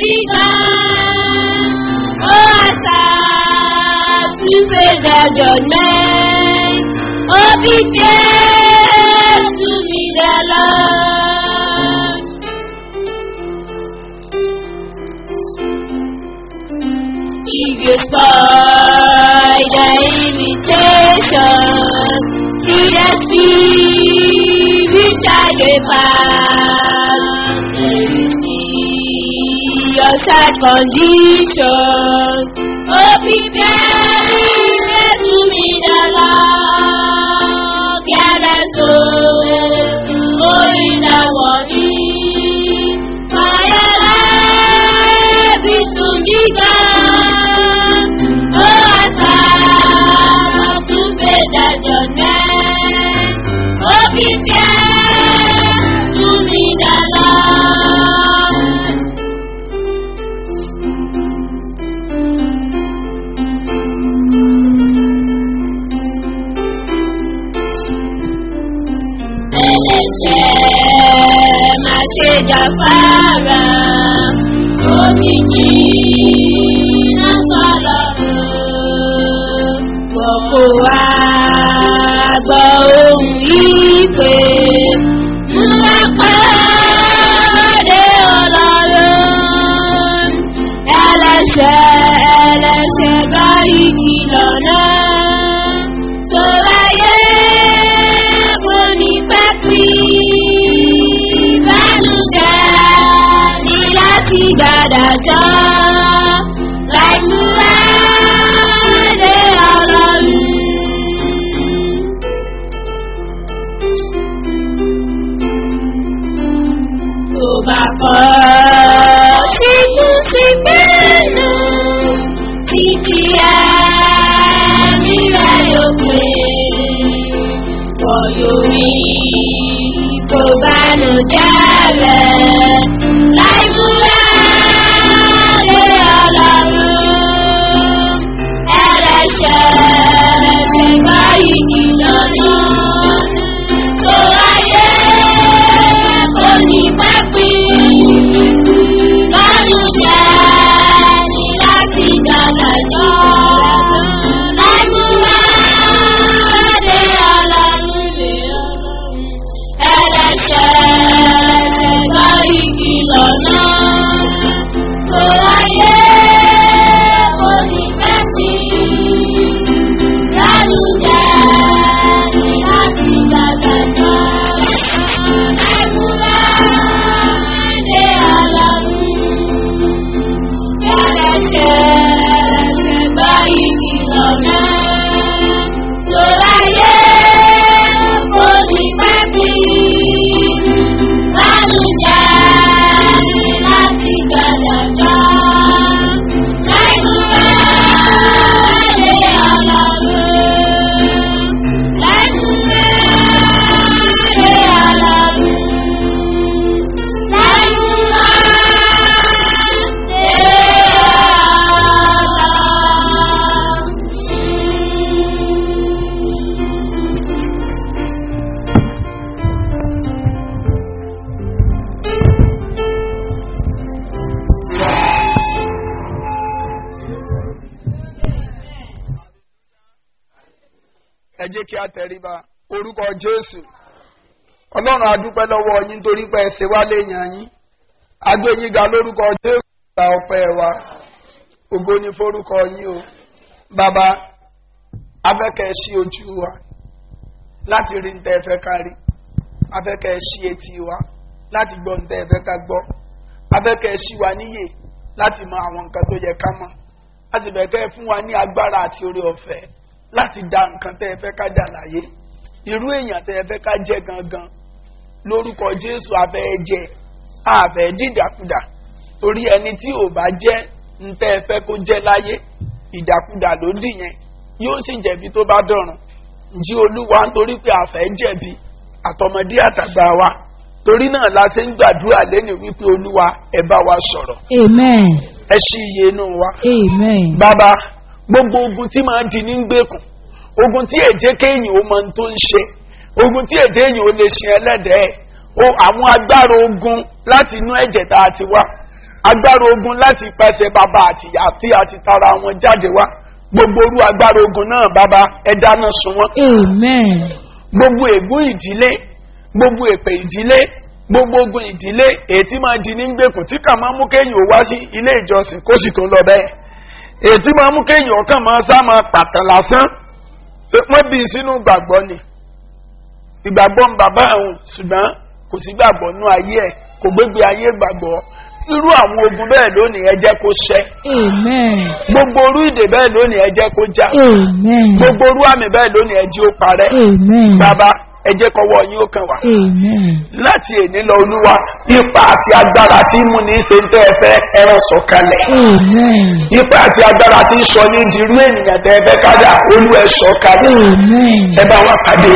begun. Oh, as I to pay the judgment. Oh, prepare to meet the Lord. If you spoil the invitation, seriously, which I depart, then you see your sad condition. Oh, prepare to meet the Lord. Careless soul, oh, in the morning, my life is soon begun. Oh, as I to pay the judgment. Oh, prepare to meet the Lord. ẹlẹ́ṣẹ̀ má ṣe jàfàrà òjijì náà sọ̀lọ́run gbọ̀kọ̀ wá gbọ́ ohun ìpè ńlá pàdé ọlọ́run ẹlẹ́ṣẹ̀ ẹlẹ́ṣẹ̀ báyìí kìlọ̀ náà sọ̀rọ̀ ayé mo ní pẹ́ pín ìbánújẹ́ ní láti gbàdájọ́ láì múra dé ọlọ́run. tó bá kọ́ tí kú sí pẹ́ẹ́nù títí ẹ̀mí rẹ̀ yóò pé wọ́n yóò rí kó bánú jẹ́ rẹ̀ láì múra lé ọlọ́run ẹlẹ́ṣẹ̀ ẹlẹ́ṣẹ̀ báyìí kìlọ̀ náà tó ayé kò ní pẹ́ pín lọ́dún jẹ́ ní láti gbàdájọ́ láì múra dé ọlọ́run lé ọlọ́run ẹlẹ́ṣẹ̀ ẹlẹ́ṣẹ̀ báyìí kìlọ̀ náà tó ayé kò ní pẹ́ pín lọ́dún jẹ́ ní láti gbàdájọ́ láì múra dé ọlọ́run ẹlẹ́ṣẹ̀ ẹlẹ́ṣẹ̀ báyìí kìlọ̀ náà tó ayé kò ní pẹ́ pín lálùjẹ́ láti gbàdájọ́ láì múra lé ọlọ́run láì múra lé ọlọ́run láì múra lé ọlọ́run. ẹ jẹ́ kí a tẹríba orúkọ jésù ọlọ́run adúpẹ́ lọ́wọ́ yín torí pé ẹ ṣe wá léèyàn yín agbé yín ga lórúkọ jésù gba ọpẹ́ wa ògo ni forúkọ yín o bàbá afẹ́kẹ́ ṣí ojú wa láti rí ntẹ́ fẹ́ ká rí afẹ́kẹ́ ṣí etí wa láti gbọ́ ntẹ́ fẹ́ ká gbọ́ afẹ́kẹ́ ṣí wa níyè láti mọ àwọn nǹkan tó yẹ ká mọ̀ láti bẹ̀ kẹ́ fún wa ní agbára àti oore ọ̀fẹ́ láti da nǹkan tẹ́ ẹ fẹ́ ká dà láyé irú èèyàn tẹ́ ẹ fẹ́ ká jẹ́ gangan lórúkọ jésù abẹ́ jẹ àbẹ̀ dídàkudà torí ẹni tí ò bá jẹ́ ntẹ́ ẹ fẹ́ kó jẹ́ láyé ìdàkudà ló dì yẹn yóò sì jẹ̀bi tó bá dọ̀rùn jí olúwa nítorí pé àfẹ́ jẹ̀bi àtọmọdé àtàgbà wa torí náà la ṣe ń gbàdúrà lẹ́nu wípé olúwa ẹ bá wa sọ̀rọ̀ Amen. ẹ ṣí iye inú wa Amen. bàbá gbogbo ogun tí máa di ní gbèkùn ogun tí èjé kéèyàn ó mọ ohun tó ń ṣe ogun tí èjé èyàn ó lè ṣe ẹlẹ́dẹ̀ẹ́ o àwọn agbára ogun láti inú ẹ̀jẹ̀ tá a ti wá agbára ogun láti pàṣẹ bàbá àti ìyá tí a ti tara wọn jáde wá gbogbo orú agbára ogun náà bàbá ẹ dáná sun wọn Amen. gbogbo ègún ìdílé gbogbo èpè ìdílé gbogbo ogun ìdílé èyí tí máa di ní gbèkùn tí kà máa mú kéèyàn ó wá sí ilé ìjọsìn kó sì tó lọ bẹ́ẹ̀ èyí tí máa mú kéèyàn kàn máa sá máa pàtàn lásán wọ́n bí i sínú gbàgbọ́ ni ìgbàgbọ́ ń bàbá àwọn ṣùgbọ́n kò sí gbàgbọ́ nú ayé ẹ̀ kò gbégbé ayé gbàgbọ́ irú àwọn ogun bẹ́ẹ̀ lónìí ẹ jẹ́ kó ṣẹ́ Amen. gbogbo orú ìdè bẹ́ẹ̀ lónìí ẹ jẹ́ kó já Amen. gbogbo orú àmì bẹ́ẹ̀ lónìí ẹ jẹ́ ó parẹ́ Amen. bàbá ẹ jẹ́ kọ́wọ́ yín ó kàn wá Amen. láti èní lọ olúwa ipa àti agbára tí mú ní ṣe ń tẹ́ ẹ fẹ́ ẹran sọ̀kalẹ̀ Amen. ipa àti agbára tí ń sọ ní dirú ènìyàn tẹ́ ẹ fẹ́ kádà olú ẹ sọ̀kalẹ̀ Amen. ẹ bá wa pàdé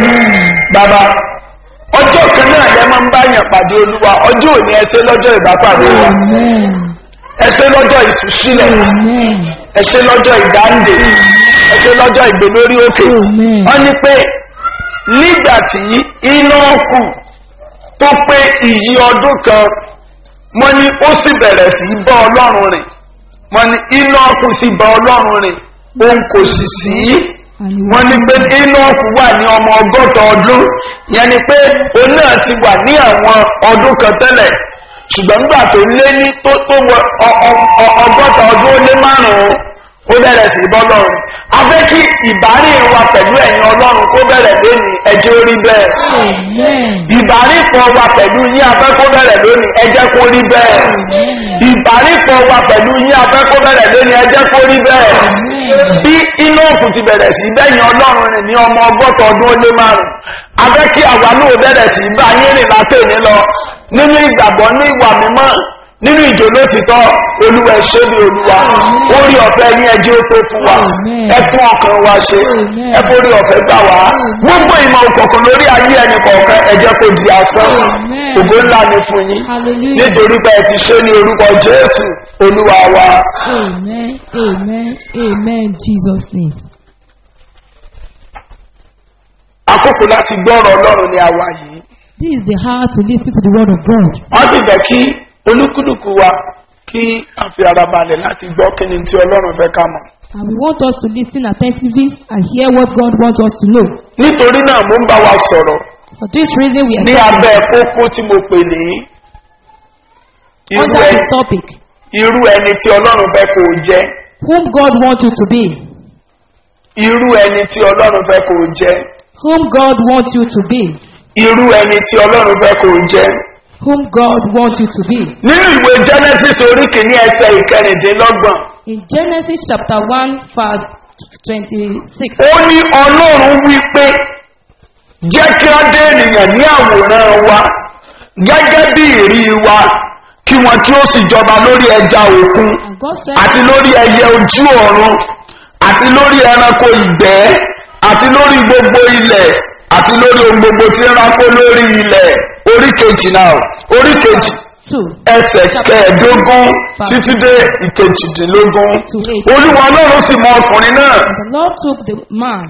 bàbá ọjọ́ kan náà lẹ máa ń bá yàn pàdé olúwa ọjọ́ òní ẹ ṣe lọ́jọ́ ìbápàdé wa Amen. ẹ ṣe lọ́jọ́ ìtúsílẹ̀ Amen. ẹ ṣe lọ́jọ́ ìdáǹdè ẹ ṣe lọ́jọ́ ìgbé lórí òkè Amen. wọ́n ní pé nígbà tí iná kù tó pé ìyí ọdún kan wọ́n ní ó sì bẹ̀rẹ̀ sí í bá ọlọ́run rìn wọ́n ní iná kù sí bá ọlọ́run rìn òun kò sì sí wọ́n ní pé iná kù wà ní ọmọ ọgọ́ta ọdún yẹn ni pé òun náà ti wà ní àwọn ọdún kan tẹ́lẹ̀ ṣùgbọ́n nígbà tó lé ní tó tó wọ ọ- ọ- ọ- ọgọ́ta ọdún ó lé márùn-ún ó bẹ̀rẹ̀ sí í bọ́ lọ́run a fẹ́ kí ìbárìn wa pẹ̀lú ẹ̀yin ọlọ́run kó bẹ̀rẹ̀ lónìí ẹjẹ́ orí bẹ́ẹ̀ Amen. ìbárìpọ̀ wa pẹ̀lú yín afẹ́ kó bẹ̀rẹ̀ lónìí ẹjẹ́ kó rí bẹ́ẹ̀ ìbárìpọ̀ wa pẹ̀lú yín afẹ́ kó bẹ̀rẹ̀ lónìí ẹjẹ́ kó rí bẹ́ẹ̀ bí inú òkú ti bẹ̀rẹ̀ sí bẹ́yìn ọlọ́run rìn ní ọmọ ọgọ́ta ọdún ó lé márùn afẹ́ kí àwa náà bẹ̀rẹ̀ sí bá yín rìn látẹ̀ní lọ nínú ìgbàgbọ́ ní ìwà mímọ́ nínú ìjò lótìtọ́ olúwa ẹ̀ṣẹ́ bí olúwa orí ọ̀fẹ́ ní ẹjẹ́ ó tó fún wa Amen. ẹ tún ọkàn wa ṣe Amen. ẹ borí ọ̀fẹ́ gbà wá gbogbo ìmọ̀ òkọ̀ọ̀kan lórí ayé ẹnì kọ̀ọ̀kan ẹjẹ́ kò di asán Amen. ògo ńlá ni fún yín Hallelujah. nítorí pé ẹ ti ṣe ní orúkọ jésù olúwa wa. Amen. Amen. Amen. In Jesus' name. àkókò láti gbọ́rọ̀ ọlọ́run ní àwa yìí This is the hour to listen to the word of God. wọ́n sì fẹ́ kí olúkúlùkù wa kí a fi ara balẹ̀ láti gbọ́ kí ni tí ọlọ́run fẹ́ ká mọ̀. And we want us to listen attentively and hear what God wants us to know. nítorí náà mo ń bá wa sọ̀rọ̀ For this reason, we ní are abẹ́ kókó tí mo pè ní irú under ẹni the topic irú ẹni tí ọlọ́run fẹ́ kó o jẹ́ whom God wants you to be. irú ẹni tí ọlọ́run fẹ́ kó o jẹ́ Whom God wants you to be. irú ẹni tí ọlọ́run fẹ́ kó o jẹ́. Whom God wants you to be. nínú ìwé genesis orí kìíní ẹsẹ̀ ìkẹrìndínlọ́gbọ̀n In Genesis chapter 1, verse 26. ó ní ọlọ́run wí pé jẹ́ kí á dé ènìyàn ní àwòrán wa gẹ́gẹ́ bí ìrí wa kí wọn kí ó sì jọba lórí ẹja òkun And God said, àti lórí ẹyẹ ojú ọ̀run àti lórí ẹranko ìgbẹ́ àti lórí gbogbo ilẹ̀ àti lórí ohun gbogbo tí ń rákó lórí ilẹ̀ orí kejì náà orí kejì 2. ẹsẹ̀ kẹẹ̀ẹ́dógún títí dé ìkejìdínlógún olúwa ọlọ́run sì mọ ọkùnrin náà The Lord took the man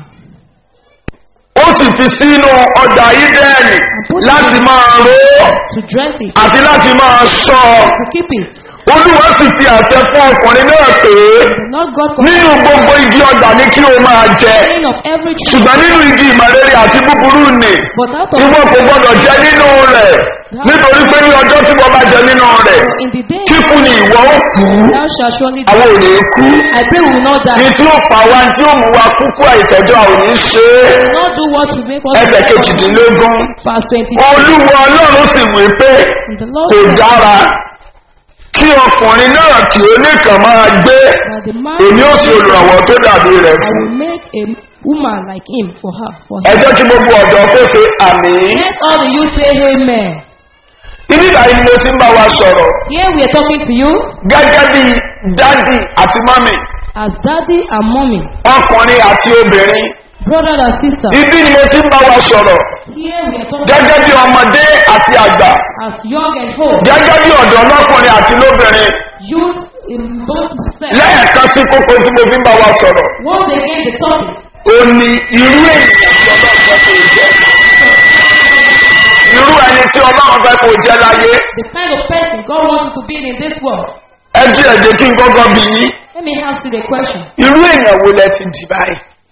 ó sì fi sínú ọjà ídẹ́ẹ̀nì láti máa ró to dress it, àti láti máa ṣọ́ to keep it. olúwa sì fi àṣẹ fún ọkùnrin náà pé The Lord God nínú gbogbo igi ọjà ní kí o máa jẹ complained of every tree, ṣùgbọ́n nínú igi ìmọ̀rere àti búburú nì but out of ìwọ kò gbọdọ̀ jẹ nínú rẹ̀ nítorí pé ní ọjọ́ tí wọ́n bá jẹ nínú rẹ̀ in the day kíkú ni ìwọ ó kú thou shalt surely die. àwọn ò ní kú I pray we will not ní die. tí ó pa wá tí ó mú wa kúkú àìtẹ́jọ́ àwọn ò ní ṣe é We will not do what will make us ẹsẹ̀ die. kejìdínlógún Verse 22. olúwa ọlọ́run sì wí pé And the Lord kò said dára kí ọkùnrin náà kí ó nìkan máa gbé that the man èmi ó sì olùrànwọ́ tó dàbí rẹ̀ I fún will make a woman like him for her. For ẹ him. jẹ́ kí gbogbo ọ̀dọ́ kó ṣe àmì Let all of you say amen. ibi ìbáyìí ni mo ti ń bá wa sọ̀rọ̀ Here we are talking to you gẹ́gẹ́ bí dádì àti mọ́mì as daddy and mommy, ọkùnrin àti obìnrin brother and sister. ibi ni mo ti ń bá wa sọ̀rọ̀ Here we are talking gẹ́gẹ́ bí ọmọdé àti àgbà as young and old, gẹ́gẹ́ bí ọ̀dọ́ lọ́kùnrin àti lóbìnrin youth in both sex. lẹ́ẹ̀kan sí kókó tí mo fi ń bá wa sọ̀rọ̀ Once again, the topic. ó ní irú ènìyàn tí ọlọ́run fẹ́ kó o jẹ́ irú ẹni tí tí ọlọ́run fẹ́ kó jẹ́ láyé the kind of person God wants you to be in this world. ẹ jí ẹ̀jẹ̀ kí n gbọ́gbọ́ bí yín Let me ask you the question. irú èèyàn wo lẹ ti dì báyìí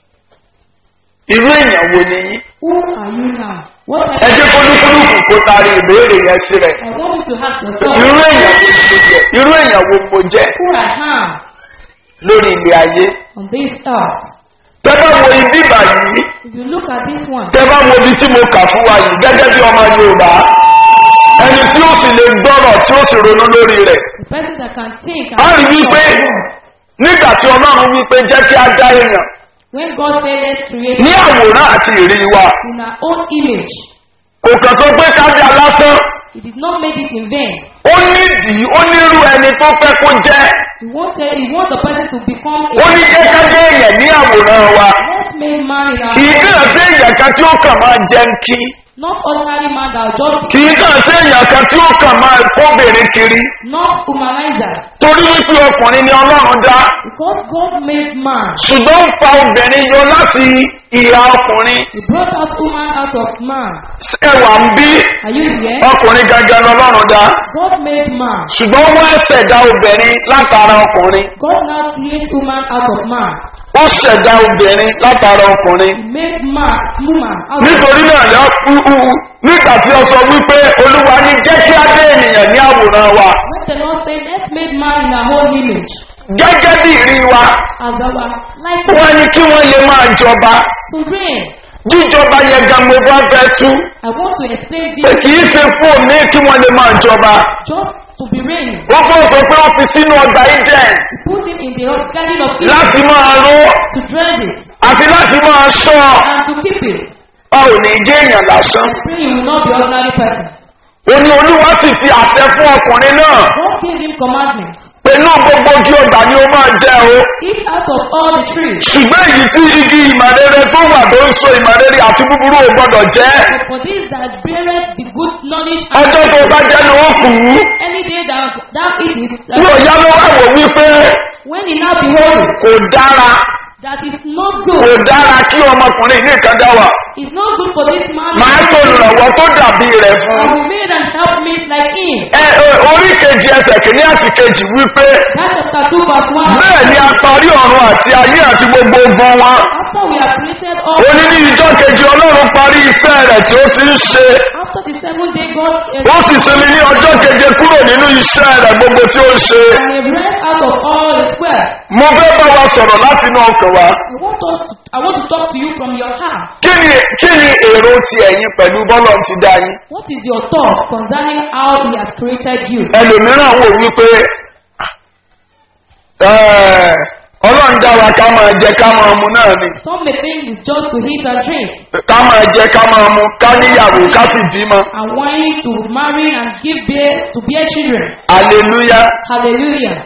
irú èèyàn wo ni yín Who are you now? What ẹ jẹ́ kólúkúlùkù kó taari ìbéèrè yẹn sí rẹ̀ I want you to ask irú yourself èèyàn wo ni mo jẹ́ irú èèyàn wo mo jẹ́ who I am lórí ilé ayé on this earth. tẹ́ bá wo ibi báyìí If you look at this one, tẹ́ bá wo ibi tí mo kà fún wa yìí gẹ́gẹ́ bí ọmọ yorùbá ẹni tí ó sì lè gbọ́rọ̀ tí ó sì ronú lórí rẹ̀ the person that can think a rí and wípé nígbà tí ọlọ́run wípé jẹ́ kí á dá èèyàn when God said let's create ní àwòrán àti ìrí wa in our own image, kò kàn tó pé ká dá lásán He did not make it in vain. ó nídìí ó nírú ẹni tó fẹ́ kó jẹ́ He wanted, He wants the person to become ó a ní jẹ́ ká dé èèyàn ní àwòrán wa let's make man in our kì í kàn sí èèyàn kan tí ó kàn máa jẹun kí not ordinary man that will just kì í kàn sí èèyàn kan tí ó kàn máa kóbìnrin kiri not humanizer. torí wípé ọkùnrin ni ọlọ́run dá Because God made man, ṣùgbọ́n ó fa obìnrin yọ láti ìhà ọkùnrin He brought out woman out of man. ẹwà ń bí Are you here? ọkùnrin gangan lọlọ́run dá God made man. ṣùgbọ́n wọ́n ṣẹ̀dá obìnrin látara ọkùnrin God now creates woman out of man. ó ṣẹ̀dá obìnrin látara ọkùnrin He made man, woman out of nítorí náà lọ nígbà tí ó sọ wípé olúwa ní jẹ́ kí á dé ènìyàn ní àwòrán wa When the Lord said, let's make man in our own image, gẹ́gẹ́ bí ìrí wa as our like wọ́n ní kí wọ́n lè máa jọba to reign. jíjọba yẹn gan mo bá fẹ́ tú I want to explain pé this kì í ṣe fún òní kí wọ́n lè máa jọba just to be reigning. ó fún sọ pé ó fi sínú ọgbà eden He put him in the garden of Eden láti máa ró to dress it àti láti máa ṣọ́ and to keep it. ọ ò ní jẹ́ èèyàn lásán Pray you will not be ordinary person. ó ní olúwa sì fi àṣẹ fún ọkùnrin náà God gave him commandments. pẹ̀lú gbogbo ojú ọgbà ni ó máa jẹ́ o Eat out of all the trees. ṣùgbọ́n èyí tí igi ìmọ̀rere tó wà tó ń so ìmọ̀rere àti búburú ò gbọ́dọ̀ jẹ́ But for this that beareth the good knowledge ọjọ́ tó bá jẹ́ ni ó kù ú any day that thou eat it, ní òyá ló wà wò wípé when he now behold kò dára that is not kò good, dára kí ọmọkùnrin ní ìkan dá wà it's not good for this man. máa sọ olùrànwọ́ tó dàbí rẹ̀ I fún will made and help me like him. ẹ ẹ, orí kejì ẹsẹ̀ kìíní àti kejì wípé That chapter 2 verse 1. bẹ́ẹ̀ ni a parí ọ̀run àti ayé àti gbogbo ogun wọn After we have created all, ó ní ní ìjọ kejì ọlọ́run parí iṣẹ́ rẹ̀ tí ó ti ń ṣe after the seventh day, God ó sì sinmi ní ọjọ́ keje kúrò nínú iṣẹ́ rẹ̀ gbogbo tí ó ń ṣe and he rest out of all his well. mo fẹ́ bá wa sọ̀rọ̀ láti inú ọkàn wa I want us to, I want to talk to you from your heart. kí ni kí ni èrò ti ẹ̀yin pẹ̀lú bọ́lọ̀ ti dá yín What is your thought concerning how he has created you? ẹlòmíràn wò wípé "Ẹ̀, ọlọ́run dá wa ká máa jẹ ká máa mu náà ni Some may think it's just to eat and drink ká máa jẹ ká máa mu ká níyàwó ká sì bímọ and wanting to marry and give birth to bear children. aleluya Hallelujah.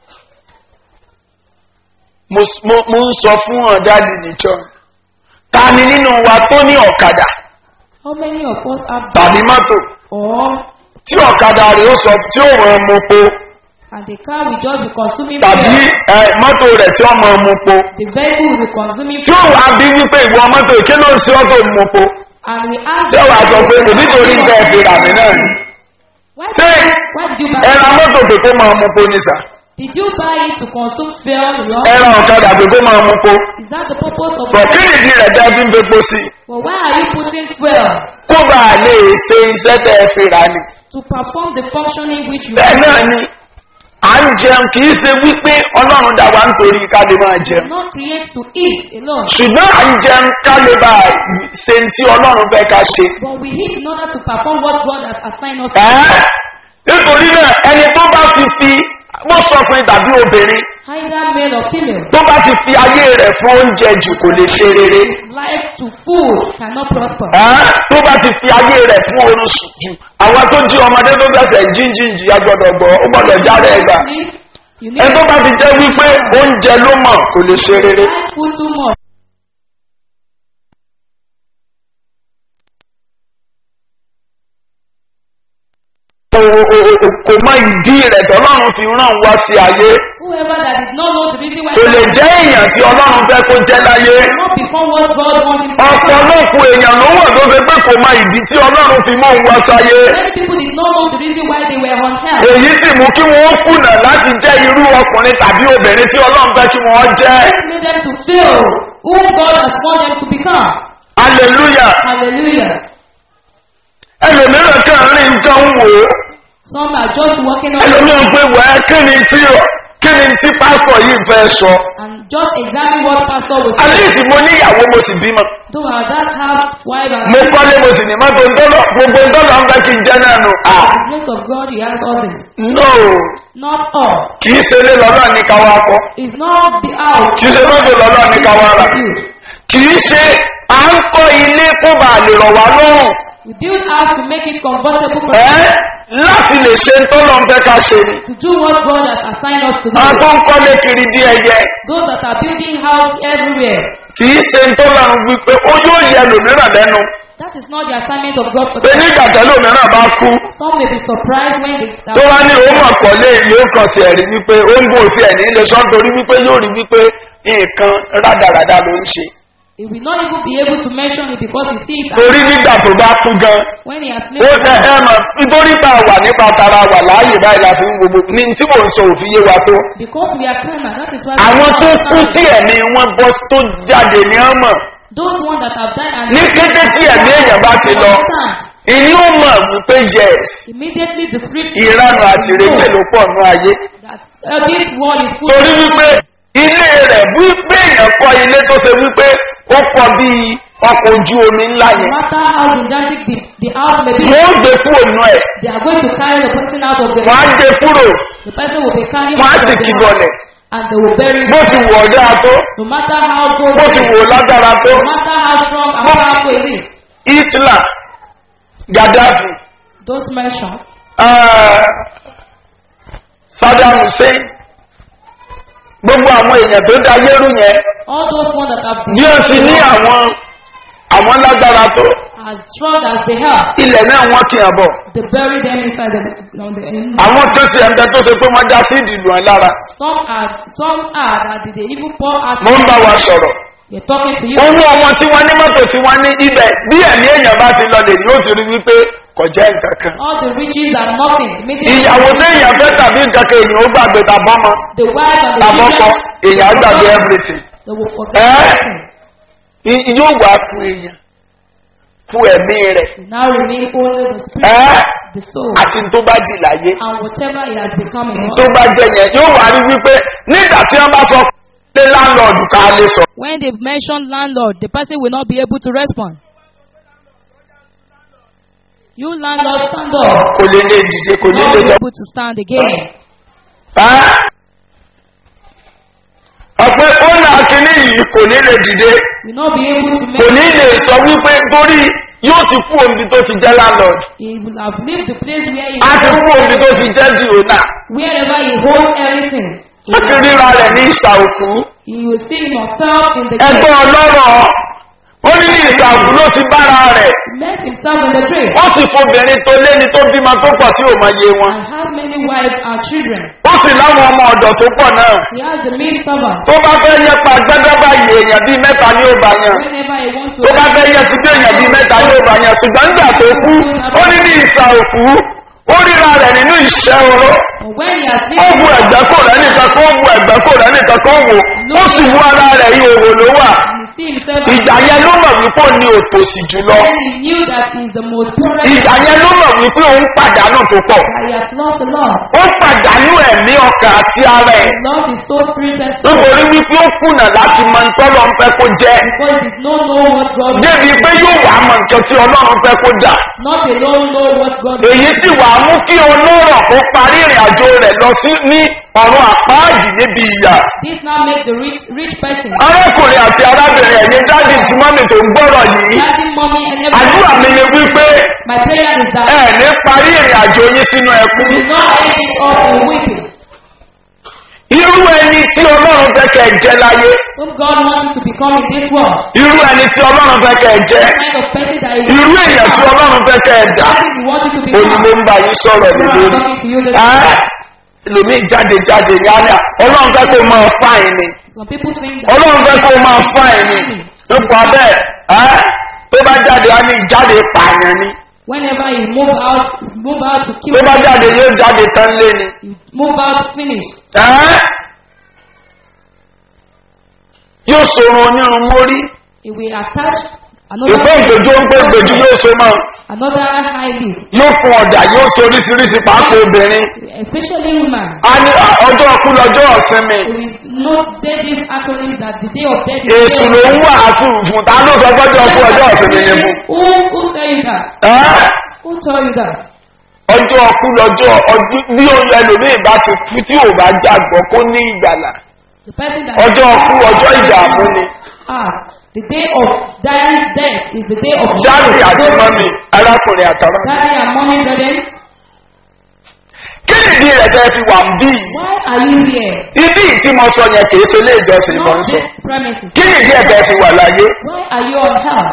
mo mo- mo ń sọ fún ọ̀dáàdì níjọ ta ni nínú wa tó ní ọ̀kadà How many of us have tàbí that? mọ́tò Or tí ọ̀kadà rẹ̀ ó sọ tí ó ràn mú po and the car will just be consuming tàbí fuel. ẹ, mọ́tò rẹ̀ tí ó mọ̀ mú po The vehicle will be consuming tí ó fuel. wà bí wípé ìwọ mọ́tò kí ló ń ṣe ọ́tò mú po And we ask tí ó wà sọ pé kò nítorí ń bẹ́ẹ̀ fi rà mí náà ni Why Say, did, why did you buy ẹ ra it? mọ́tò pé kó máa mú po ní sà Did you buy it to consume fuel? Lord? ẹ ra ọ̀kadà pé kó máa mú po Is that the purpose of bọ̀ kí nìdí rẹ̀ dẹ́ fi ń fepo sí i Well, why are you putting fuel? kó bá a lè ṣe iṣẹ́ tẹ́ ẹ fi rà ni To perform the functioning which you bẹ́ẹ̀ náà ni à ń jẹun kì í ṣe wípé ọlọ́run dá wa nítorí ká lè máa jẹun did not create to eat alone. ṣùgbọ́n à ń jẹun ká lè bá a ṣe tí ọlọ́run fẹ́ ká ṣe. But we eat in order to perform what God has assigned us to Ẹ́, nítorí náà ẹni tó bá ti fi wọ́n sọkùnrin tàbí obìnrin either male or female. tó bá ti fi ayé rẹ̀ fún oúnjẹ jù kò lè ṣe rere. Life to food cannot prosper. Ẹ́, tó bá ti fi ayé rẹ̀ fún oorun sùn jù àwọn tó jí ọmọdé tó gbẹ̀sẹ̀ jíjìnjì ya gbọ́dọ̀ gbọ́ ó gbọ́dọ̀ jáde ẹgbà. Need- You need ẹni tó bá ti jẹ́ wípé oúnjẹ ló mọ̀ kò lè ṣe rere. like food too much. kò kò- kò mọ ìdí rẹ̀ tọ́lọ́run fi ràn wá sí ayé Whoever that did not know the reason why kò lè jẹ́ èèyàn tí ọlọ́run fẹ́ kó jẹ́ láyé cannot become what God wants him to become. ọ̀pọ̀lọpọ̀ èèyàn ló wà tó ṣe pé kò mọ ìdí tí ọlọ́run fi mọ́ òun wá sáyé Many people did not know the reason why they were on earth. èyí sì mú kí wọ́n kùnà láti jẹ́ irú ọkùnrin tàbí obìnrin tí ọlọ́run fẹ́ kí wọ́n jẹ́ This made them to fail whom God has called them to become. hallelujah Hallelujah. ẹlòmíràn kan rí nǹkan wò ó Some are just walking on ẹlòmíràn pé wẹ́ẹ́ kí ni tí kí ni tí pásítọ̀ yìí fẹ́ sọ and just examine what pastor was àlẹ́ saying. ìsìn mo níyàwó mo sì bímọ Though our dad have wife and mo kọ́lé mo sì ní mọ́tò ńdọ́lọ́ gbogbo ńdọ́lọ́ ń fẹ́ kí n jẹ́ náà nù à the grace of God, he has all this. no Not all. kì í ṣe lé lọ́lọ́ ní káwá kọ́ It's not the out. kì í ṣe mọ́tò lọ́lọ́ ní káwá rà kì í ṣe à ń kọ́ ilé kó bá lè rọ̀ wá lọ́rùn We build house to make it comfortable for ẹ́ láti lè ṣe ńtọ́lọ́ ń fẹ́ ká ṣe ni to do what God has assigned us to do. àwọn tó ń kọ́lé kiri bí ẹyẹ Those that are building house everywhere. kì í ṣe ńtọ́lọ́ ń wípé ó yóò yẹ lòmíràn lẹ́nu That is not the assignment of God for pé them. nígbà tẹ́lẹ̀ òmíràn bá kú Some may be surprised when they tó wá ní òun mọ̀ kọ́lé yóò kàn sí ẹ̀rí wípé ó ń gbò sí ẹ̀ ní ilé sọ́n torí wípé yóò rí wípé nǹkan rádaràda ló ń ṣe He will not even be able to mention it because he sees it torí nígbà tó bá kú gan when he has ó lived. tẹ ẹ mọ̀ nítorí tá a wà nípa tara wà láàyè báyìí la fi ń gbogbo ní tí mò ń sọ òfin yé wa tó Because we are carnal, that is why we àwọn are tó not kú tí understanding. ẹ̀mí wọn bọ́ tó jáde ní ọmọ Those ones that have died and ní kété tí ẹ̀mí èèyàn bá ti lọ understand. ìní ó mọ̀ wípé yes Immediately the script ìranu àti ìrètè ló pọ̀ nù ayé that uh, this world is full torí wípé ilé rẹ̀ wípé èèyàn kọ́ ilé tó ṣe wípé ó kọ́ bíi ọkọ̀ ojú omi ńlá no yẹn matter how gigantic the, the house may be, wọ́n ó gbé kúrò nù ẹ̀ they are going to carry the person out of the wọ́n á gbé kúrò The person will be carrying wọ́n á out sì of the kí house bọ̀lẹ̀ and they will bury bó him. ti wù ọ̀dá tó No matter how good, bó ti wù lágbára tó no matter how strong and powerful it is, hitler gaddafi those mentioned, ah, saddam hussein gbogbo àwọn èèyàn tó da yẹ́rù yẹn all those ones that have bí wọ́n ti ní àwọn àwọn lágbára tó as strong as they are, ilẹ̀ náà wọ́n kì í bọ̀ they bury them inside the, on the àwọn tó ṣe ẹ̀ńtẹ́ tó ṣe pé wọ́n já sí ìdìlú ẹ̀ lára Some are, some are that they even pour out. mo ń bá wa sọ̀rọ̀ They're talking to you. owó ọmọ tí wọ́n ní mọ́tò tí wọ́n ní ibẹ̀ bí ẹ̀mí èèyàn bá ti lọ lè yóò ti rí wípé kò jẹ́ nǹkan kan All the riches are nothing. Immediately, ìyàwó téèyàn fẹ́ tàbí nǹkan kan èèyàn ó gbàgbé tàbọ́mọ the wife and the tàbọ́kọ children, èèyàn á they gbàgbé will everything forget- they will forget Eh? everything. I- yóò wá fún èèyàn fún ẹ̀mí rẹ̀ It now remain only the spirit, Eh? the soul, àti tó bá jì láyé and whatever it has become in tó us. bá jẹ yẹn yóò wá rí wípé nígbà tí wọ́n bá sọ pé láńlọ́ọ̀dù ká lè sọ When they mention landlord, the person will not be able to respond. You landlord, stand up. kò lè lè dìde kò ní Not lè be lọ. able to stand again. Ẹ́? ọ̀pẹ ọ̀nà kìíní yìí kò ní lè dìde Will not be able to kò ní make. lè sọ wípé torí yóò ti kú omi tó ti jẹ́ landlord He will have left the place where he á ti kú omi tó ti jẹ́ diona wherever he holds everything. He ó ti will, ríra rẹ̀ ní ìsà òkú he will see himself in the ẹgbẹ́ grave. ọlọ́rọ̀ ó ní ní ìsà òkú ló ti bára rẹ̀ He met himself in the grave ó sì fobìnrin tó léni tó bímọ tó pọ̀ tí ò mọ iye wọn and has many wives and children. ó sì láwọn ọmọ ọ̀dọ̀ tó pọ̀ náà He has the maid servant. tó bá fẹ́ yẹ pa gbẹ́gbẹ́ báyìí èèyàn bíi mẹ́ta ní ó bá yàn Whenever he wants to, tó bá fẹ́ yẹ ti dé èèyàn bíi mẹ́ta ní ó bá yàn ṣùgbọ́n nígbà tó kú ó ní ní ìsà òkú ó ríra rẹ̀ nínú ìṣẹ́ oró but when he has ó bu lived ẹ̀gbẹ́ kò rẹ̀ nìkan kó bu ẹ̀gbẹ́ kò rẹ̀ nìkan kó wò ó sì wú ara rẹ̀ ìhòòhò ló wà and he see himself, ìgbà yẹn ló mọ̀ wípé ó ní òtòṣì jùlọ then he knew that he is the most poorest. ìgbà yẹn ló mọ̀ wípé òun pàdánù tó pọ̀ That he has lost the Lord. ó pàdánù ẹ̀mí ọkàn àti ara ẹ̀ Lost his soul, spirit, and soul. nítorí wípé ó kùnà láti mọ ntọ́lọ́ ń fẹ́ kó jẹ́ Because he no know what God débi pé yóò wá mọ nǹkan tí ọlọ́run fẹ́ kó dà not alone know what God èyí tí wàá mú kí olóró kó parí ìrìn àjò rẹ̀ lọ sí ní ọ̀run àpáàjì níbi ìyà This now make the rich rich person. arákùnrin àti arábìnrin ẹ̀yin dáàdì tí mọ́mì tó ń gbọ́rọ̀ yìí Daddy, mommy, and àdúrà mi everyone. ni wípé My prayer is that ẹ ní parí ìrìn àjò yín sínú ẹkún do not end it up in weeping. irú ẹni tí ọlọ́run fẹ́ kẹ́ ẹ jẹ́ láyé Whom God wants you to become in this world. irú ẹni tí ọlọ́run fẹ́ kẹ́ ẹ jẹ́ The kind of person that he irú wants you èèyàn to tí become. ọlọ́run fẹ́ kẹ́ ẹ dà Person he wants you to ó ní mo become. ń bá yín sọ̀rọ̀ lé God is lórí talking to you this Ẹ́, morning. ẹlòmíì jáde jáde ní àná ọlọ́run fẹ́ kó máa fáìn ni Some people think that ọlọ́run fẹ́ kó máa fáìn ni nípa bẹ́ẹ̀ ẹ́ tó bá jáde á ní ìjáde pààyàn ni Whenever you move out, move out to kill tó bá jáde yóò jáde tán lé ni. you move out finish. ẹ́ yóò sorun onírun mórí It will attach ìpé ìgbèjú ó ń pé ìgbèjú yóò so mọ́ another high lid, yóò fún ọ̀dà yóò so oríṣiríṣi pàápàá obìnrin especially woman. a ní à, ọjọ́ ọkú lọ́jọ́ ọ̀sinmi We will not say this acronym that the day of death is èsù ló ń wàásù fún ta ló sọ gbọ́dọ̀ ọkú ọjọ́ ọ̀sinmi ni fún. Who, who tell you that? ẹ́ Who tell you that? ọjọ́ ọkú lọ́jọ́ ọdún bí òun ẹlòmíì bá ti kú tí ò bá jàgbọ́ kó ní ìgbàlà The person that ọjọ́ ọkú ọjọ́ ìdààmú ni Ah, the day of dying death is the day of jáde àti mọ́mì arákùnrin àtàrà. Daddy and mommy, brethren, kí nìdí rẹ̀ tẹ́ fi wà ń bí yìí? why are you here? ibi tí mo sọ yẹn kì í ṣe ilé ìjọsìn mo ń Not sọ this premises. kí nìdí ẹ̀ tẹ́ fi wà láyé Why are you on earth?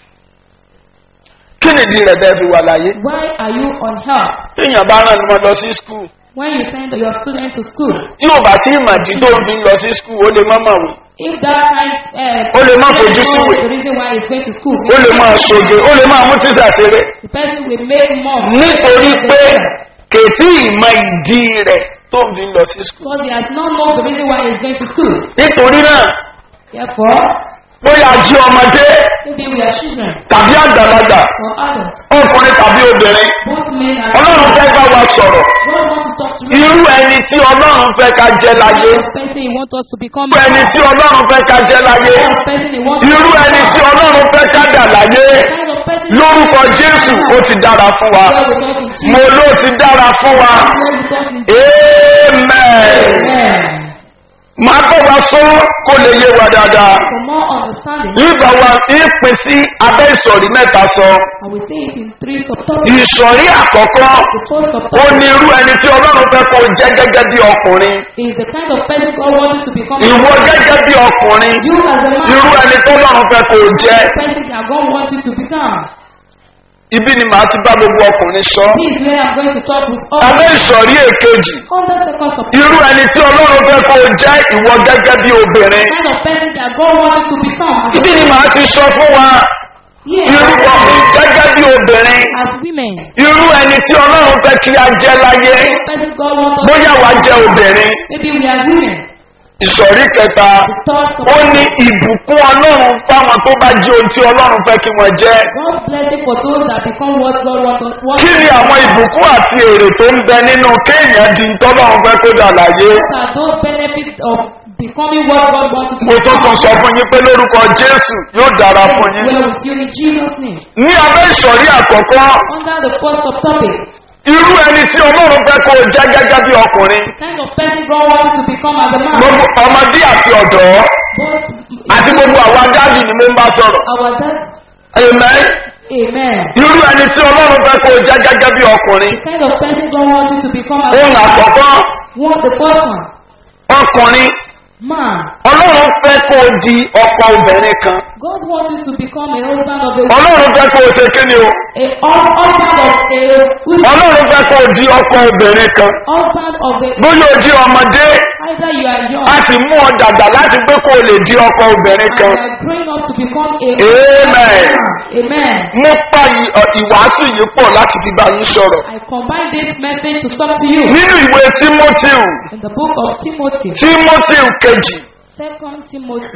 kí nìdí rẹ̀ tẹ́ fi wà láyé. Why are you on earth? téèyàn bá rán ọmọ lọ sí skul When you send your student to school, tí ò bá tí ìmọ̀dí tó ń fi lọ sí skul ó lè má mọ̀wé if that kind uh, Ó lè má person fojú knows síwèé. the reason why he's going to school, ó lè máa ṣoge ó lè máa mú títà ṣeré the person will make more. nítorí pé kètí ìmọ̀ ìdí rẹ̀ tó ń fi lọ sí skul. Because he has not known the reason why he's going to school. nítorí náà Therefore, bóyá jí ọmọdé maybe we are children tàbí àgbàlagbà or adults, ọkùnrin tàbí obìnrin both men and ọlọ́run fẹ́ bá wa sọ̀rọ̀ God wants to talk to you. irú ẹni tí ọlọ́run fẹ́ ká jẹ́ láyé The person he wants us to become. irú ẹni tí ọlọ́run fẹ́ ká jẹ́ láyé The person he wants us irú to ẹni tí become. ọlọ́run fẹ́ ká dà láyé The kind of person lórúkọ jésù ó ti dára fún wa God will talk in Jesus. mo ló ti dára fún wa God will talk in Jesus. amen Amen. máa bọ̀ wá sọ kó lè yé wa dáadáa For more understanding, nígbà wa ìpín sí abẹ́ ìsọ̀rí mẹ́ta sọ I will say it in three subtopics. ìsọ̀rí àkọ́kọ́ The first ó subtopic ní irú ẹni tí ọlọ́run fẹ́ kó jẹ́ gẹ́gẹ́ bí ọkùnrin is the kind of person God wants you to become. ìwọ gẹ́gẹ́ bí ọkùnrin You as a man, irú ẹni tó lọ́run fẹ́ kó jẹ́ the person that God wants you to become. ibi ni màá ti bá gbogbo ọkùnrin sọ This is where I'm going to talk with all. abẹ́ ìsọ̀rí èkejì On the second subtopic, irú ẹni tí ọlọ́run fẹ́ kó jẹ́ ìwọ gẹ́gẹ́ bí obìnrin the kind of person that God wants you to become. ibi ni màá ti sọ fún wa Yes, irú ọkùnrin gẹ́gẹ́ bí obìnrin as women, irú ẹni tí ọlọ́run fẹ́ kí a jẹ́ láyé the person God wants us bóyá wàá jẹ́ obìnrin Maybe we are women. ìsọ̀rí kẹta The third ó subtopic, ní ìbùkún ọlọ́run fáwọn tó bá jẹ́ ohun tí ọlọ́run fẹ́ kí wọ́n jẹ́ God's blessing for those that become what God wants us wants kí ni àwọn ìbùkún àti èrè tó ń bẹ nínú kéèyàn di tọ́lọ́run fẹ́ kó dà láyé are those benefits of becoming what God wants you to mo tó tún sọ fún yín pé lórúkọ jésù yóò dára fún yín Well, with you in Jesus' name. ní abẹ́ ìsọ̀rí àkọ́kọ́ Under the first subtopic, irú ẹni tí ọlọ́run fẹ́ kó jẹ́ gẹ́gẹ́ bí ọkùnrin the kind of person God wants you to become as a man, gbogbo ọmọdé àti ọ̀dọ́ both àti gbogbo àwọn adájú ni mo ń bá sọ̀rọ̀ our dad, amen amen. irú ẹni tí ọlọ́run fẹ́ kó jẹ́ gẹ́gẹ́ bí ọkùnrin The kind of person God wants you to become as a ohun man. àkọ́kọ́ One, the first one, ọkùnrin man. ọlọ́run fẹ́ kó di ọkọ obìnrin kan God wants you to become a husband of a ọlọ́run fẹ́ kó o ṣe kí ni o a hus- husband of a woman, ọlọ́run fẹ́ kó o di ọkọ obìnrin kan husband of a bóyá o di ọmọdé either you are young a sì mú ọ dàgbà láti pé kó o lè di ọkọ obìnrin and kan you are growing up to become a Amen. Amen. mo pa ì- ọ- ìwàásù yìí pọ̀ láti fi bá yín sọ̀rọ̀ I combine this message to talk to you nínú ìwé timothy in the book of Timothy, timothy kejì Second Timothy,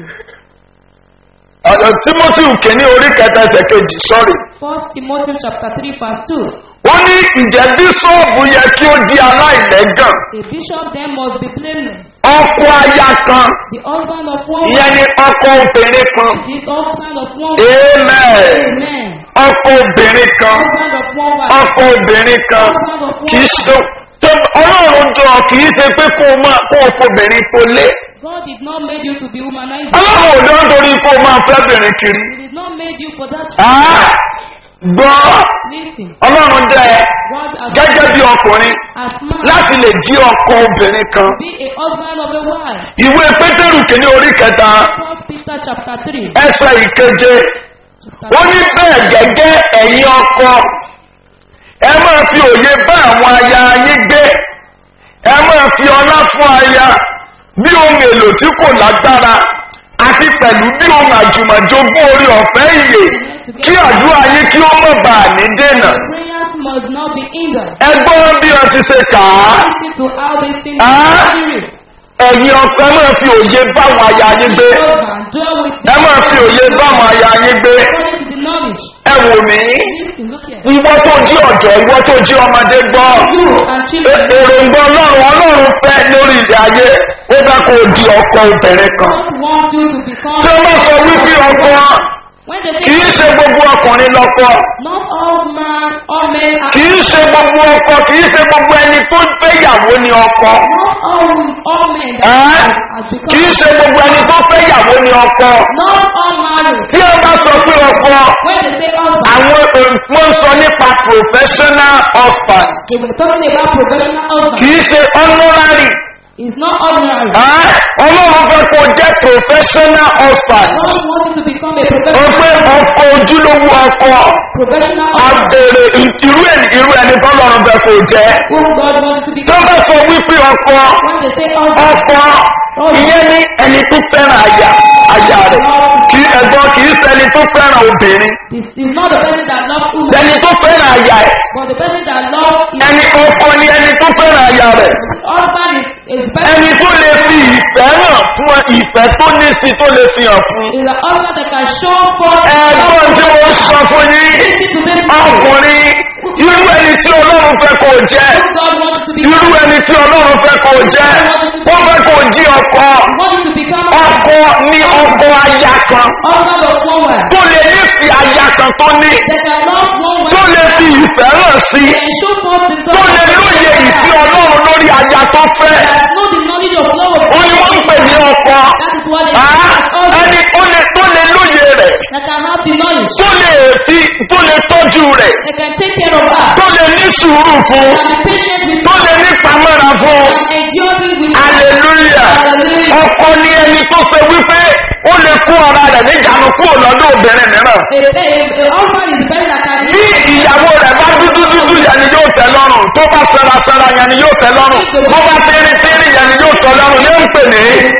ọ̀dọ̀ timothy kìíní orí kẹta ẹsẹ̀ kejì sọ́rí First Timothy chapter three verse two. ó ní ìjẹ́ bíṣọ́ọ̀bù yẹ kí ó di aláìlẹ́gàn A bishop then must be blameless. ọkọ aya kan The husband of one ìyẹn wife, ni ọkọ obìnrin kan the husband of one wife. amen Amen. ọkọ obìnrin kan Husband of one wife. ọkọ obìnrin kan Husband of one kì í wife. ṣe tó ọlọ́run jọ kì í ṣe pé kó o máa kó o fobìnrin tó lé God did not make you to be humanized. ọlọ́run ò dán torí kó o máa fẹ́ bìnrin kiri He did not make you for that. Ah, gbọ́ Listen. ọlọ́run dẹ God has gẹ́gẹ́ bí ọkùnrin as man láti lè jí ọkọ obìnrin kan be a husband of a wife. ìwé pétérù kìíní orí kẹta First Peter chapter three. ẹsẹ ìkeje Chapter ó ní bẹ́ẹ̀ gẹ́gẹ́ ẹ̀yin ọkọ ẹ máa fi òye bá àwọn aya yín gbé ẹ máa fi ọlá fún aya bí ohun èlò tí kò lágbára àti pẹ̀lú bí ohun àjùmọ̀jogún orí ọ̀fẹ́ ìyè kí àdúrà yín kí ó mọ̀ bá a ní dènà. Prayers must not be hindered. ẹgbọ́n bí wọ́n ti ṣe kà á Listen to how they think Ah. spirit. ẹ̀yin ọkọ ẹ máa fi òye báwọn aya yín gbé Husband, dwell with ẹ máa fi òye báwọn aya yín gbé according to the knowledge. ẹ wò mí Listen, look here. ìwọ tó jí ọ̀dọ́ ìwọ tó jí ọmọdé gbọ́ You and children E- èròǹgbà ọlọ́run ọlọ́run fẹ́ lórí ilẹ̀ ayé ó bá kó o di ọkọ obìnrin kan don't want you to become. tí wọ́n bá sọ wípé ọkọ When they kì í say ṣe gbogbo ọkùnrin lọ́kọ not all man, all men are. kì í ṣe gbogbo ọkọ kì í ṣe gbogbo ẹni tó fẹ́yàwó ni ọkọ Not all all men that Ẹ́? have, have become. kì í ṣe gbogbo ẹni tó fẹ́yàwó ni ọkọ Not all married. tí wọ́n bá sọ pé ọkọ When they say husband, àwọn wọ́n sọ nípa professional husband they were talking about professional husband. kì í ṣe honorary It's not ordinary. Ẹ́? ọlọ́run fẹ́ kó o jẹ́ professional husband God wants you to become a ó professional pé ọkọ ojúlówó ọkọ professional husband. abèrè irú ẹni irú ẹni tọ́lọ́run fẹ́ kó o jẹ́ Whom God wants you to tó become. bá sọ wípé ọkọ When they say husband, ọkọ ìyẹn ní ẹni tó fẹ́ràn aya aya rẹ̀ kì í ẹ̀gbọ́n kì í ṣẹni tó fẹ́ràn obìnrin this is not the person that loves woman, ẹni tó fẹ́ràn aya ẹ̀ but the person that loves his ẹni ọkọ ni ẹni tó fẹ́ràn aya rẹ̀ husband is, is the person ẹni tó lè fi ìfẹ́ hàn fún ẹ, ìfẹ́ tó ní sí tó lè fi hàn fún. is the husband that can show forth ẹ̀gbọ́n tí mo sọ fún yín Listen to this ọkùnrin irú ẹni tí ọlọ́run fẹ́ kó o jẹ́ Who God wants you to irú become. ẹni tí ọlọ́run fẹ́ kó o jẹ́ wọ́n fẹ́ kó o jí ọkọ Want you to become ọkọ ní ọkọ aya kan husband of woman. tó lè nífi aya kan tó ní That can love one tó lè fi ìfẹ́ hàn sí and show forth the tó lè lóye ìfẹ́ ọlọ́run lórí aya tó fẹ́ That know the knowledge of love of ó ní wọ́n ń pè ní ọkọ That is what they Ah, husband. ẹni tó lè tó lè lóye rẹ̀ That can have the knowledge. tó lè fi tó lè tọ́jú rẹ̀ That can take care of her. tó lè ní sùúrù fún That can be patient with tó her. lè ní pamọ́ra fún And endure it with her. hallelujah Hallelujah. ọkọ ní ẹni tó fẹ́ wípé ó lè kó ọ̀rá rẹ̀ níjànú kúrò lọ́dọ̀ obìnrin mìíràn A, a, a husband is the person that can bí ìyàwó rẹ̀ bá dúdú dúdú yẹn ni yóò tẹ́ lọ́rùn tó bá sẹ́ra sẹ́ra yẹn ni yóò tẹ́ lọ́rùn bó bá tẹ́rí tẹ́rí yẹn ni yóò tẹ́ lọ́rùn yóò ń pè ní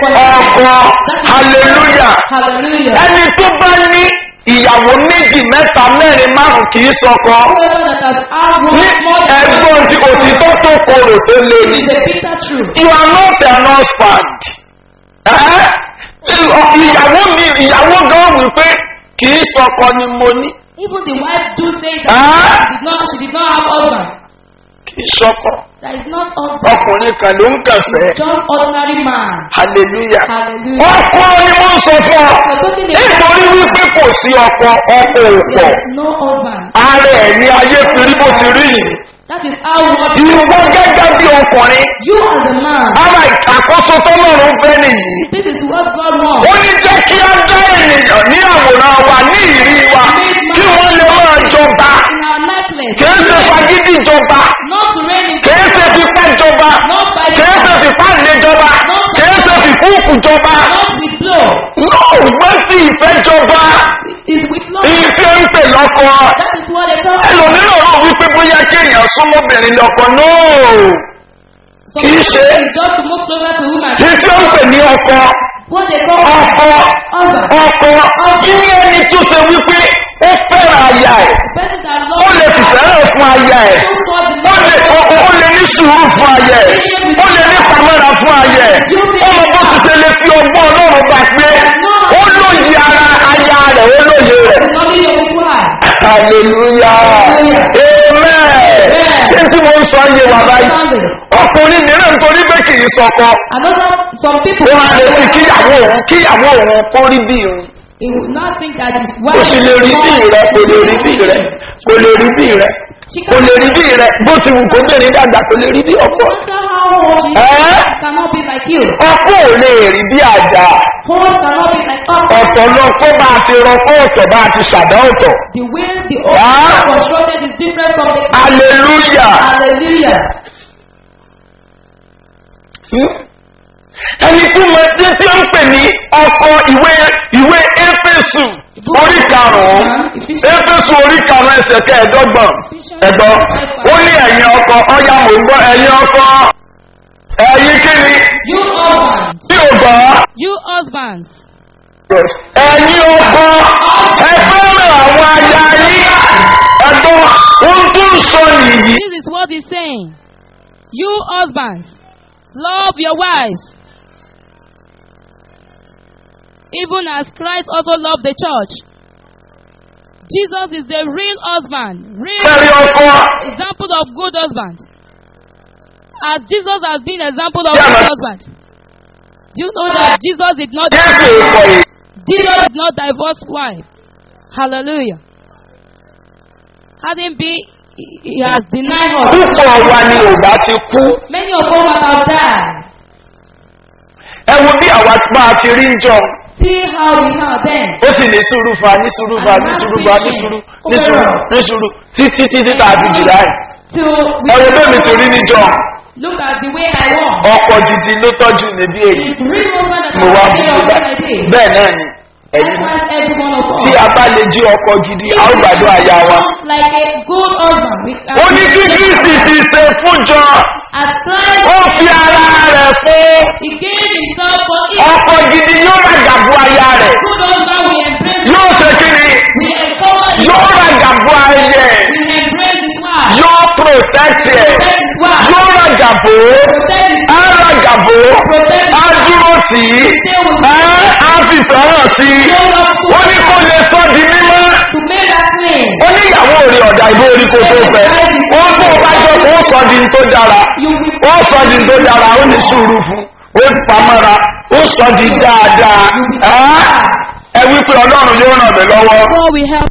ọkọ hallelujah Hallelujah. ẹni tó bá ní ìyàwó méjì mẹ́ta mẹ́rin márùn kì í sọkọ Whoever that has had ní one more than ẹgbọ́n tí òtítọ́ tó korò tó lé ní. is a bitter truth. you are not an husband. Ẹ́ ìyàwó mi ìyàwó gan wípé kì í sọkọ ni mo ní Even the wife do say that Ah. she did not she did not have husband. kì í sọkọ That is not husband. ọkùnrin kan ló ń kẹfẹ́ Just ordinary man. hallelujah. Hallelujah. ọkọ ni mo ń sọ fún ọ We're talking about nítorí wípé kò sí ọkọ ọkọ ò pọ̀ there is no husband. ara ẹ̀ ní ayé fi rí bó ti rí yìí. That is how what ìwọ gẹ́gẹ́ bí ọkùnrin you as a man. ara àkóso tó lọ́rùn fẹ́ nìyí. This is what God wants. ó ní jẹ́ kí á dá ènìyàn ní àwòrán wa ní ìrí wa kí wọ́n lè máa jọba In our likeness. kìí ṣe fagídí jọba Not to reign in kìí ṣe fipá jọba Not by the kìí ṣe fipá lè jọba kìí ṣe fìkúùkù jọba not with blow. náà gbọ́n sí ìfẹ́ jọba It's with love. èyí tí ó ń pè lọ́kọ That is what they call ẹlòmíràn rò wípé bóyá kéèyàn súnmọ́bìnrin lọ́kọ náà Some kì í people ṣe- think just to move closer to woman. èyí tí ó ń pè ní ọkọ What they call ọkọ husband. ọkọ kíní ẹni tó ṣe wípé ó fẹ́ràn aya ẹ̀ The person that ó loves lè fìfẹ́ràn fún aya ẹ̀ show forth the ó lè love. ó ó lè ní sùúrù fún aya ẹ̀ ó lè ní pamọ́ra fún aya ẹ̀ ó mọ bó ti ṣe lè fi ọgbọ́n ọlọ́run gbà pé ó lóye ara aya rẹ̀ ó lóye rẹ̀. The knowledge of his wife. hallelujah amen ṣé tí mo ń sọ yé wa báyìí Understand it. ọkùnrin mìíràn nítorí pé kì í sọkọ Another, some people, ó máa lè fi kíyàwó òun kíyàwó òun kó rí bí òun he will not think that his kò wife sì lè rí bí rẹ kò lè rí bí rẹ kò lè rí bí rẹ kò lè rí bí rẹ bó ti wù kó bẹ̀rẹ̀ dàgbà kò lè rí bí No ọkọ matter how old she Eh? is, she cannot be like you. ọkọ ò lè rí bí àjà Horse cannot be like us. ọ̀tọ̀ lọ kó bá a ti rọkọ ọ̀tọ̀ bá a ti ṣàdá ọ̀tọ̀ The way the Ah. old constructed is different from the hallelujah Hallelujah. ẹni tí mo ti tí ó ń pè ní ọkọ ìwé ìwé éfésù orí karùnún éfésù orí karùnún ẹsẹ kẹẹ̀ẹ́dọ́gbọ̀n ẹ̀gbọ́n ó ní ẹ̀yin ọkọ ọyá mò ń gbọ́ ẹ̀yin ọkọ ẹ̀yin kíni You husbands, tí ò gbọ́ you husbands, ẹ̀yin ọkọ ẹ fẹ́ràn àwọn aya yín ẹ̀gbọ́n ohun tó ń sọ nìyí. This is what he's saying. You husbands, love your wives. Even as Christ also loved the church. Jesus is the real husband, real Fẹ́rí ọkọ example of good husband. As Jesus has been example of Yeah, good man. husband. Do you know that Jesus did not Jésù ìkọ̀ yìí. Jesus did not divorce wife. Hallelujah. Hadn't been he he has denied us. Púpọ̀ wa ni òbá ti kú. Many of us have died. Ẹ wo bí àwa bá a ti rí ń jọ. See how we are then. Ó sì ní sùúrù fa ní sùúrù fa ní sùúrù fa ní sùúrù ní sùúrù ní sùúrù títí títí tá a fi jìlá ẹ̀. Till Ẹ wo we bẹ́ẹ̀ mi ti rí níjọ. look at the way I walk. Ọkọ̀ gidi ló tọ́jú níbí èyí. It's real woman that Mo wá I bú say mi all báyìí. I did. Bẹ́ẹ̀ náà ni ẹ̀yin náà. Likewise, every one of us. Tí a bá lè jí ọkọ̀ gidi, a ó gbàdúrà aya wa. Like a good husband. We can Ó ní kí Kristi ti ṣe fúnjọ. As Christ Ó fi ara rẹ̀ fún. he gave himself for it. Ọkọ̀ gidi yóò rajà bu aya rẹ̀. Good husband we embrace. Yóò ṣe kí ni? We empower him. Yóò rajà bu ayẹ. We embrace his wife. Yóò protect ẹ̀. Protect his wife. Yóò rajà bò ó. Protect his Á rajà bò ó. Á dúró tì í. Á á fi fẹ́ràn sí i. Show love to Ó ní kó lè sọ di mímọ́. to make that claim. Ó ní ìyàwó rí ọ̀dà ìbò orí kò tó fẹ́. Ó tó o bá jọ kó o sọ di ní tó dára. You will Ó sọ di ní tó dára, ó ní sùúrù fún. Ó pamọ́ra. Ó sọ di dáadáa. Ẹ́ ẹ wí pé Ọlọ́run yóò ràn mí lọ́wọ́. God will help.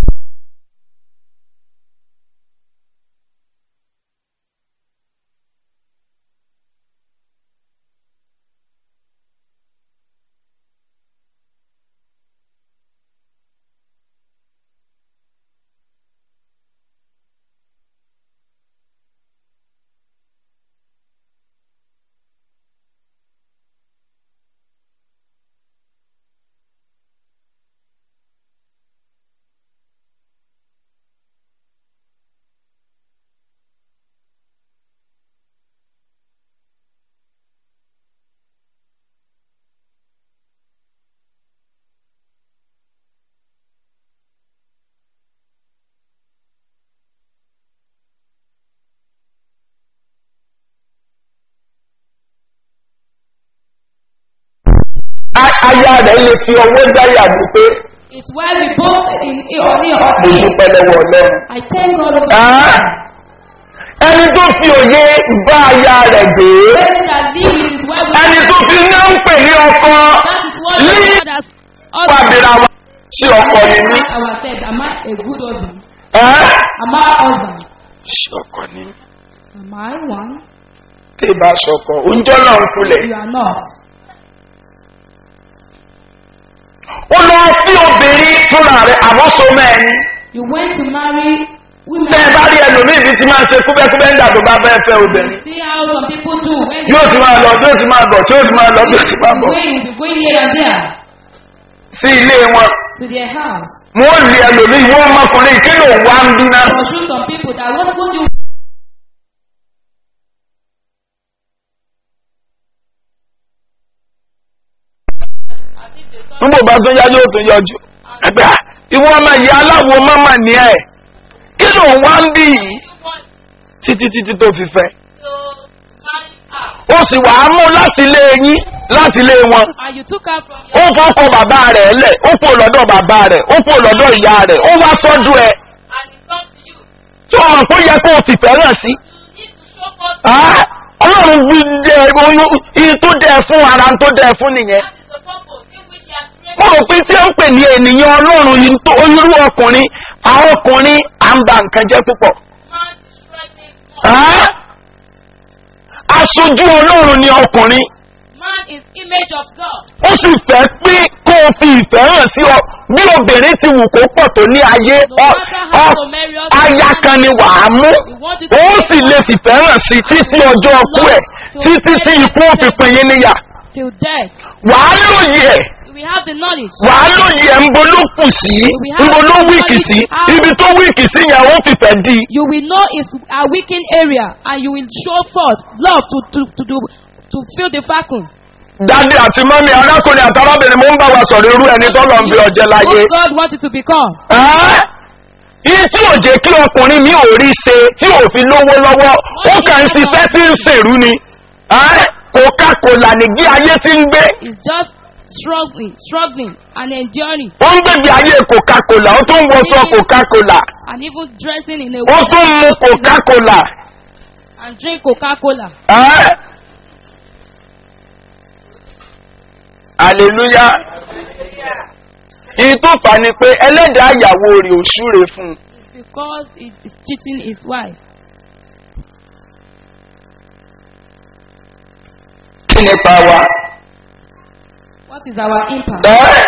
A- Aya rẹ̀ lè fi ọwọ́ dáyà ló pé It's why we both in on the mo altar. dúpẹ́ lọ́wọ́ Ọlọ́run. I thank God for Ah. Ẹni tó fi òye bá aya rẹ̀ gbé. Person that live in his wife. Ẹni tó fi ní ń pè ní ọkọ. That is what Ní God has pàbíra wa sí ọkọ ni mí. ourselves. Am I a good husband? Ẹ́ Am I a husband? sí ọkọ ni mí. Am I one? Tí ì bá sọkọ, oúnjẹ náà ń kulẹ̀. You are not. Ó lọ sí obìnrin fúnra rẹ̀ àbọ̀sọ mẹ́rin. You went to marry women. Bẹ́ẹ̀ bá rí ẹlòmíì bí ti máa ń ṣe kúbẹ́kúbẹ́ ń dàgbò bá bẹ́ẹ̀ fẹ́ obìnrin. See how some people do when Yóò ti máa lọ, yóò ti máa bọ̀, tí yóò ti máa lọ, bí yóò ti máa bọ̀. going, be going here and there Sí ilé wọn. to their house. Wọ́n lé ẹlòmíì, wọ́n ọmọkùnrin kí ló wá ń dúná. Pursue some people that what would you nígbà bá tún yá yóò tún yọjú ẹgbẹ́ à, ìwọ ọmọ ìyá aláwo mọ́mọ́ ní ẹ̀ kí ló ń wá ń bí yìí títí títí tó fi fẹ́ ó sì wà á mú láti ilé yín láti ilé wọn and you took her from ó your fọ́kọ bàbá rẹ̀ lẹ̀ ó kó lọ́dọ̀ bàbá rẹ̀ ó kó lọ́dọ̀ ìyá rẹ̀ ó wá sọ́dọ̀ ẹ̀ and it comes to you. tí wọ́n mọ̀ pé ó yẹ kó o fìfẹ́ hàn sí. You need to show forth Ah, ọlọ́run bí dẹ oyún iye tó dẹ fún ara tó dẹ fún nìyẹn. that is the purpose in which he has created. mo rò pé tí ó ń pè ní ènìyàn ọlọ́run yìí tó onírú ọkùnrin àwọn ọkùnrin à ń ba nǹkan jẹ́ púpọ̀. Man destroys things. Ah, aṣojú ọlọ́run ni ọkùnrin Man is image of God. ó sì fẹ́ pé kó o fi ìfẹ́ hàn sí ọ bí obìnrin ti wù kó pọ̀ tó ní ayé No ọ matter how ọ to marry us, aya kan ni wàá mú we want you to ó sì lè fìfẹ́ hàn sí títí ọjọ́ ọkú ẹ̀ títí tí ikú òfin pin yín níyà till death. wàá lóye ẹ̀ We have the knowledge. wàá lóye ẹ̀ ń bo ló kù sí ń bo ló wíìkì sí ibi tó wíìkì sí yẹn ó fìfẹ́ di You will know its a weakened area and you will show forth love to to to do to fill the vacuum. dádì àti mọ́mí arákùnrin àti arábìnrin mo ń bá wa sọ̀rọ̀ irú ẹni tó lọ ń bí ọjẹ́ láyé. What God wants you to become. Ẹ́ yìí tí ò jẹ́ kí ọkùnrin mi ò rí ṣe tí ò fi lówó lọ́wọ́ ó kàn ń ṣiṣẹ́ tí ń ṣèrú ni Ẹ́ coca-cola nìgbé ayé tí ń gbé It's just struggling, struggling and enduring ó ń gbèbí ayé coca-cola ó tún ń wọṣọ coca-cola and even dressing in a ó way tún ń mu coca-cola. and drink Coca-Cola. Ẹ́ hallelujah ìyí tó fà ni pé ẹlẹ́dàá ìyàwó rẹ̀ ò súre fún un. It's because he is cheating his wife. kí nípa wa. What is our impact? Ẹ́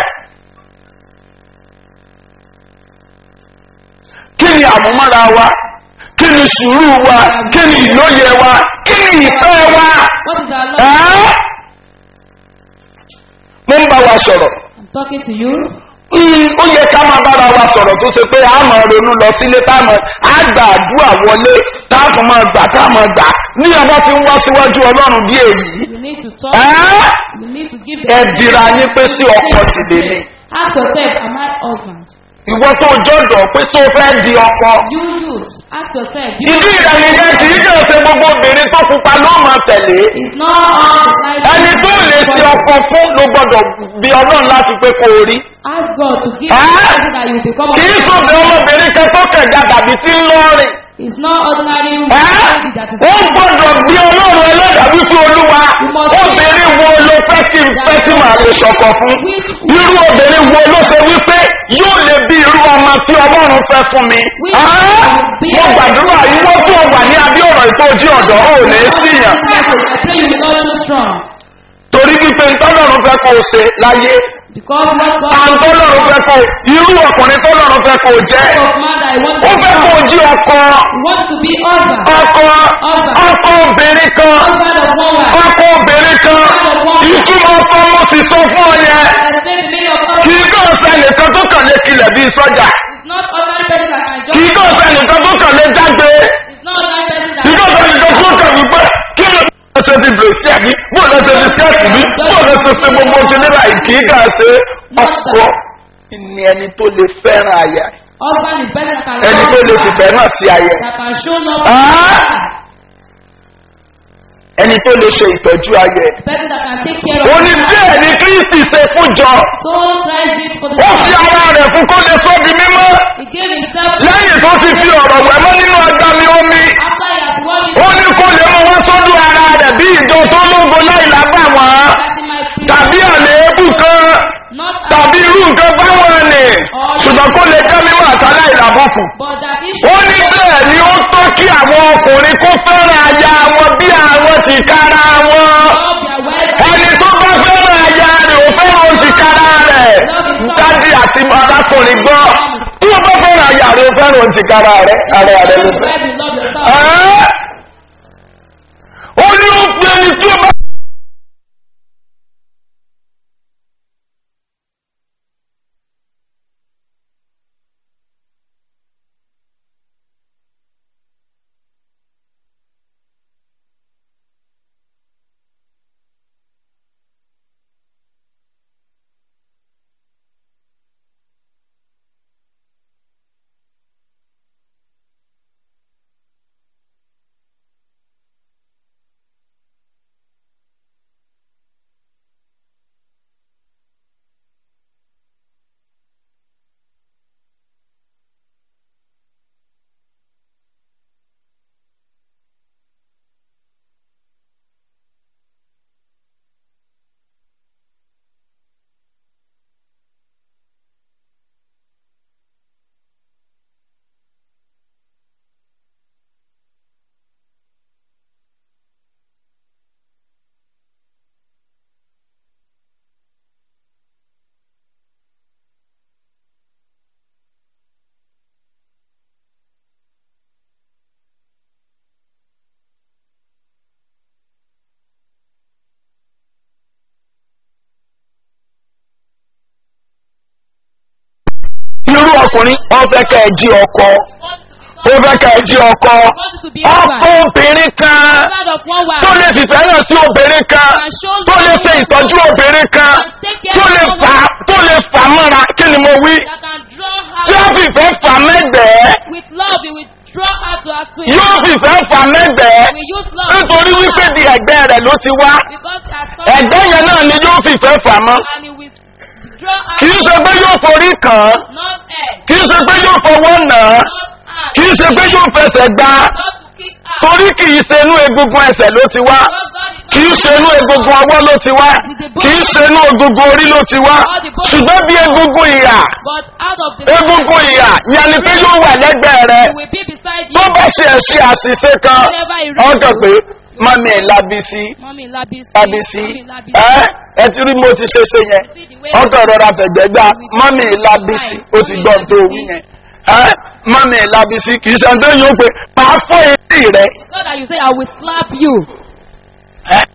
kí ni àmúmọ́ra wa kí ni sùúrù wa kí ni ìlóye wa kí ni ìfẹ́ wa. What is our love? Ẹ́ mo ń bá wa sọ̀rọ̀. I'm talking to you. Mm, ó yẹ ká máa bára wa sọ̀rọ̀ tó ṣe pé a máa ronú lọ sílé tá a máa á gbà àdúrà wọlé tá a tún máa gbà tá a máa gbà ní ọba tí ń wá síwájú ọlọ́run bí èyí. We need to talk. Ẹ́ We need to give ẹ dira yín pé sí ọkọ sì lèmi. Ask yourself, am I husband? ìwọ tó jọ̀dọ̀ pé só fẹ́ di ọkọ. You youth, ask yourself. Do you ìdí rẹ̀ nìyẹn kì í jẹ́ ṣe gbogbo obìnrin tó pupa ló máa tẹ̀lé. It's not all the light. ẹni tó lè ṣe ọkọ fún ló gbọ́dọ̀ bí ọlọ́run láti pé kó o rí. Ask God to give Ah! you something that you become a kì í sọ̀bẹ̀ ọmọbìnrin kan tó kẹ̀gà tàbí tí ń lọ́ọ̀rìn. It's not ordinary Ẹ́ lady that is ó gbọ́dọ̀ bí ọlọ́run ẹlẹ́dàá wípé olúwa obìnrin wo ló fẹ́ kí n fẹ́ kí màá lè ṣọkọ fún. irú obìnrin wo ló ṣe wípé yóò lè bí irú ọmọ tí ọlọ́run fẹ́ fún mi. Ẹ́ mo gbàdúrà ìwọ tó wà ní abí ọ̀rọ̀ ìtọ́jú ọ̀dọ́ ò ní síyàn. I pray you will not too strong. torí wípé ntọ́lọ́run fẹ́ kó o ṣe láyé Because what God àǹtọ́lọ́run fẹ́ kó o irú ọkùnrin tọ́lọ́run fẹ́ kó o jẹ́ of man that I want ó to fẹ́ kó o be jí ọkọ want to be husband. ọkọ ọkọ obìnrin kan Husband of one wife. ọkọ obìnrin kan ìtumọ̀ ọkọ mo sì sọ fún ọ yẹn Explain the meaning of kì husband. í kàn sẹ́nìkan tó kàn lé kilẹ̀ bíi sọ́jà It's not ordinary person that can kì í just. kàn sẹ́nìkan tó kàn lé jágbe It's not ordinary person that kì í kàn sẹ́nìkan tó kàn wípé kí ló ń ṣe ti bèrèsì àbí bó lọ ṣe ti skẹ́ẹ̀tì bí bó lọ ṣe ṣe gbogbo ti nílà kì í kàn ṣe ọkọ ni ẹni tó lè fẹ́ràn àyà Husband is better that can ẹni tó lè fìfẹ́ náà sí àyà that can show love. Ah! ẹni tó lè ṣe ìtọ́jú ayẹ. Person that can take care ó of. ní bẹ́ẹ̀ ni kristi ṣe fúnjọ So Christ did for the ó fi church. ara rẹ̀ fún kó lè sọ́ di mímọ́ He gave himself. lẹ́yìn tó ti fi ọ̀rọ̀ wẹ̀ mọ́ nínú agbami omi After he has won his ó ní kó lè mú wá sọ́dún ara rẹ̀ bí ìjọ tó lógo láì lábà wọ́n that he might free. tàbí àléébù kan Not tàbí irú nǹkan báwọn ni ṣùgbọ́n kó lè jẹ́ mímọ́ àtàlà ìlàbùkù. But that he ó ní bẹ́ẹ̀ ni ó tọ́ kí àwọn ọkùnrin kó fẹ́ràn aya wọn bí àwọn ti kára wọn. love their wife. ẹni tó bá fẹ́ràn aya rẹ̀ ò fẹ́ràn ti kára rẹ̀. dádì àti arákùnrin gbọ́ tí o bá fẹ́ràn aya rẹ̀ ò fẹ́ràn ti kára rẹ̀ ara rẹ̀ ló fẹ́. Wife, you love yourself. Ẹ́ ó ní ó pe ẹni tí ó bá. irú ọkùnrin wọn fẹ́ kẹ́ ẹ jí ọkọ ó fẹ́ ká ẹ jí ọkọ want you to be ọkọ husband. obìnrin kan Husband of one tó wife. lè fìfẹ́ hàn sí obìnrin kan tó lè ṣe ìtọ́jú obìnrin kan tó lè fà tó lè fà mọ́ra kí ni mo wí That can draw yóò her fìfẹ́ fà mẹ́gbẹ̀ẹ́ with love. He will draw her to her to yóò fìfẹ́ fà mẹ́gbẹ̀ẹ́ We use love. nítorí wípé di ẹ̀gbẹ́ rẹ̀ ló ti wá Because as ẹ̀gbẹ́ yẹn náà ni yóò fìfẹ́ fà mọ́ and he will draw her kì í ṣe pé yóò forí kàn án not head, kì í ṣe pé yóò fọwọ́ nà án not hand, kì í ṣe pé yóò fẹsẹ̀ gbá not to kick her. torí kì í ṣe inú egungun ẹsẹ̀ ló ti wá Because God is not kì í ṣe inú egungun ọwọ́ ló ti wá kì í ṣe inú egungun orí ló ti wá ṣùgbọ́n bí egungun ìyà but out of the egungun ìyà yẹn ni pé yóò wà lẹ́gbẹ̀ẹ́ rẹ he will be beside you. tó bá ṣe ẹ̀ṣẹ̀ àṣìṣe kan ọkàn pé mọ́mí ẹ̀ lábísí Mommy Labisi. lábísí Mommy Labisi. ẹ́ ẹ ti rí mo ti ṣe ṣe yẹn See the way ọkàn rọra fẹ̀gbẹ́ gbá mọ́mí ẹ̀ lábísí ó ti gbọ́n tó wí yẹn ẹ́ mọ́mí ẹ̀ lábísí kì í ṣe ẹni tó yóò pé máa fọ́ etí rẹ It's not that you say I will slap you. ẹ́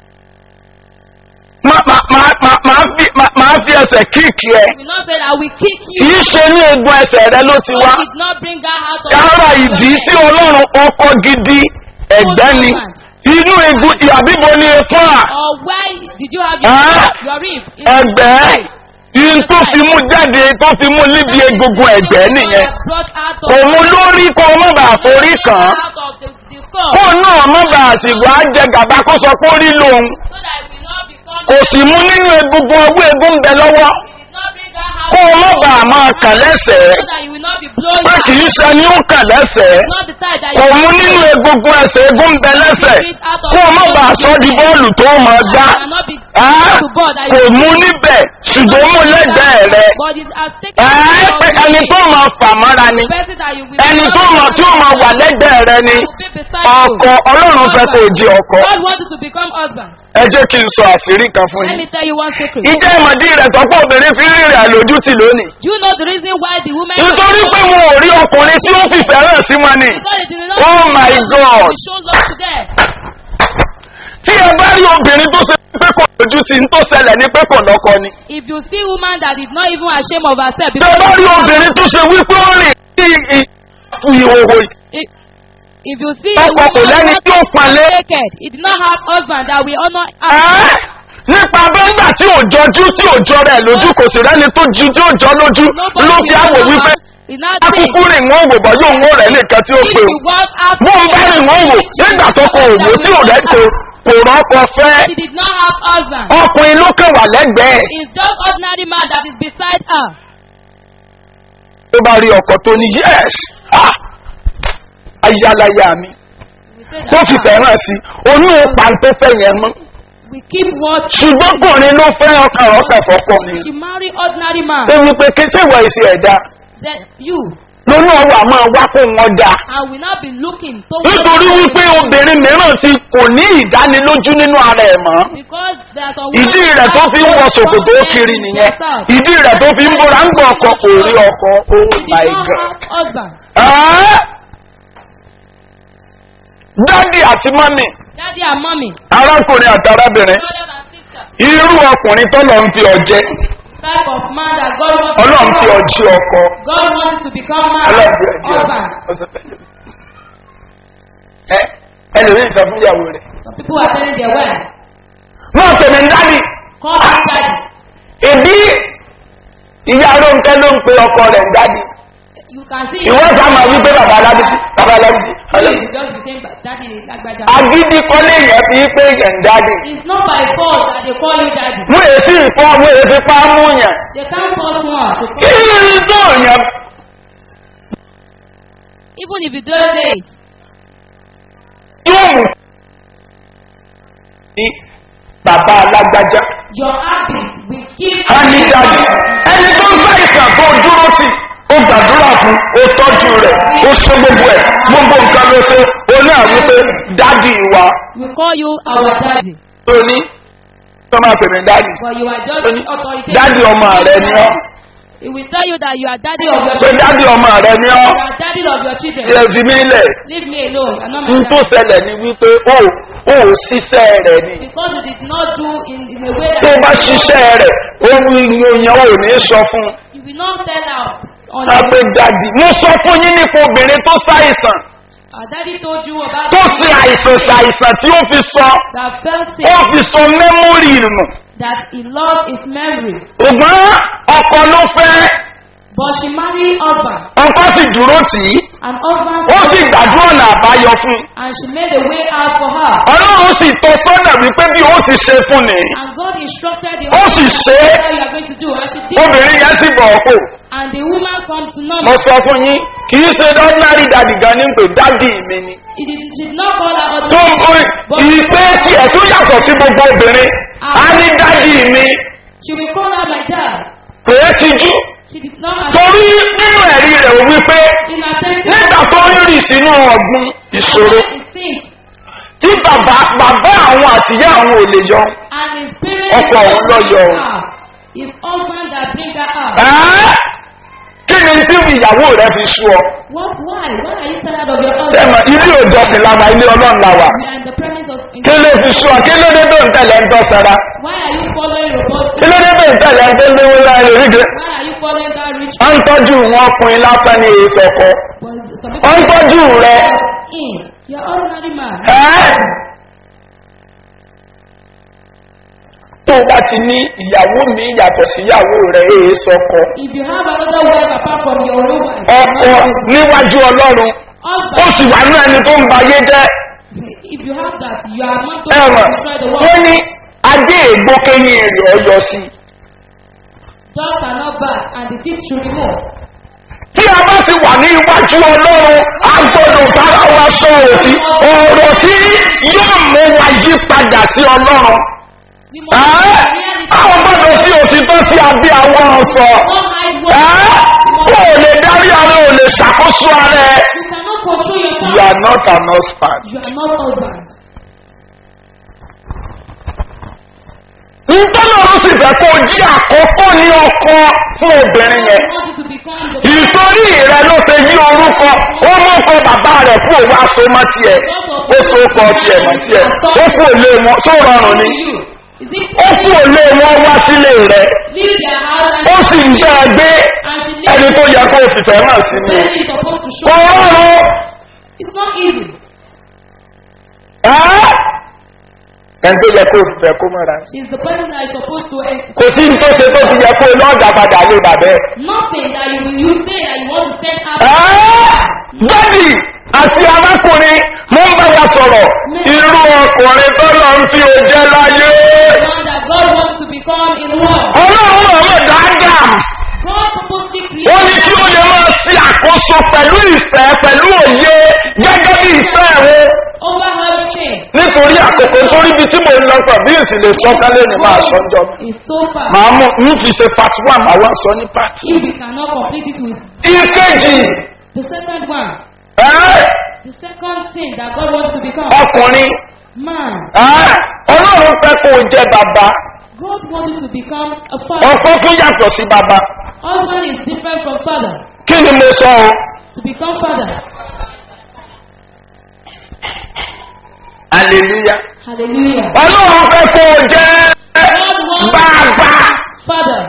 má- má- má- má- máa fi- má- máa fi ẹsẹ̀ kíìkì ẹ You will not say that I will kick kì you. í ṣe ní egun ẹsẹ̀ rẹ ló ti wá God did not bring her out of yàrá your ìdí head. tí ọlọ́run ọkọ gidi ẹ̀gbẹ́ ni inú egun àbíbo ni efun à Or why did you have your, Ah. your rib? It's ẹgbẹ́ yìí tó fi mú jáde tó fi mú níbi egungun ẹ̀gbẹ́ nìyẹn Brought out of òun lórí kó o má bàa forí kàn án out of the, the skull. kó náà má bàa sì wá jẹ gàba kó sọ pé ó rí lòun So that it will not become. kò sì mú nínú egungun ọwọ́ egun bẹ lọ́wọ́ It did not bring her out. kó o má bàa máa kàn lẹ́sẹ̀ẹ́ So that you will not be blowing pé her. kì í ṣe ni ó kàn lẹ́sẹ̀ẹ́ Not the type that kò you mú nínú egungun ẹsẹ̀ egun bẹ lẹ́sẹ̀ kó o má bàa sọ di bọ́ọ̀lù tó máa gbá cannot be Ah, to board that kò you mú níbẹ̀ ṣùgbọ́n mú lẹ́gbẹ̀ẹ́ rẹ But it has taken ẹ pé ẹni tó máa fà mọ́ra ni person that you will ẹni tó máa tí ó máa wà lẹ́gbẹ̀ẹ́ rẹ ni will be beside ọkọ you. ọlọ́run fẹ́ kó o jí ọkọ God wants you to become husband. ẹ jẹ́ kí n sọ àṣírí kan fún Let yín me tell you one secret. ìjẹ́ ìmọ̀dí rẹ̀ tọ́pọ̀ obìnrin fi ń rìnrìn àlòjútì lónìí Do you know the reason why the women nítorí pé wọn ò rí ọkùnrin tí ó fìfẹ́ hàn sí wọn ni because it is not Oh my God. show love to them. tí ẹ bá rí obìnrin tó ṣe pé kò lójú tí ń tó ṣẹlẹ̀ ní pé kò lọ́kọ ni If you see woman that is not even ashamed of herself tí ẹ bá rí obìnrin tó ṣe wípé ó rìn sí ìhòòhò if, if you see Ọkọ kò lẹ́ni tí ó palẹ̀. naked, it did not have husband that will honor her. Ẹ́, nípa bẹ́ńgbà tí ò jọjú tí ò jọ rẹ̀ lójú kò sì rẹ́ni tó ju tí ò jọ lójú ló fi àwò wípé It's not akúkú rìn wọ́n wò bọ́ yóò wọ́n rẹ̀ nìkan tí ó If pè you walk out ó bó ń bá rìn wọ́n wò nígbà tó kò wò tí ò rẹ́ kò kò rọ́kọ fẹ́ She did not have husband. ọkùnrin ló kàn wà lẹ́gbẹ̀ẹ́ It's just ordinary man that is beside her. tó bá rí ọkọ̀ tó ní yẹ́s ayálàyà mi We say kó that fi fẹ́ràn sí onú pàǹtẹ́fẹ́ yẹn mọ́ we keep what ṣùgbọ́n kùnrin ló fẹ́ ọkàn ọkàn fọ́kọ ni she marry ordinary man. ó ní pé kí sèwọ̀ ìṣe ẹ̀dá That you lónú ọwọ́ àmọ́ wá kó wọn dá and will not be looking to nítorí wípé obìnrin mìíràn ti kò ní ìdánilójú nínú ara ẹ̀ mọ́ because there's a ìdí rẹ̀ tó fi ń wọ ṣòkòtò ó kiri nìyẹn ìdí rẹ̀ tó fi ń bóra ń gbọ́ ọkọ kò rí ọkọ oh She my did not god. have husband. Ẹ́, dádì àti mọ́mì Daddy and mommy. arákùnrin àti arábìnrin Brothers and sisters. irú ọkùnrin tó lọ ń fi ọjẹ́ Type of man that God wants ọlọ́run fi to become. ọjí ọkọ God wants you to become man. ọlọ́run fi ọjí ọkọ Husband. ọsẹ pẹ̀lú. ẹ ẹlòmíì sọ fún ìyàwó rẹ̀ Some people are telling their wife, náà tèmi ń dádì call me daddy. èbí ìyá ronke ló ń pe ọkọ rẹ̀ ń dádì You can see ìwọ́n sá máa wí pé bàbá alábísí bàbá alábísí Please alábísí. just became daddy Lagbaja. agídí kọ́lé yẹn fi pé yẹn ń dádì It's not by fault that they call you daddy. mú èsì ìfọ́ mú èsì pa mú yẹn They can't force one to kí call ni tó yẹn Even if you don't say it, yóò mú ní bàbá alágbájá your habit will keep á ní dádì ẹni tó ń bá ìsàn tó dúró tì ó gbàdúrà fún ó tọ́jú rẹ̀ ó ṣe gbogbo ẹ̀ gbogbo nǹkan ló ṣe ó ní àwọn pé dádì wa We call you our daddy, tó ní tó máa pè mí dádì but you are just tó ní authoritative. dádì ọmọ rẹ ni ọ́ He will tell you that you are daddy of your pé children. dádì ọmọ rẹ ni ọ́ You are daddy of your children. ilẹ̀ fi mí lẹ̀ Leave me alone. I'm not n my tó daddy. ṣẹlẹ̀ ni wípé ó ó ṣiṣẹ́ rẹ̀ ni Because you did not do in, in a way tó that bá ṣiṣẹ́ rẹ̀ ó ní ìyẹn ò ní sọ fún un you will not tell her. on a pé the dadi mo sọ fún yín nípa obìnrin tó ṣàìsàn Our daddy told you about tó the ṣe àìsàn ṣe àìsàn tí ó fi sọ that fell sick, ó fi sọ mẹ́mórì nù that he lost his memory. ṣùgbọ́n ọkọ ló fẹ́ But she married husband, ọkọ sì dúró tì í and husband ó sì gbàdúrà ọ̀nà àbáyọ fún un and she made a way out for her. ọlọ́run sì tọ́ sọ́nà wípé bí ó ti ṣe fún ni And God instructed the Ó sì husband ṣe é. what you are going to do. And she did. obìnrin yẹn sì bọ̀ ọ́ pò And the woman come to know mo sọ fún yín kì í ṣe ordinary dadi gan ní pé dadi mi ni It is, she did not call her tó ń husband. kó ìpè tiẹ̀ tó yàtọ̀ sí gbogbo obìnrin á ní dadi mi She will call her my dad. pé é ti jú She did not have torí nínú ẹ̀rí rẹ̀ ò wípé in her temple. nígbà tó ń rì sínú ọ̀gbun ìṣòro He thinks, tí bàbá bàbá àwọn àtìyá àwọn ò lè yọ and his parents Ọkọ òun lọ yọ bring o. her out. His husband that bring her out. ẹ́ kí ni tí ìyàwó rẹ fi sú ọ What? Why? Why are you tired of your sẹ́mọ̀ husband? ilé òjọsìn làwà ilé ọlọ́run làwà We are in the presence of. kí ló fi sú ọ kí ló dé tó ń tẹ̀lé ń tọ́ sara Why are you following robust? kí ló dé tó ń tẹ̀lé ń tó ń léwó láàrin oríire Why are you following that rich? wọ́n ń tọ́jú wọn ọkùnrin lásán ní èso ọkọ But some wọ́n ń people tọ́jú rẹ in. You're ordinary man. ẹ́ tó o bá ti ní ìyàwó mi yàtọ̀ sí ìyàwó rẹ èso ọkọ If you have another wife apart from your own wife, ọkọ níwájú ọlọ́run ó husband, sì wà ní ẹni tó ń ba ayé jẹ́ if you have that, you are not going ẹ̀wọ̀n to destroy the wọ́n world. ní ajé ègbó kéyìn èrè ọyọ sí i. Dogs are not bad, and the teeth should remove. tí a bá ti wà ní iwájú ọlọ́run a gbọ́dọ̀ bára wa sọ òtí ọ̀rọ̀ tí yóò mú wa yí padà sí ọlọ́run. We must Ẹ́, reality. àwọn gbọ́dọ̀ sí òtítọ́ sí abẹ́ àwọn ọ̀sọ̀. Don't hide Ẹ́, what kó o lè darí ara ò lè ṣàkóso ara ẹ. you cannot control you yourself. are not an husband. You are not husband. ntọ́lọ́run sì fẹ́ kó o jí àkọ́kọ́ ní ọkọ fún obìnrin yẹn. I want you to become the ìtorí rẹ ló ṣe yí orúkọ ó mú kọ bàbá rẹ kú òun aṣọ mọ tiẹ ó so kọ tiẹ mọ tiẹ ó kú òlé wọn tó rọrùn ni you. Is it ó kú òlé wọn wá sílé rẹ leave their house and ó sì ń bẹ ẹ gbé and she ẹni leave tó yẹ kó o fìfẹ́ hàn sí ni where is supposed to kò show. rọrùn It's not easy. ẹ́ ẹni tó yẹ kó o fìfẹ́ kó mọ́ra She's the person that is supposed to eh, kò sí ní tó ṣe tó fi yẹ kó o lọ́ọ̀dà padà lé bàbẹ́ nothing that you will you say that you want to send out. ẹ́ dádì àti arákùnrin mo ń bá wa sọ̀rọ̀ irú ọkùnrin tó lọ ń fi òjẹ́ láyé. The one that God wants to become in one. ọlọ́run ọ̀rọ̀ dáadáa God purposely ó ní created kí ó lè máa ṣe àkóso pẹ̀lú ìfẹ́ pẹ̀lú òye gẹ́gẹ́ bí ìfẹ́ rẹ over everything. nítorí àkókò torí ibi tí mo ń lọ pọ̀ bí èsì lè sọ kálẹ̀ ní máa sọ jọ It's so far. màá mú ń fi ṣe part one màá wá sọ ní part two. If you cannot complete it with ìkejì the second one, ẹ́, the second thing that God wants to become ọkùnrin man. ẹ́, ọlọ́run fẹ́ kó o jẹ bàbá God wants you to become a father. ọkọ tún yàtọ̀ sí bàbá Husband is different from father. kí ni mo sọ o To become father. hallelujah Hallelujah. ọlọ́run fẹ́ kó o jẹ́ God wants bàbá. father.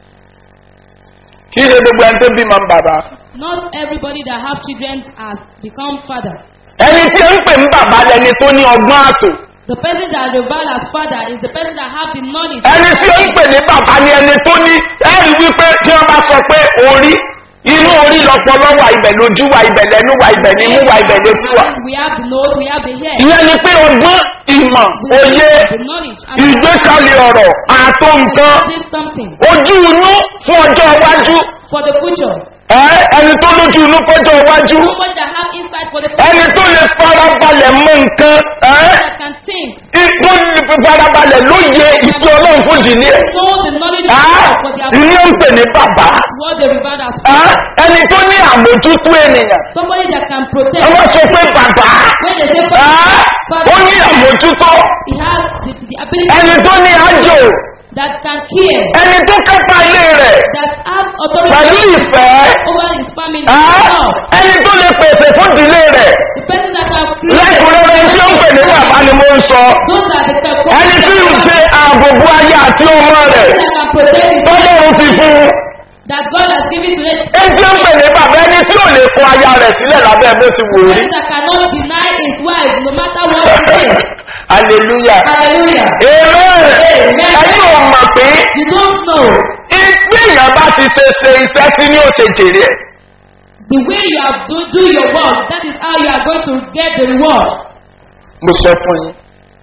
kì í ṣe gbogbo ẹni tó bímọ ń bàbá. Not everybody that have children has become father. ẹni tí ó ń pè ń bàbá lẹni tó ní ọgbọ́n àtò. The person that revealed as father is the person that have the knowledge. ẹni tí ó ń pè ní bàbá ni ẹni tó ní ẹ̀rí wípé tí wọ́n bá sọ pé orí inú orí lọpọlọ wà ibẹ̀ lójú wà ibẹ̀ lẹ́nu wà ibẹ̀ nímú wà ibẹ̀ létí wà. We have the nose, we have the hair. ìyẹn ni pé ọgbọ́n ìmọ̀ We òye have the knowledge. And ìgbékalẹ̀ ọ̀rọ̀ àtó nǹkan we have something ojú inú fún ọjọ́ iwájú for the future. ẹ ẹni tó lójú inú fọjọ́ iwájú Someone that have insight for the future. ẹni tó lè farabalẹ̀ mọ nǹkan ẹ That can think. tó lè farabalẹ̀ lóye ìpín ọlọ́run fún ìdílé ẹ̀. Know the knowledge of Ah, God for their ilé ń pè ní bàbá what they revealed as Ah, father. ẹni tó ní àmójútó ènìyàn Somebody that can protect. ẹ wọ́n sọ pé bàbá When they say Ah, father, ó ní àmójútó he has the, the ability ẹni tó ní àjò that can care, ẹni tó kápá ilé rẹ̀ that has authority pẹ̀lú ìfẹ́ over his family. Ah, Now, ẹni tó lè pèsè fún ìdílé rẹ̀ the person that can create lẹ́kùnrẹ́rẹ́ tí ó ń pè ní bàbá ni mo ń sọ those are the people ẹni tí ń ṣe ààbòbò ayé àti ọmọ rẹ̀ that can protect his tọ́lọ́run ti fún that God has given to us. ẹjẹ́ ń pè ní bàbá ẹni tí ò lè kọ aya rẹ̀ sílẹ̀ lábẹ́ bó ti wò rí. Person that cannot deny his wife no matter what he says. hallelujah. Hallelujah. amen. ẹni ò mọ̀ pé You don't know bí èèyàn bá ti ṣe ṣe iṣẹ́ sí ní òṣè jèrè ẹ̀. the way you have to do your work. That is how you are going to get the reward. mo sọ fún yín.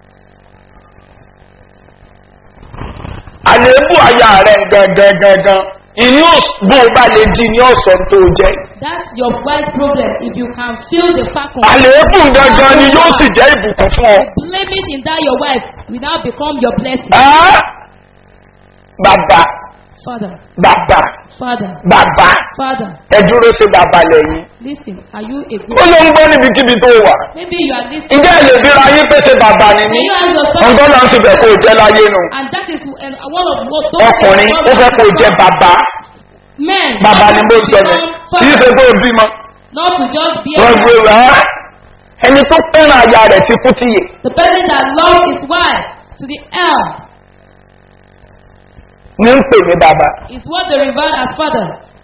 àléébù aya rẹ̀ gangan gangan inú bó o bá lè di ní ọ̀sán tó jẹ́. That's your wife's problem. If you can feel the fact of àléébù gangan ni yóò sì jẹ́ ìbùkún fún ọ. the blemish in that your wife will now become your blessing. Ẹ́, bàbá Father, bàbá Father, bàbá Father, ẹ dúró sí bàbá lẹ́yìn. listen. Are you a good? ó ló ń gbọ́ níbikíbi tó wà. Maybe you are listening. ǹjẹ́ ẹ lè bíra yín pé ṣe bàbá ni Can mí? you ask yourself? ọ̀gọ́ náà sì fẹ́ kó o jẹ́ láyé nu. And that is uh, one of what those ọkùnrin ó fẹ́ kó o jẹ́ bàbá. men. bàbá ni mo sọ ni kì í ṣe kó o bímọ. Not to just be wọ́n gbé a, rà á. ẹni tó fẹ́ràn aya rẹ̀ ti kú tíye. the person that loves his wife to the end ní ń pè ní bàbá. is what they regard as father.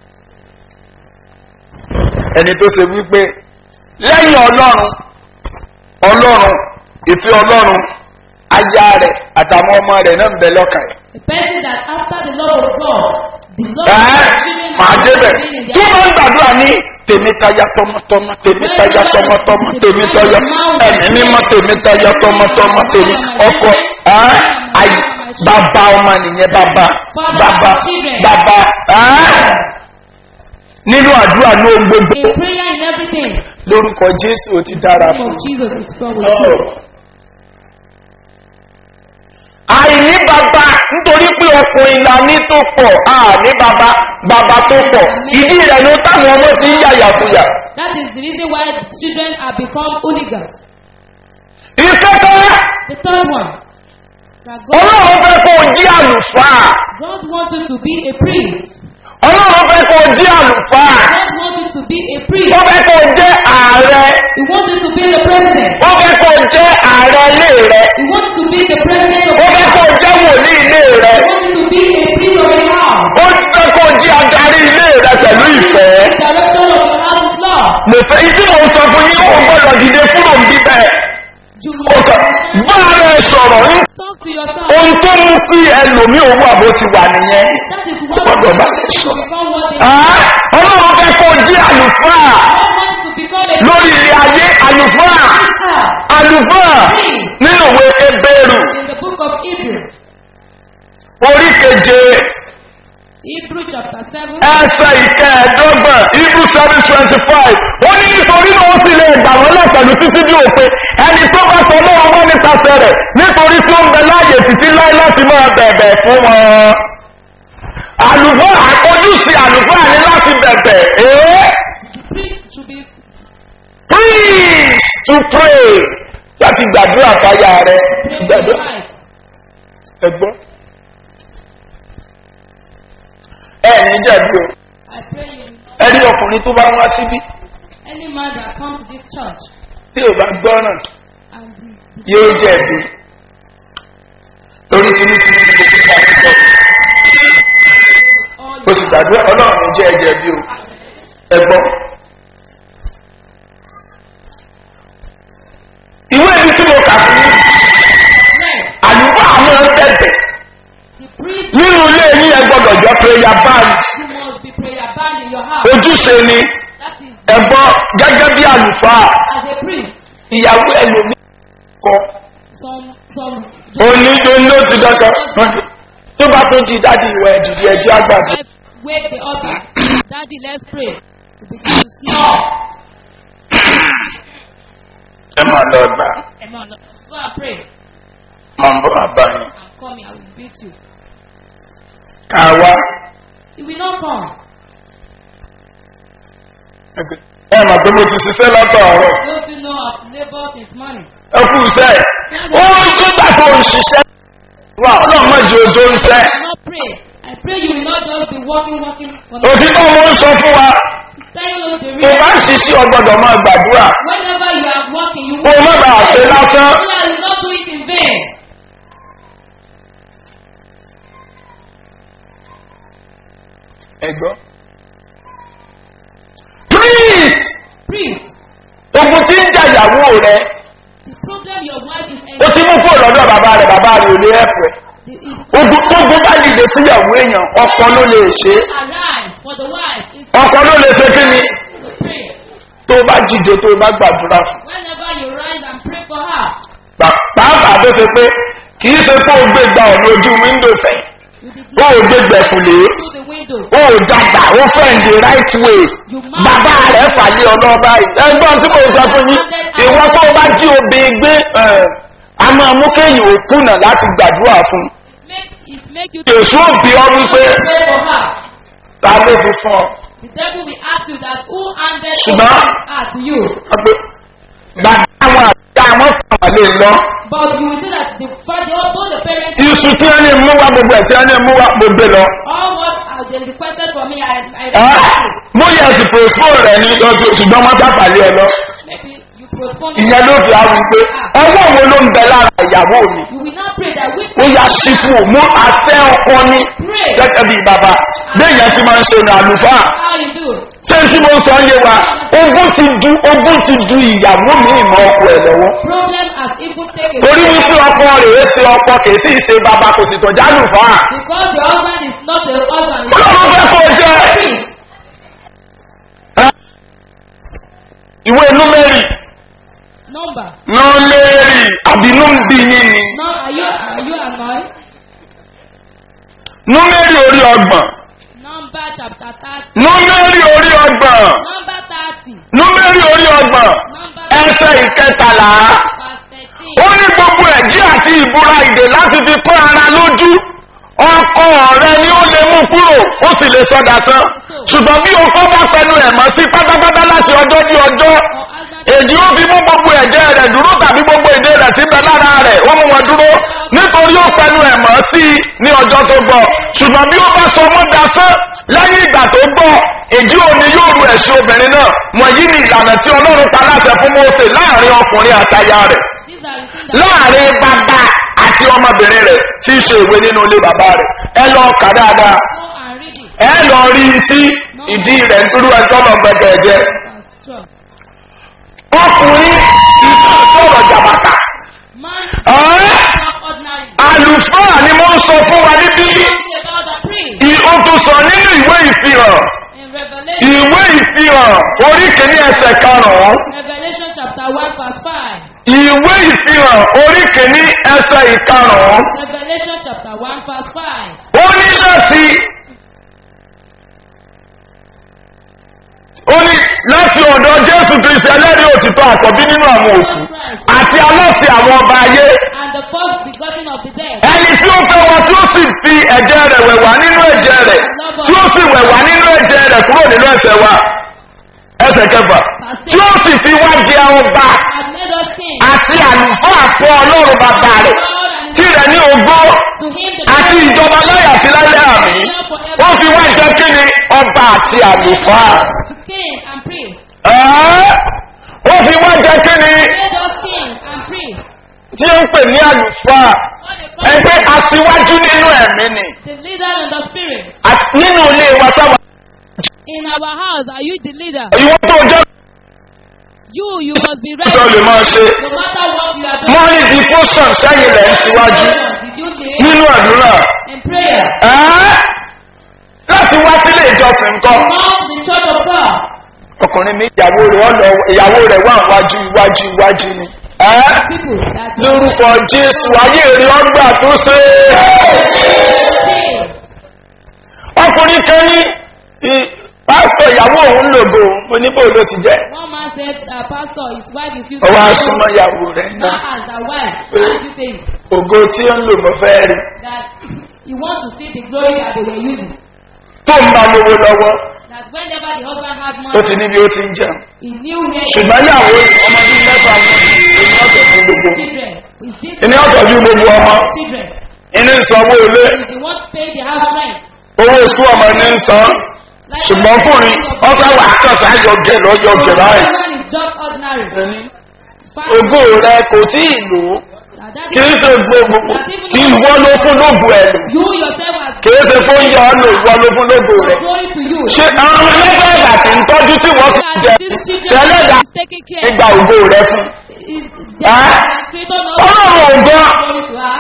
ẹni tó ṣe wípé lẹ́yìn ọlọ́run ọlọ́run ìfẹ́ ọlọ́run aya rẹ̀ àtàwọn ọmọ rẹ̀ náà ń bẹ lọ́kàn ẹ̀. The person that after the love of God, the love ẹ́ of children màá débẹ̀ being in tí their wọ́n ń gbàdúrà ní tèmi táyà tọmọtọmọ tèmi táyà tọmọtọmọ tèmi táyà ẹ̀mí mímọ́ tèmi táyà tọmọtọmọ tèmi ọkọ ẹ́ àyè bàbá ọmọ nìyẹn bàbá bàbá bàbá ẹ́ nínú àdúrà ní ohun gbogbo A prayer in everything. lórúkọ jésù ó ti dára The name fún of Jesus is from with you. àìní bàbá nítorí pé ọkùnrin la ní tó pọ̀ àní bàbá bàbá tó pọ̀ ìdí rẹ̀ ló táwọn ọmọ ti ń yàyàkuyà. That is the reason why children have become hooligans. ìkẹ́kẹ́ The third one, that God, ọlọ́run fẹ́ kó o jí àlùfáà God wants you to be a priest. ọlọ́run fẹ́ kó o jí àlùfáà God wants you to be a priest. wọ́n fẹ́ kó o jẹ́ ààrẹ He wants you to be the president. wọ́n fẹ́ kó o jẹ́ ààrẹ ilé rẹ He wants you to be the president of wọ́n the fẹ́ kó o house. jẹ́ wòlíì ilé rẹ He wants you to be a priest of your house. ó fẹ́ kó o jí adarí ilé rẹ pẹ̀lú ìfẹ́. The director of your house is love. mo fẹ́ ìdí mo sọ fún yín ó gbọ́dọ̀ dìde kúrò ń bí bẹ́ẹ̀. You ó kàn bá ara ẹ sọ̀rọ̀ ń talk to yourself. ohun tó mú kí ẹlòmíì owó àbó ti wà nìyẹn. That is what Gbọ́dọ̀ bá you ẹ sọ. become what they Ah, ọlọ́run fẹ́ kó jí àlùfáà God wants to become a lórí ilé ayé àlùfáà minister. àlùfáà nínú ìwé ebéèrú In the book of Hebrew, orí keje Hebrew chapter 7, ẹsẹ̀ ìkẹẹ̀ẹ́dọ́gbọ̀n ibu seven twenty five ó ní nítorí náà ó sì lè gbà wọ́n lọ pẹ̀lú títí bí òpin ẹni tó bá sọ lọ́run wọ́n nípasẹ̀ rẹ̀ nítorí tí ó ń bẹ láàyè títí láé láti máa bẹ̀bẹ̀ fún wọn. àlùfáà àkójúsí àlùfáà ní láti bẹ̀bẹ̀ ee the priest should be please to pray láti gbàdúrà fáyà rẹ praying for gbàdúrà his wife. ẹgbọ́n. ẹ ní jẹ̀bi o I pray you, ẹ rí ọkùnrin tó bá wá síbí any man that comes to this church tí ò bá gbọ́ràn and the, the yóò jẹ̀bi torí tinútinú ni gbogbo ìgbà tó sọ all o sì gbàdúrà ọlọ́run ní jẹ́ ẹ jẹ̀bi o ẹ gbọ́. ìwé ibi tí mo kà fún yín friends, àlùfáà àwọn ẹ bẹ̀bẹ̀ the priest, nínú ilé yín ẹ gbọ́dọ̀ jọ prayer band you must be prayer band in your house. ojúṣe ni That is, ẹ gbọ́ gẹ́gẹ́ bí àlùfáà as a priest, ìyàwó ẹlòmíì kọ some, some, òní ló ti dandan tó bá tó jí dáàdi ìwà ẹ̀dìdì ẹ̀jẹ̀ àgbàdo. wife wake the other. Daddy, let's pray. You begin to snore. ẹ máa lọ gbà Amen. Go and pray. máa ń bọ́ bàbá yín I'm coming. I will beat you. ká wá He will not come. ẹ mà pé mo ti ṣiṣẹ́ látọ̀ ọ̀rọ̀ Don't you know I've labored this morning? ẹ kú iṣẹ́ ó ń gbígbà tó ń ṣiṣẹ́ wà ọlọ́run má jẹ́ ojú ń sẹ́ I will not pray. I pray you will not just be walking, walking for no òtítọ́ mo ń sọ fún wa Tell you the tó bá ń reason. ṣiṣẹ́ ọgbọ́dọ̀ máa gbàdúrà Whenever you are walking, you kó o má bàa ṣe lásán So that you will not do it in vain. ẹ̀gbọ́n. priest Priest, ogun tí ń jà ìyàwó rẹ the problem your wife is ó ti mú kúrò lọ́dọ̀ bàbá rẹ̀ bàbá rẹ̀ ò lè ẹ̀pẹ̀. is ogun tó gbé bá dìde síyàwó èèyàn ọkọ ló lè ṣe é. arise for the wife is ọkọ ló lè ṣe kí ni to pray. tó bá dìde tó bá gbàdúrà fún. Whenever you rise and pray for her, Pà- pàápàá tó ṣe pé kì í ṣe pé ó gbé gba ọ̀nà ojú wíńdò fẹ̀ you did ó ò gbé gbẹ̀kùlé through the window. ó ò dàgbà ó fẹ́ in the right way bàbá rẹ̀ fàlẹ́ ọlọ́ba yìí ẹgbọ́n tí mo sọ fún yín ìwọ tó o bá jí obìnrin gbé ẹ̀, a máa mú kéèyàn ó kùnà láti gbàdúrà fún It make, it make you èso òbí ọ wípé pray for her. ta ló fi fún ọ The devil will ask you that who handed Ṣùgbọ́n- her to you. Wọ́n pé bàbá àwọn àti àwọn fàwọn lè lọ But you will see that the father, both the parents, iṣu tí wọ́n ní mú wá gbogbo ẹ̀ tí wọ́n ní mú wá gbogbo lọ. all what uh, they requested for me, I, I Ẹ́, mo yẹ ẹsì postpone rẹ ní lọ́jọ́ ṣùgbọ́n wọ́n dábàálẹ̀ ẹ lọ. maybe you postpone ìyẹn ló fi àwọn pé ọwọ́ wo ló ń bẹ lára ìyàwó mi. You will not pray that which ó yá sípò mú àṣẹ ọkọ ní pray gẹ́gẹ́ bíi bàbá béèyàn ti máa ń ṣe ní àlùfáà. how you do. ṣé tí mo sọ yé wa ogún ti du ogún ti du ìyàwó mi ìmọ̀ ọkọ ẹ̀ lọ́wọ́. Problem has even taken torí wípé ọkọ rẹ̀ é ṣe ọkọ kì í sì ṣe bàbá kò sì tọ́jà àlùfáà. because your husband is not a husband. Ọlọ́run fẹ́ kó o jẹ́. Priest. ìwé númẹ́rì Number. nọ́ọ̀lẹ́rì àbínú ń bí yín ni. Now are you are you annoyed? númẹ́rì orí ọgbọ̀n Number chapter thirty. númẹ́rì orí ọgbọ̀n Number thirty. númẹ́rì orí ọgbọ̀n Number ẹsẹ̀ ìkẹtàlá verse thirteen. ó ní gbogbo ẹ̀jí àti ìbúra ìdè láti fi pọ́n ara lójú ọkọ rẹ ni ó lè mú kúrò ó sì lè sọdà tán ṣùgbọ́n bí ọkọ bá pẹnu ẹ̀ mọ́ sí pátápátá láti ọjọ́ dé ọjọ́ Or husband èdè ó fi mú gbogbo ẹ̀jẹ̀ rẹ̀ dúró tàbí gbogbo èdè rẹ̀ tí ń bẹ lára rẹ̀ ó mú wọn dúró nítorí ó pẹnu ẹ̀ mọ́ sí i ní ọjọ́ tó gbọ́ ṣùgbọ́n bí ó bá sọ ọmọ dasán lẹ́yìn ìgbà tó gbọ́ èdè òní yóò ru ẹ̀sìn obìnrin náà wọ̀nyí ni ìlànà tí ọlọ́run pa láṣẹ fún mose láàrin ọkùnrin àtaya rẹ̀ these are the things that láàrin bàbá àti ọmọbìnrin rẹ̀ tí í ṣe ìwé nínú ilé bàbá rẹ̀ ẹ lọ kà dáadáa go and read it. ẹ lọ rí i tí ìdí rẹ̀ ń dúró ẹjọ́ lọ gbẹgẹ jẹ Verse twelve. ọkùnrin ìfà sọ̀rọ̀ jàbàtà Man Ẹ́? is not ordinary. àlùfáà ni mo ń sọ fún wa níbí Talking about the priest ì- ó tún sọ nínú ìwé ìfihàn in Revelation. ìwé ìfihàn orí kìíní ẹsẹ̀ karùn-ún Revelation chapter one verse five. ìwé ìfihàn orí kìíní ẹsẹ̀ ìkarùn-ún Revelation chapter one verse five. ó ní láti ó ní láti ọ̀dọ̀ jésù kristi ẹlẹ́rìí òtítọ́ àkọ́bí nínú àwọn òkú àti aláṣẹ àwọn ọba ayé And the first begotten of the dead. ẹni tí ó fẹ́ wa tí ó sì fi ẹ̀jẹ̀ rẹ̀ wẹ̀ wá nínú ẹ̀jẹ̀ rẹ̀ tí ó sì wẹ̀ wá nínú ẹ̀jẹ̀ rẹ̀ kúrò nínú ẹ̀sẹ̀ wa ẹsẹ̀ kẹfà tí ó sì fi wá jẹ ọba Has made us king. àti àlùfáà fún ọlọ́run bàbá rẹ̀ God and tí rẹ̀ ní ogó to him the àti glory ìjọba láyà àti lálẹ́ àmì ó fi wá jẹ kí ni ọba àti àlùfáà to king and priest. Ẹ́, ó fi wá jẹ kí ni Made us king and priest. tí ó ń pè ní àlùfáà What they call ẹgbẹ́ aṣíwájú nínú ẹ̀mí ni the leader in the spirit. Àti nínú ilé wa sábà In our house, are you the leader? ìwọ́n tó jẹ́ You, you must be tó lè ready. máa ṣe No matter what you are doing. morning devotion sẹ́yìn lẹ̀ ń síwájú Did you lead nínú àdúrà in prayer? Ẹ́, láti wá sílé ìjọsìn nǹkan Now the church of God. ọkùnrin mi ìyàwó rẹ̀ ọ̀nà ìyàwó rẹ̀ wà wájú iwájú iwájú ni. Ẹ́, People that lórúkọ jésù ayé èrè ọgbà tó ṣe Say, ọkùnrin kan ní ì- pásítọ̀ ìyàwó òun lògò mo níbò ló ti jẹ́ One man said, uh, Pastor, his wife is using ọwọ́ asúnmọ́ ìyàwó rẹ̀ Now náà as a wife, how do you think ògo tí ó ń lò mọ́ fẹ́ rí that you want to see the glory that they were using? tó ń bá lówó lọ́wọ́ That whenever the husband had ó money, ti níbi ó ti ń jẹun he knew where ṣùgbọ́n ìyàwó ọmọ bíi mẹ́fà wọn ìní ọ̀tọ̀ fún gbogbo children. Is this ìní ọ̀tọ̀ ju gbogbo ọmọ children? ìní ìsanwó ilé Is the one pay the house rent? owó sukú ọmọ ní ń san Like ṣùgbọ́n fúnrin ọ̀sán wà á kàn sáyọ gẹ̀ lọ́yọ̀ gẹ̀ báyìí One is just ordinary. Fine. ògo rẹ kò tí ì lò ó And that kì í is ṣe gbogbo ìwọ ló fún lóògùn ẹ̀ lò you yourself as kì í ṣe fún yọ ọ́ lò ìwọ ló fún lóògùn rẹ̀. glory to you. ṣé àwọn ọmọ ẹlẹ́gbẹ́ ẹ̀dà tí ń tọ́jú tí wọ́n fi That jẹ these children ṣẹlẹ́dà is taking care. nígbà ògo rẹ fún. Is their Ah. creator not ọlọ́run ògo glory to her?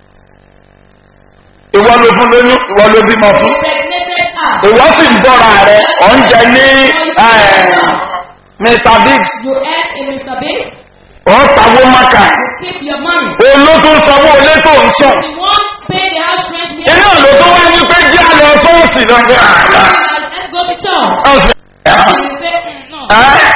ìwọ ló fún lóyún ìwọ ló bímọ fún. Impregnated her. ìwọ sì ń bọ́ra rẹ ọ̀ ń jẹ ní mr biggs You earn a Mr. Big. ọ̀ ń tawó maka You keep your money. olótó sanwó olé tó ń sàn. The one pay the house rent here. inú ìlú tó wá ní pé jí àlọ́ sọ́ọ̀sì lọ́gbẹ́ àgbà. Let's go to church. ọ̀sẹ̀ And you say, mm, no.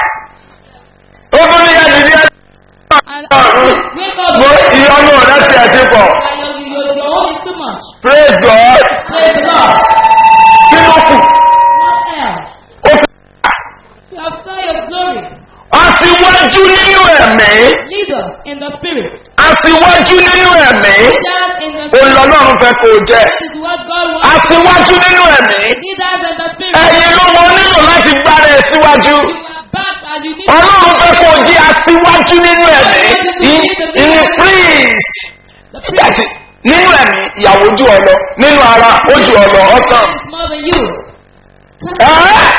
ó tún ní ẹni ní ẹni And wake up. mo ìyọnu rẹ ti ẹ̀ ti pọ̀ And your, your, your own is too much. praise god Praise God. kí ló kù What else? ó fi You have saw your glory. aṣíwájú nínú ẹ̀mí Lead us in the spirit. aṣíwájú nínú ẹ̀mí Lead us in the spirit. olọ́lọ́run fẹ́ kó o jẹ́ That is what God wants. aṣíwájú nínú ẹ̀mí Lead us in the spirit. ẹ̀yin ló mọ nílò láti gbára ẹ̀ síwájú You are back and you need ọlọ́run fẹ́ kó o jẹ́ aṣíwájú nínú ẹ̀mí ìní priest the nígbà priest tí nínú ẹ̀mí ìyàwó jù ọ lọ nínú ara ó jù ọ lọ ọ̀tàn. is more than you. Ẹ́!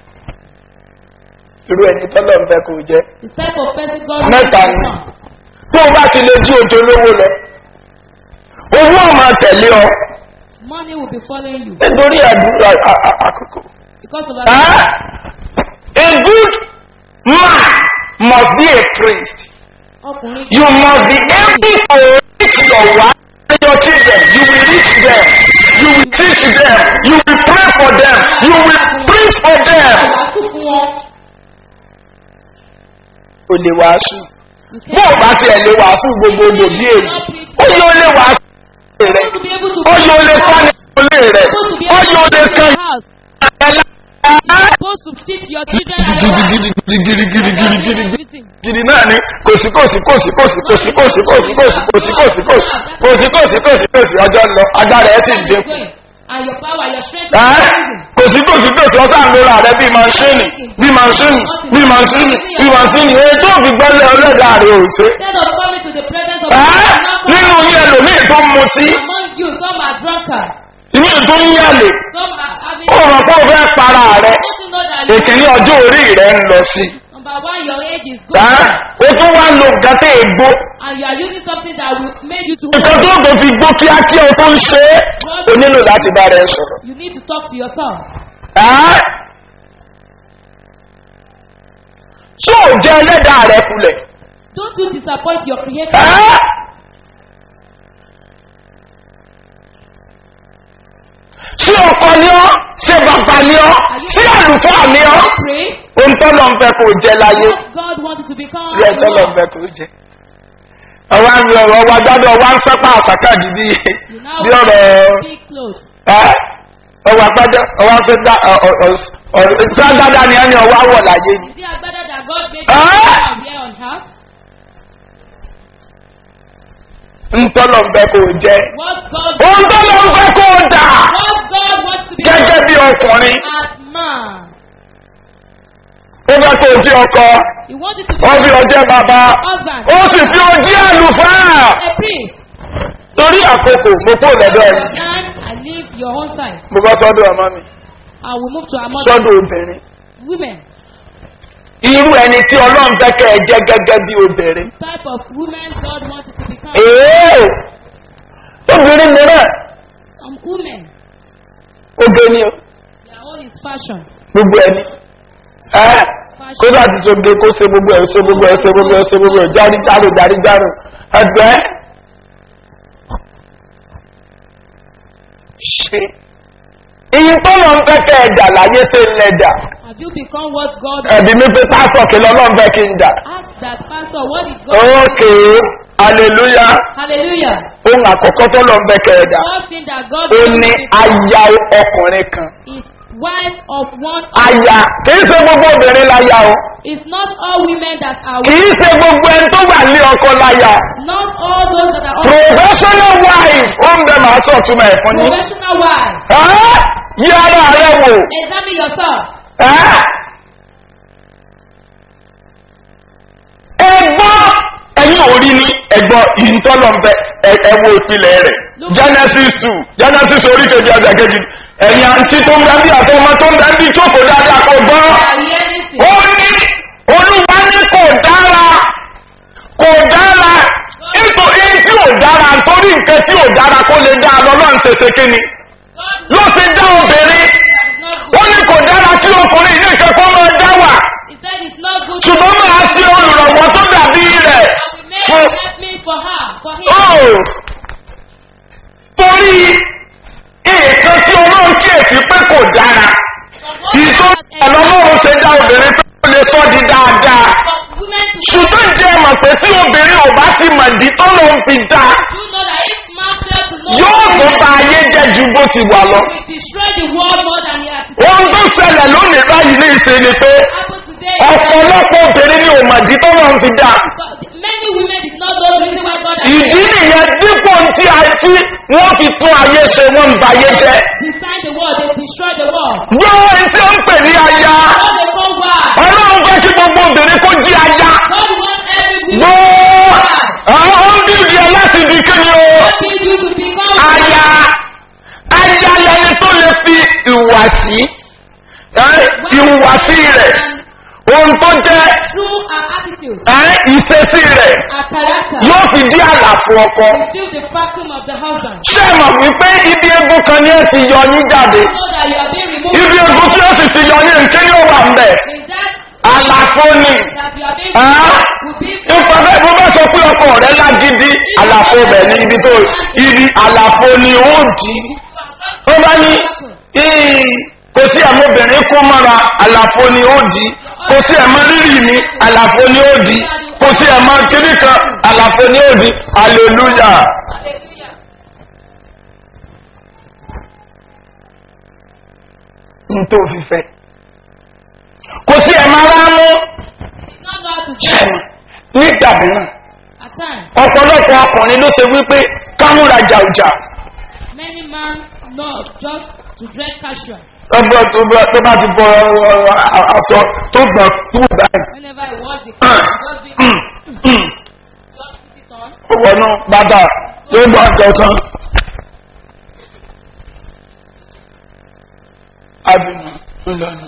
irú ẹni tọ́lọ̀ ń fẹ́ kó o jẹ́ The type of person God Mẹ́ta wants ni. to become. tó o bá ti lè jí ojú olówó lọ owó ọmọ tẹ̀lé ọ Money will be following you nítorí àdúrà à- à- àkókò. because of Ẹ́! that. a good man must be a priest Ọkùnrin you must be able to reach your wife and your children you will reach them you will teach them you will pray for them you will preach for them. wàásù fún wọn. o lè wàásù. You bó o bá tiẹ̀ lè wàásù gbogbogbò bí èyí ó yóò lè wàásù rẹ̀ supposed to be able to ó yóò lè kọ́ni ìpínlẹ̀ rẹ̀ supposed to be ó able yóò to lè teach kan your house. ẹ̀la You're supposed to teach your children and your wife. gidigidigidigidigidi Everything. gidi náà ni kòsí kòsí kòsí kòsí kòsí kòsí kòsí kòsí kòsí kòsí kòsí kòsí kòsí kòsí ọjọ́ ń lọ agbára ẹ̀ sì ń And dínkù. you're going. And your power, your strength Ẹ́, is increasing. kòsí kòsí kòsí ọ̀sán àlóra rẹ̀ bíi mansíìnì bíí mansíìnì bíí mansíìnì bíí mansíìnì èyí tó fi gbọ́lẹ̀ ọlọ́dà rẹ̀ ò ṣe. Instead of coming to the presence of Ẹ́, God, now come nínú yín ẹlòmíì tó ń mutí among you, some are drunkards, ìmí tó ń yàlè some are having. ó rọ̀ pé ó fẹ́ para rẹ̀ Don't you know that you- ìkíní ọjọ́ orí rẹ̀ ń lọ sí. number one, your age is good, Ẹ́, ó tún wá lo nǹkan tẹ́ ègbó and you are using something that will make you to. nǹkan tó tó fi gbó kíákíá o tó ń ṣe é o nílò láti bá rẹ sọ̀rọ̀. You need to talk to yourself. Ẹ́, ṣé ò jẹ́ ẹlẹ́dàá rẹ kulẹ̀? Don't you disappoint your creator. Ẹ́, ṣé ọkọ ni ọ́ ṣé bàbá ni ọ́ ṣé àlùfáà ni ọ́ Pray. ohun tó lọ ń fẹ́ kó jẹ láyé What God wants you to become. rí ẹ tó lọ ń fẹ́ kó jẹ. ọwọ́ ń rí ọ̀rọ̀ wa gbádùn ọwọ́ ń sápá àsákàdì bí You now bí ọ̀rọ̀ wear big clothes. ẹ́ ọwọ́ agbádá ọwọ́ afẹ́dá ságbádá ni ẹni ọwọ́ àwọ̀ láyé ni. Is it a better that God made Ah! you here on earth? ń tọ́lọ̀ ń fẹ́ kó jẹ. What God ohun tó lọ ń fẹ́ kó dà what God wants to gẹ́gẹ́ become bí ọkùnrin as man. ó fẹ́ kó jẹ́ ọkọ He wants you to ó fi be ọjẹ́ bàbá husband, ó sì fi ọjẹ́ àlùfáà a priest. torí àkókò mo kó lọ́dọ̀ ẹni And I leave your own side. mo bá sọ́dọ̀ ọmọ mi I will move to another sọ́dọ̀ obìnrin women. irú ẹni tí ọlọ́run fẹ́ kẹ́ ẹ jẹ́ gẹ́gẹ́ bí obìnrin. Type of women God wants you to become. èèó obìnrin mìíràn Some women, obìnrin o their own is fashion. gbogbo ẹni ẹ kó bá ti sọgbẹ kó ṣe gbogbo ẹ ṣe gbogbo ẹ ṣe gbogbo ẹ ṣe gbogbo ẹ járí járò járí járò ẹgbẹ ṣe ìyìn tó lọ ń fẹ́ kẹ́ ẹ dà láyé ṣe ń lẹ dà Have you become what God ẹ̀bí mi pé pásọ̀ kí lọ́lọ́ ń fẹ́ kí n dà Ask that pastor, what did God ókè aleluya Hallelujah. ohun àkọ́kọ́ tó lọ ń fẹ́ kẹ́ ẹ dà One thing that God ó wants ní you to become aya ọkùnrin kan is wife of one. aya kìí ṣe gbogbo obìnrin láya o It's not all women that are kìí ṣe gbogbo ẹni tó wà ní ọkọ láya not all those that are all professional wife ó ń bẹ màá sọ túmọ̀ ẹ̀ fún yín professional wives. Ẹ́, yí ara rẹ wò Examine yourself. Ẹ́. ẹgbọ́n ẹ̀yin ò rí ni ẹgbọ́ ìtọ́lọ́mfẹ́ ẹwọ ìpìlẹ̀ rẹ̀ genesis two genesis orí kejì ọjà kejì ẹ̀yìn àǹtí tó ń bẹ bí àti ọmọ tó ń bẹ bí jókòó dáadáa kò gbọ́ ó ní olúwa ní kò dára kò dára nítorí tí ò dára nítorí nǹkan tí ò dára kó lè dá lọ́lọ́run ṣẹṣẹ kí ni ló ti dá obìnrin ó ní kò dára kí ọkùnrin ní nǹkan kó máa dá wà He said it's not good to ṣùgbọ́n máa ṣe olùrànwọ́ tó dàbí rẹ̀ we make fún help me for her, for him. ó torí nǹkan tí ọlọ́run kíyèsí pé kò dára ìtọ́ ọlọ́run ṣe dá obìnrin pé kò lè sọ́ di dáadáa For women to ṣùgbọ́n jẹ́ mọ̀ pé tí obìnrin ò bá ti mọ̀ di tó ló ń fi dá do know that if man fails to know yóò tó women, bá ayé jẹ́ ju bó ti wà lọ. we destroy the world more than he has ohun tó ṣẹlẹ̀ lónìí báyìí ní ìṣe ni pé happened today. ọ̀pọ̀lọpọ̀ obìnrin ni ò mọ̀ di tó ló ń fi dá. God- Many women did not know the reason why God has ìdí nìyẹn dípò tí a tí wọ́n fi tún ayé ṣe wọ́n ń ba ayé jẹ́. designed the world, they destroyed the world. gbọ́ ẹni tí ó ń pè ní aya All they call wives. ọlọ́run fẹ́ kí gbogbo obìnrin kó jí aya. God wants every woman gbọ́ àwọn ó ń bíbí ẹ láti di kíni o. to be you to become aya aya lẹni tó lè fi ìhùwàsí ẹ, ìhùwàsí rẹ̀ ohun tó jẹ́ through our attitude, ẹ, ìṣesí rẹ̀ our character, yóò fi dí àlàfo ọkọ. fulfill the vacuum of the husband. ṣé ẹ mọ̀ wípé ibi egun kan ni ẹ ti yọ yín jáde Know that you are being removed ibi egun tí ó sì ti yọ yín nké yóò wà mbẹ in that àlàfo ni that you are being Ah. removed will be nípa bẹ́ẹ̀ bó bá sọ pé ọkọ rẹ lágídí àlàfo bẹ̀ ní ibi tó ibi àlàfo ni ó dì í ó bá ní "Ih, kò sí ẹ̀mọ́bìnrin kó mọ́ra àlàfo ni ó dì í kò sí ẹ̀mọ́ rírì mi àlàfo ni ó dì í kò sí ẹ̀mọ́ kiri kan àlàfo ni ó dì í hallelujah. Hallelujah. n tó fi fẹ́. kò sí ẹ̀ máa rá mú It's not God to do ṣẹ̀mù nígbà mìíràn. at times. ọ̀pọ̀lọpọ̀ ọkùnrin ló ṣe wípé kámúra jàùjà Many men know just to dress casual. ọgbọ́n tó bá tó bá ti bọ ọ, ọ, aṣọ tó gbọ̀n tó báyìí. Whenever I watch the clothes, just be just put it on. ó wọnú bàtà yóò gbọ́ ọjọ́ kan. abinu ńlọrọ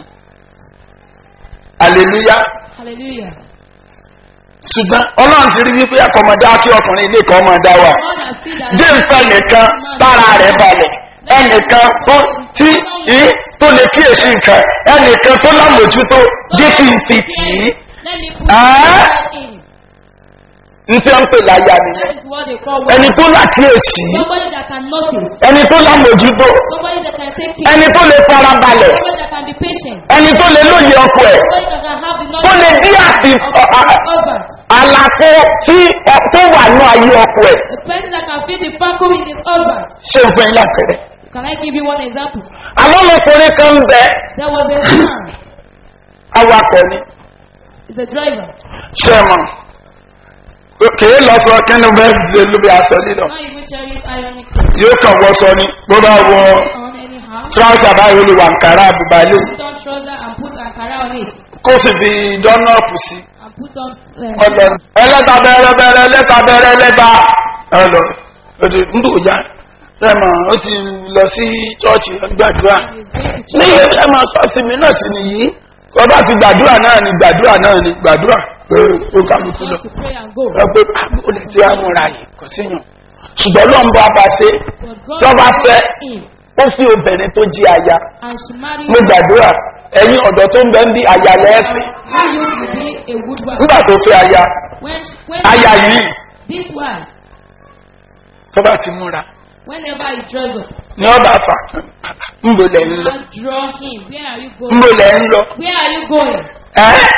aleluya Hallelujah. ṣùgbọ́n ọlọ́run ti rí wípé akọmọdé kí ọkùnrin ilé kan máa dá wà. God has seen that. jẹ́ nǹkan nìkan tára rẹ̀ balẹ̀ ẹnìkan tó tí í tó lè kíyèsí nǹkan ẹnìkan tó lámòjútó jẹ́ kí n fi tì í Let me put Ah. that in. ní tí wọ́n ń pè láyà That nìyẹn is what they call ẹni women. tó lákíyèsí Somebody that can notice. ẹni tó lámòjútó Somebody that can take care. ẹni tó lè fara balẹ̀ Somebody that can be patient. ẹni tó lè lóye ọkọ ẹ̀ Somebody that can have the tó lè knowledge dí àti of his husband. àlàfo tí ọ- tó wà ní ayé ọkọ ẹ̀ A person that can feel the vacuum in his husband. ṣé n fún yín lápẹ̀rẹ̀. Can I give you one example? àwọn ọmọkùnrin kan ń bẹ There was a man, awakọ̀ ni he's a driver. ṣé ẹ mọ̀ kìí lọ sọ kínní bẹ́ẹ̀ lè lóbi aṣọ lílọ Not even cherry ironic yóò kàn wọ sọ ni bó bá wọ on anyhow. tíráùsà báyìí ó lè wà nkàrà àbúbá ilé Put on trouser and put ankara on it. kó sì fi dọ́nọ́ọ̀pù sí And put on uh, ọlọ ẹlẹ́ta bẹ̀rẹ̀ bẹ̀rẹ̀ ẹlẹ́ta bẹ̀rẹ̀ ẹlẹ́ta ọlọ òdì ndò ya ẹ mọ̀ ó ti lọ sí chọ́ọ̀chì gbàdúrà and he's going to ní church. ẹ máa sọ sí mi náà sí nìyí ọba ti gbàdúrà náà ni gbàdúrà náà ni gbàdúrà pé ó kálukú lọ Going to pray and go. ẹ pé àbúrò tí a múra yìí kò síyàn ṣùgbọ́n lọ́n bá bá ṣe But God lọ́ba fẹ́ blessed him ó fi obìnrin tó jí aya and she married mo him. gbàdúrà ẹ̀yin ọ̀dọ́ tó ń bẹ ń bí aya lẹ́ẹ̀fẹ̀ He used to be a good wife. nígbà tó fẹ́ aya When, she, when aya yìí this wife, tó bá ti múra whenever he draws up, ní ọba fà ń bò lẹ̀ ń lọ I draw him. Where are you ń going? bò lẹ̀ ń lọ Where are you going? ẹ́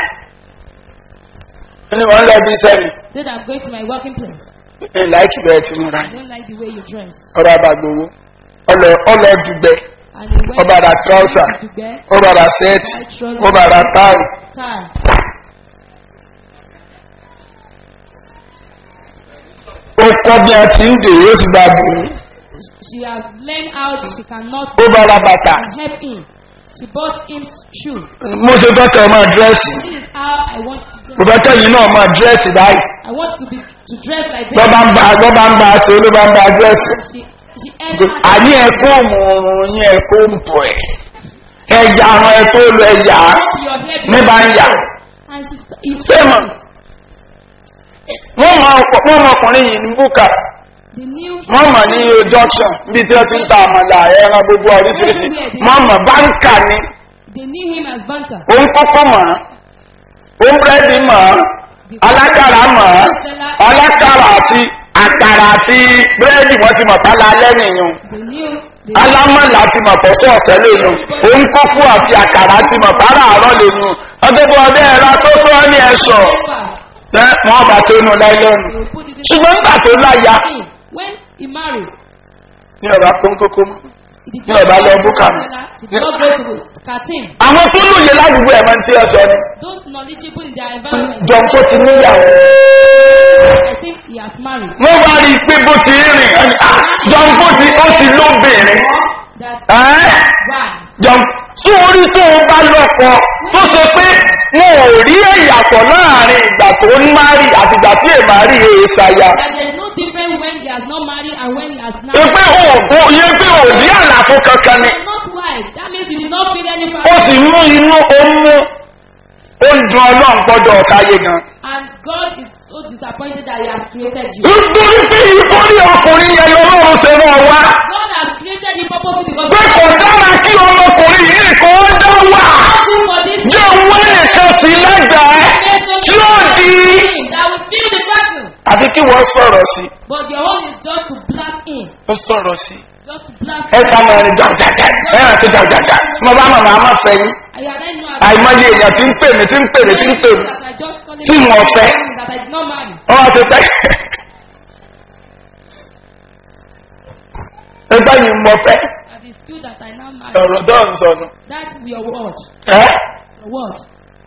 ní wọ́n lọ bí sẹ́mi Said I'm going to my working place. ẹ̀ láìkì bẹ́ẹ̀ ti múra I don't like the way you dress. ọba àbàgbowó ọlọ dùgbẹ́ And he went ọba ra tíráùsà to bed, ọba ra sẹ́ẹ̀tì ọba ra táì tired. ó kọ́ bí a ti ń dè yóò sì bá dè é She has learned how she cannot ó bá ra bàtà help him. She bought him shoe. mo ṣe fẹ́ kẹ́ ẹ máa dírẹ́sì This is how I want to do. mo fẹ́ kẹ́yìn náà máa dírẹ́sì báyìí I want to be to dress like lọ́ this. bá ń bá lọ́ bá ń bá a ṣe ló bá ń bá a dírẹ́sì. And she she entered. àní ẹ̀kọ́ òmùrùn yín ẹ̀kọ́ òmùpọ̀ ẹ̀ ẹ̀yà àwọn ẹ̀tọ́ lọ ẹ̀yà your hair ní bá ń yà. and she he Sẹ́mọ̀. wọ́n mọ ọkọ̀- wọ́n mọ ọkùnrin yìí ní búkà the new wọ́n mọ̀ ní junction níbi tí wọ́n ti ń ta àmàlà ẹran gbogbo oríṣiríṣi wọ́n mọ̀ báńkà ni they knew him as banker. òun kọ́kọ́ mọ̀ òun búrẹ́dì mọ̀ alákàrà mọ̀ alákàrà àti àkàrà àti búrẹ́dì wọ́n ti mọ̀ tálá lẹ́yìn yìí They knew they alámọ̀lá ti mọ̀ fọ́sọ́ ọ̀sẹ̀ lẹ́yìn òun kókó àti àkàrà ti mọ̀ bára àárọ̀ lẹ́yìn ọdẹ́gbọ́ ọdẹ ẹ̀rọ tó tó ọ́ ní ẹ̀ṣọ́ paper. wọ́n bá tó nù láìlọ́nù They will put it in ṣùgbọ́n nígbà tó láya him. When he married, ní ọ̀rọ̀ kónkókó mọ́. he did Ní not ọ̀bá lọ go to búkà mi. Mandela, She did not go to Katim. àwọn tó lóye ládùúgbò ẹ̀ máa ń tí ẹ sọ ni Those knowledgeable in their environment. jọ̀ǹ kó ti níyàwó I think he has married. wọ́n wá rí i pé bó ti ń rìn ẹni, ah, jọ̀ǹ kó ti ó ti lóbìnrin That ẹ́ why? jọ̀ǹ tí orí tó o bá lọ́kọ tó ṣe pé wọn ò rí ẹ̀yàtọ̀ láàrin ìgbà tó ń márì àti ìgbà tí èèmà rí èèṣàyà That there is no difference when he has not married and when he has pé married. pé òògùn yẹ pé òdí àlàfo kankan ni He is not wife. That means he did not feel any ó family. sì mú inú ó mú ó ń dun ọlọ́run gbọ́dọ̀ ọ̀sáyé gan. And God is so disappointed that he has created you. nítorí pé ìkórè ọkùnrin yẹn lọ́wọ́ ṣe mọ́ wá. God has created you purposely because pé kò dára kí ọmọkùnrin yìí kò ó dá wà you for this jẹ́ owó nìkan sí lẹ́gbẹ̀ẹ́ tí ó di. that will feel the person. àbí kí wọ́n sọ̀rọ̀ sí i. But your own is just to blast in. ó sọ̀rọ̀ sí i. Just to blast ẹ ká mọ ẹni jàjàjà ẹ hàn sí jàjàjà mo bá màmá má fẹ́ yín. I had I know àìmọye èèyàn tí ń pè mí tí ń pè mí tí ń pè mí that I just call tí wọ́n fẹ́. that I did not marry. wọ́n ti tẹ́. ẹgbẹ́ yìí mo fẹ́ That is true that I now marry. ọ̀rọ̀ tó ń sọnù. That's your word. ẹ́ Your word.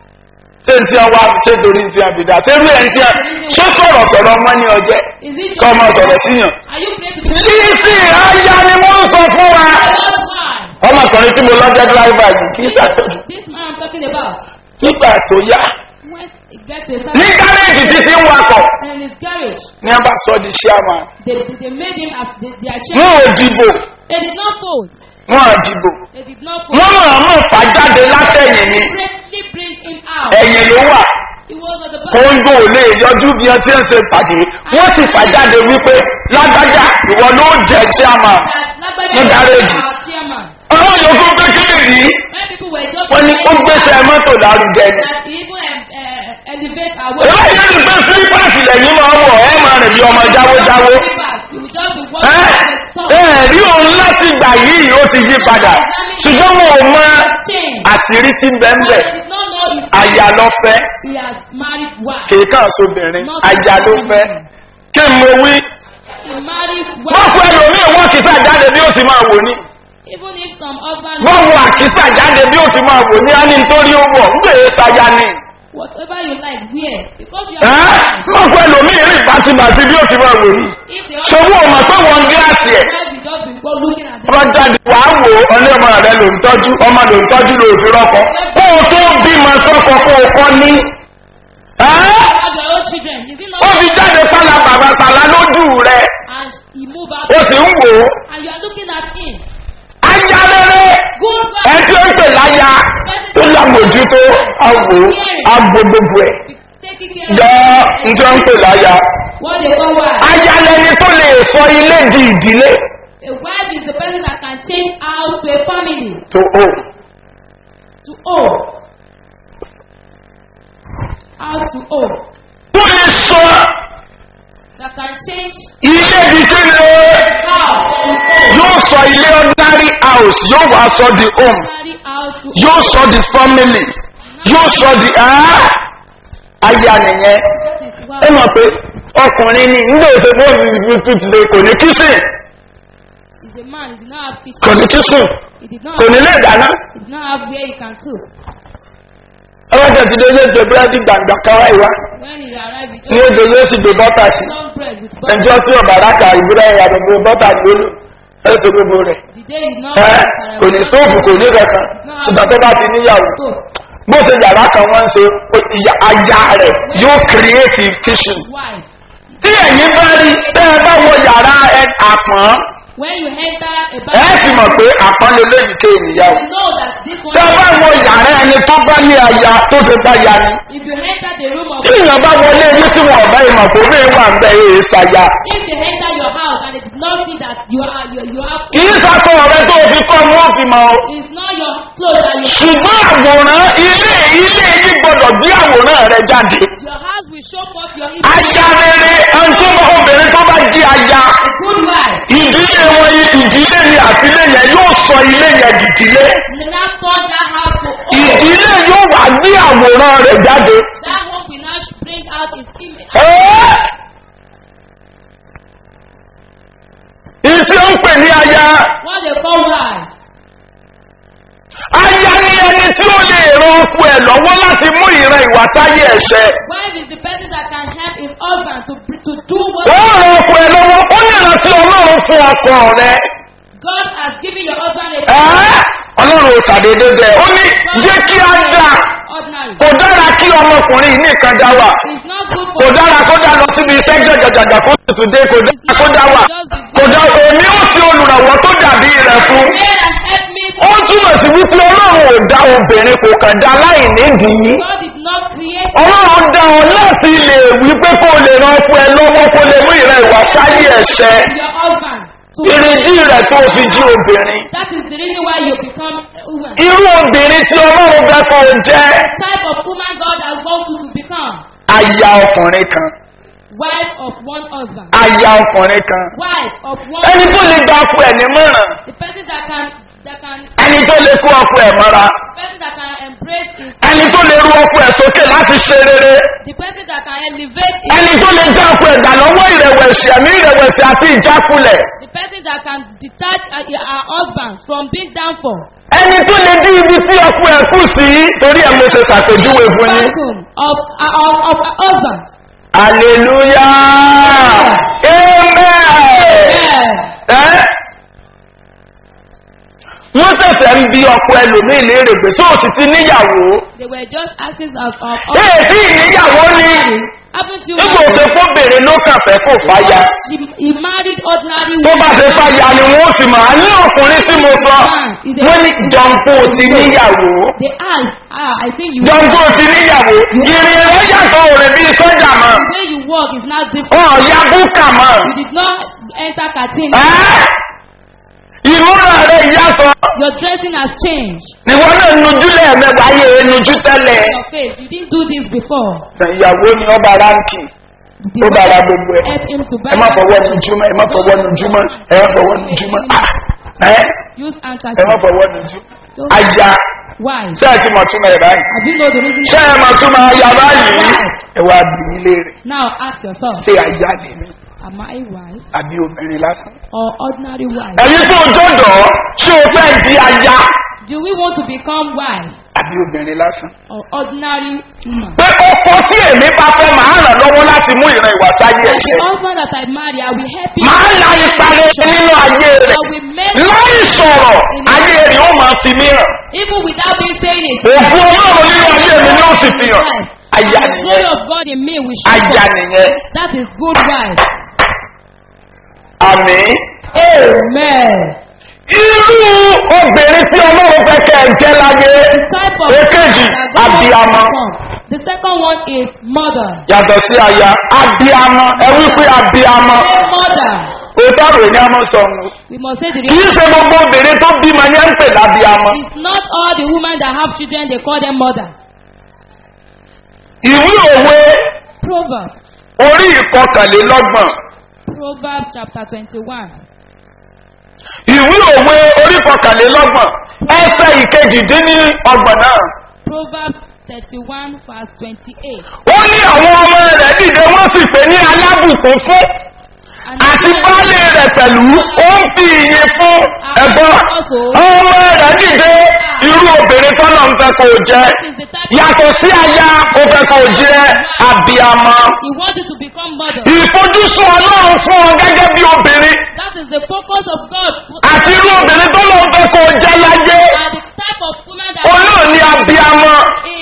ṣé n tí a wá ṣé torí n tí a bìdá ṣé rí ẹ̀ ń tí a ṣé sọ̀rọ̀ sọ̀rọ̀ mọ́ ní ọjẹ́ Is it kọ́ ọmọ sọ̀rọ̀ síyàn. Are you praying to be títí aya ni mo ń sọ fún wa. That's why. ọmọkùnrin tí mo lọ́jọ́ dírẹ́fà yìí kì í ṣàtọ́jú. This man I'm talking about. nígbà tó yá When he gets to a ní certain gáréèjì títí ń wakọ̀ in his garage, ní a bá sọ di ṣíàmà. they, they made him as the, their wọn chairman. ò dìbò They did not vote. wọn ò dìbò They did not vote. wọn máa mú fà jáde látẹ̀yìn ni Greatly bring him out. ẹ̀yìn ló wà. He was at the back. kóńgò lè yọjú bí wọn ti ń ṣe pàdé wọn sì fà jáde wípé lágbájá ìwọ ló jẹ ṣíàmà. That Lágbájá Ní was garage. our chairman. ọlọ́run yòókù kékeré yìí When people were just wọ́n ní ó gbèsè mọ́tò lárugẹ ni. that he even um, uh, elevate our way. láyé ní pé sílípàsì lẹ́yìn máa ń wọ̀ ẹ́ máa rìn bí ọmọ jáwójáwó. You will just be walking ẹ́ on the top. ẹ́ rí òun láti gbà yìí ó ti yí padà ṣùgbọ́n wọn ò mọ Change. àṣírí tí ń bẹ́ ń bẹ̀. He did not know his àyà lọ fẹ́ he has married wife. kéèkàn sóbìnrin àyà ló fẹ́ kí n mo wí. He married wọ́n wife. fún ẹlòmíì wọ́n kìsà jáde bí ó ti máa wò ní. Even if some husband wọ́n wọ àkísà jáde bí ó ti máa wò ní á ní nítorí ó wọ̀ ń gbèrè sáyà ni. whatever you like wear because you ẹ́ are wọ́n fún ẹlòmíì rìn bàtìbàtì bí ó ti máa wò ní. if the ṣòwò ọmọ tó wọ́n gíláàsì ẹ̀. wife will just be go looking at them. wọ́n jáde wàá wò ó ní ọmọ rẹ ló ń tọ́jú ọmọ ló ń tọ́jú ló fi rọ́kọ. kó o tó bímọ sọ́kọ kó o kọ́ ní. ẹ́ You have your own children is it ó not fi jáde pálá bàbá pàlà lójú rẹ and he move out ó sì ń wò ó. and you are looking at him aya rere good ẹ tí ó ń pè láya tó lámòjútó àwò àgbo gbogbo ẹ̀. taking care jọ ń tí ó ń pè láya. what they call wife aya lẹni tó lè sọ ilé di ìdílé a wife is the person that can change out to a family tó o. to own out to own tó lè sọ that can change ilé di kíni how to own yóò sọ ilé ordinary house yóò wá sọ di home marry out to yóò sọ di family yóò sọ di ah! aya nìyẹn that is why ẹ mọ̀ pé ọkùnrin ni nígbà tó bọ́ọ̀lù bisikíìtì ṣe kò ní kíṣìn is a man he did not have kò kitchen ní kíṣìn he did not kò ní lè dáná he did not have where he can cook ọlọ́jà ti dé yóò jẹ búrẹ́dì gbàǹgbà káwá ìwá when he arrive he ní just èdè yóò sì gbé bọ́tà sí long bread with butter ẹjọ́ tí ọ̀bà rákà ìbúrẹ́ ìyàtọ̀ gbé bọ́tà lólu ẹ̀sẹ̀ gbogbo rẹ̀ the day he did not ẹ́ have kò ní stóòfù kò ní kankan ṣùgbọ́n tó bá ti níyàwó stove bó ṣe yàrá kan wọ́n ń ṣe ìyá- aya rẹ̀ yóò create kitchen. wife. tí ẹ̀yin bá rí tẹ́ ẹ bá wọ yàrá ẹ àpọ́n When you enter a ẹ sì mọ̀ bathroom, pé àpọ́n lè léyìí ké ènìyàn. you know that this one. tẹ́ ẹ bá wọ yàrá ẹni tó bá ní aya tó ṣe bá ya ni. If you enter the room of, tí èèyàn bá wọlé yín tí wọn ọ̀bá ìmọ̀ kò ní wà ń bẹ èé ṣàyà. if they enter your house and it is not see that you are you, you have, kì í sàtọ̀ ọ̀rẹ́ tó fi kọ́ ni wọ́n fi mọ̀ ọ́. it's not your clothes that you. ṣùgbọ́n àwòrán ilé ilé yìí gbọ́dọ̀ gbé àwòrán rẹ jáde. Your house will show forth your image. aya rere ẹni tó bá obìnrin tó bá jí aya A good wife. ìdílé wọn yìí ìdílé ni àtìlé yẹn yóò sọ ilé yẹn dìdílé The now turn that house to home. ìdílé yóò wá gbé àwòrán rẹ jáde. That home will now bring out his image. Ẹ́! ìtí ó ń pè ní aya What they call wife. aya ni ẹni tí ó lè ran ọkọ ẹ lọ́wọ́ láti mú ìran ìwà sáyé ẹ̀ṣẹ̀. Wife is the person that can help his husband to to do what ó ran ọkọ ẹ lọ́wọ́ ó ní ìrántí ọlọ́run fún ọkọ rẹ. God has given your husband a Ẹ́! ọlọ́run ò ṣàdédé bẹ́ẹ̀ ó ní jẹ́ kí á dà ordinary. kò dára kí ọmọkùnrin yìí nìkan dá wà It's not good kò for dára kó dá lọ síbi iṣẹ́ jọjọjọjọ kó tuntun dé kò dára kó dá wà kò dá èmi ó fi olùrànwọ́ tó dàbí rẹ̀ fún. Pray and help me. ó túmọ̀ sí wípé ọlọ́run ò dá obìnrin kò kàn dá láì nídìí. God did not create ọlọ́run dá ọ láti lè wípé kó lè ran ọkọ ẹ lọ́wọ́ kó lè mú ìran ìwà sáyé ẹ̀ṣẹ̀ your husband to ìrìndí rẹ̀ tó fi jí obìnrin. That is the reason why you become a woman. irú obìnrin tí ọlọ́run fẹ́ kó o jẹ́ type of woman God has want you to become. aya ọkùnrin kan Wife of one husband. aya ọkùnrin kan Wife of one ẹni tó lè gba ọkọ ẹ̀ nímọ̀ràn The person that can that can ẹni tó lè kó ọkọ ẹ̀ mọ́ra the person that can embrace his ẹni tó lè ru ọkọ ẹ̀ sókè láti ṣe rere the person that can elevate his ẹni tó lè já ọkọ ẹ̀ gbà lọ́wọ́ ìrẹ̀wẹ̀sì ẹ̀mí ìrẹ̀wẹ̀sì àti ìjákulẹ̀ the person that can detach uh, her husband from being down for. ẹni tó lè dín ibi tí ọkọ ẹ̀ kù sí torí ẹ̀ mo ṣe ṣàpèjúwe fún yín. Vacuum of uh, of of her husband. hallelujah amen. Yeah. ẹ́ wọ́n tẹ̀sẹ̀ ń bi ọkọ ẹlòmíì léèrè pé sóò ti ti níyàwó They were just asking of of ee tí ìníyàwó ni haven't you nígbà òfin fóbìnrin ló kàn fẹ́ kó fàyà She, he married ordinary tó bá ṣe fàyà ni wọ́n ti mọ̀ á ní ọkùnrin tí mo sọ wọ́n ní jọ̀ǹpó ti níyàwó They asked, ah, I think you jọ̀ǹpó ti níyàwó ìrìn rẹ̀ yàtọ̀ òrè bíi sọ́jà mọ́ the way you walk is not different. ọ̀ ya búkà mọ́ You did not enter Katin. ẹ́ ìmúra rẹ̀ yàtọ̀ Your dressing has changed. níwọ náà nujú lẹ́ẹ̀mẹ́wàá yẹ nujú tẹ́lẹ̀ Your face, you didn't do this before. ìyàwó ni ọba ránkì The ó bára wife gbogbo ẹ̀ helped him to buy ẹ má that fọwọ́ clothes. nujúmọ́ ẹ má fọwọ́ nujúmọ́ ẹ má fọwọ́ nujúmọ́ Ah, ẹ Use ẹ má handkerchief. fọwọ́ nujúmọ́ aya Why? ṣé ẹ ti mọ̀ túmọ̀ ẹ̀ báyìí Have you know the reason? ṣé ẹ mọ̀ túmọ̀ aya báyìí ẹ wá bí i léèrè Now ask yourself, ṣé aya lè mi am I wife àbí obìnrin lásán. or ordinary wife? ẹ̀yin tó jọ̀dọ̀ ṣé o fẹ́ di aya Do we want to become wife àbí obìnrin lásán. or ordinary woman? pé ọkọ tí èmi bá fẹ́ máa ràn lọ́wọ́ láti mú ìran ìwà sáyé As the ẹ̀ṣẹ̀. husband that I marry, I will help you. máa la ipa rere nínú ayé rẹ̀ I will make láì sọ̀rọ̀ ayé rẹ̀ ó máa fi mí hàn. even without me saying it. òfin ọlọ́run nínú ayé mi ni ó sì fi hàn. aya The glory nìyẹn of God in me will show aya forth. nìyẹn That is good wife. àmì. Amen. irú obìnrin tí ọlọ́run fẹ́ kẹ́ ẹ jẹ́ láyé Type of èkejì that God wants to abiyamọ. perform. The second one is mother. yàtọ̀ sí aya abiyamọ ẹ wí pé abiyamọ A mother. òótọ́ rẹ̀ ni a máa sọ ọ́n. We must say the kì í real. ṣe gbogbo obìnrin tó bímọ ní ẹ̀ ń pè lábíamọ. It's not all the women that have children they call them mother. ìwé òwe Proverbs. orí ìkọkànlélọ́gbọ̀n Proverbs chapter twenty-one. ìwé òwe orí ìkọkànlélọ́gbọ̀n ẹsẹ̀ ìkejìdínní ọgbọ̀n náà. Proverbs thirty-one verse twenty-eight. ó ní àwọn ọmọ rẹ̀ dìde wọ́n sì pè ní alábùkún fún And àti baálé rẹ̀ pẹ̀lú ó ń fi ìyìn fún ẹ̀gbọ́n ọmọ rẹ̀ dìde irú obìnrin tọ́nà ń fẹ́ kó o jẹ́ That is the type of yàtọ̀ sí aya ó fẹ́ kó o jẹ́ abiyamọ. He wants you to become mother. ìfojúsùn ọlọ́run fún ọ gẹ́gẹ́ bí obìnrin That is the focus of God. àti irú obìnrin tó lọ́n fẹ́ kó o jẹ́ láyé And the type of woman that olóò ní abiyamọ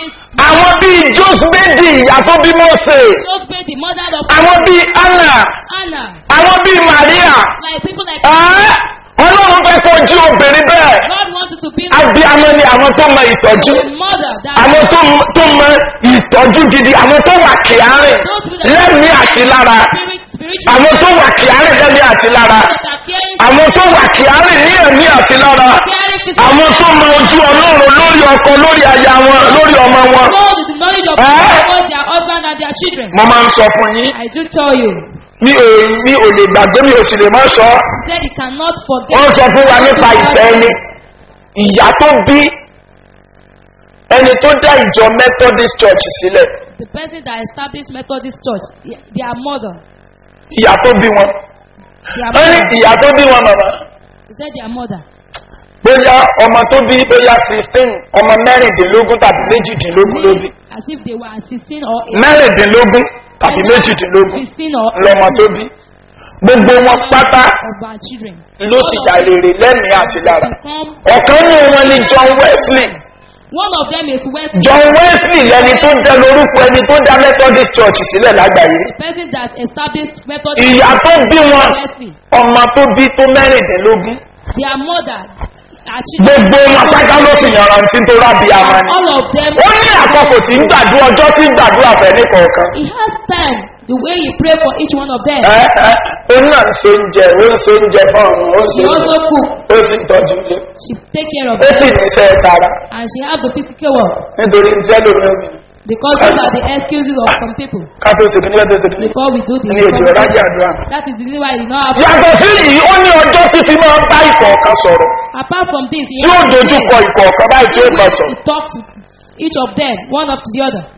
jósbédì ìyá tó bí mọ́sẹ̀ Just be the mother of àwọn bíi anna Anna. àwọn bíi maria Like people like ẹ́ ọlọ́run fẹ́ kó jí obìnrin bẹ́ẹ̀ God wanted to be abiyamọ ni àwọn tó mọ ìtọ́jú a mother that àwọn tó mọ- tó mọ ìtọ́jú gidi àwọn tó wà kíárìn lẹ́mìí àti lára spirit spiritual àwọn tó wà kíárìn lẹ́mìí àti lára that are caring àwọn tó wà kíárìn ní ẹ̀mí àti lára caring physical àwọn tó mọ ojú ọlọ́run lórí ọkọ lórí aya wọn lórí ọmọ wọn. know the knowledge of Eh? God about their husband and their children. mo máa ń sọ fún yín I do tell you, mi ò mi ò lè gbàgbé mi ò sì lè má sọ he said he cannot forget. wọ́n sọ fún wa nípa ìfẹ́ ẹni ìyá tó bí ẹni tó dá ìjọ methodist church sílẹ̀ The person that established Methodist Church, their- their mother, ìyá tó bí wọn their wọ́n ní mother, ìyá tó bí wọn màmá he said their mother. bóyá ọmọ tó bí bóyá sixteen ọmọ mẹ́rìndínlógún tàbí méjìdínlógún ló bí Made as if they were 16 or 18. mẹ́rìndínlógún tàbí méjìdínlógún 16 or lọmọ tó bí gbogbo wọn pátá of our children. ló sì dà rere lẹ́mìí àti lára Become, ọ̀kan ní wọn ni john wesley one of them is West, john wesley lẹni tó dẹ lórúkọ ẹni tó dá methodist church sílẹ̀ lágbàáyé the person that established Methodist ìyá tó bí wọn Wesley. ọmọ tó bí tó mẹ́rìndínlógún Their mother, our children. gbogbo wọn pátá ló sì yànrántí tó rábì àmà ni All of them. ó ní àkọkò tí ń gbàdúrà ọjọ́ tí ń gbàdúrà fẹ́ ní kọ̀ọ̀kan He has time, the way he pray for each one of them. ẹ ẹ ó náà ń se oúnjẹ ó ń se oúnjẹ fún àwọn ó ń se She also oúnjẹ cook. ó sì ń tọ́jú ilé She take care of ó sì them. ní iṣẹ́ tara And she has the physical work. nítorí iṣẹ́ lómi omi Because those are the excuses of some people. káfíń òsèkì ní ọdún òsèkì ní Before we do this. ní ètò ìrájà àdúrà. That is the reason why he did not have. yàtọ̀ sí yìí ó ní ọjọ́ títí máa ń bá ìkọ̀ọ̀kan sọ̀rọ̀ Apart from this, he tí ó dojú kọ ìkọ̀ọ̀kan báyìí tí ó bá he sọ̀rọ̀. talked to each of them, one after the other.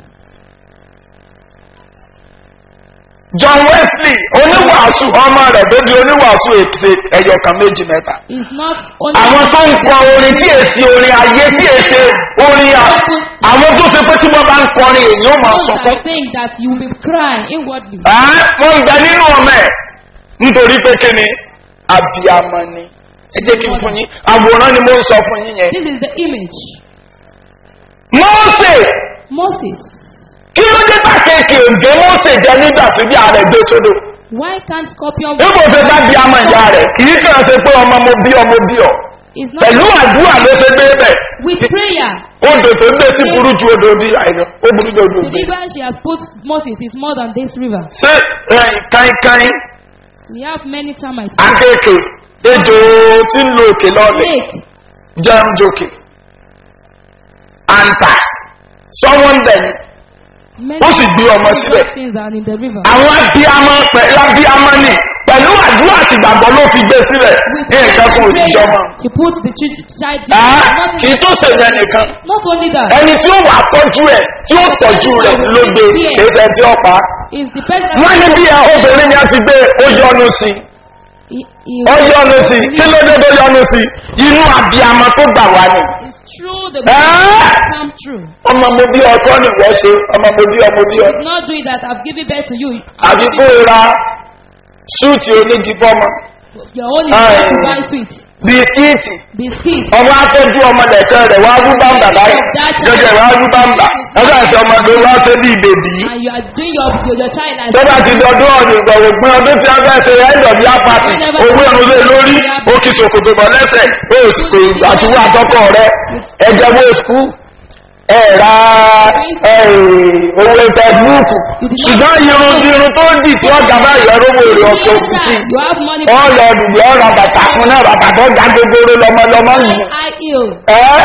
john wesley oníwàásù ọmọ rẹ̀ tó di oníwàásù ètè ẹ̀yọ̀kan méjì mẹ́ta. It's not only. àwọn tó ń kọ orin tí èsì orin ayé tí èsì orin à àwọn tó ṣe pé tí wọ́n bá ń kọrin èyí ó máa Those sọkún. that think that you will be crying inwardly. Ẹ́, wọ́n ń bẹ nínú ọmọ ẹ̀ nítorí pé kí ni abiyamọ ni ẹ jẹ́ kí n fún yín àwòrán ni mo ń sọ fún yín yẹn. This is the image. mọ́ọ̀sẹ̀ Moses. kí ló dé bá kéèké òǹdè mọ́ọ̀sẹ̀ jẹ nígbà tí bí ààrẹ gbé sódò. Why can't scorpion níbo ṣe bá bí amọ̀ ìyá rẹ̀ kì í kàn ṣe pé ọmọ mo bí ọmọ bí ọ. It's not pẹ̀lú àdúrà ló ṣe gbé bẹ̀. with prayer. odò tó gbé sí burú ju odò bí àìlọ ó burú ju odò The bí. river she has put Moses is more than this river. ṣé ẹ̀yìn káínkáín We have many termites. akéèké ejò tí ń lo òkè lọ́lẹ̀ Snake. jẹun jòkè àǹtà sọ́wọ́n bẹ̀ ni Many Ó sì gbé ọmọ síbẹ̀. things are in the river. àwọn abiyamọ pẹ̀lú abiyamọ ni pẹ̀lú àdúrà àti ìgbàgbọ́ ló fi gbé sílẹ̀ With ní nǹkan kò sì prayer, jọmọ. She put the chi- child. Ah, Nothing- kì í tó ṣèyẹn nìkan Not only that. ẹni tí ó wà tọ́jú ẹ̀ tí ó tọ́jú rẹ̀ ló gbé èdè tí ó pa. Is the person. wọ́n ní bí ẹ obìnrin ni a ti gbé ó yọnu sí i He, he ó yọnu sí i kí ló dé tó yọnu sí i inú abiyamọ tó gbà wá ni. It's true. The Ah! come true. ọmọ mo bí ọkọ ni wọ́n ṣe ọmọ mo bí ọmọ bí ọ. Did not do it that I've given birth to you. àbí kó o ra súùtì onígi fọ́mọ Your own is Ah, not to yeah. buy sweet. bisikíìtì Biscuit. ọmọ atọ́jú ọmọ lẹ̀kẹ́ rẹ̀ wá rú bámbà báyìí gẹ́gẹ́ wá rú bámbà ẹgbẹ́ àti ọmọ tó wá ṣe bí bèbí. And you are doing your, your, your child as tó bá ti dọdún ọdún ìgbọ̀wọ̀ pín ọdún tí a fẹ́ ṣe end of year party owó ẹ̀rù lé lórí ó kì sòkòtò bọ̀ lẹ́sẹ̀ ó sì pé àtiwọ́ àtọ́kọ̀ rẹ ẹjẹ́ wo skul ẹ ra ẹ, owó fẹsibúùkù ṣùgbọ́n irun irun tó dì tí wọ́n gàbá ìyọrọ owó èrè ọ̀ṣọ́ òkú sí You have money. ọ̀lọ́ dùbí ọ̀rọ̀ bàtà fún náà bàtà tó ga gbogbo lọmọlọmọ yìí I ill. ẹ́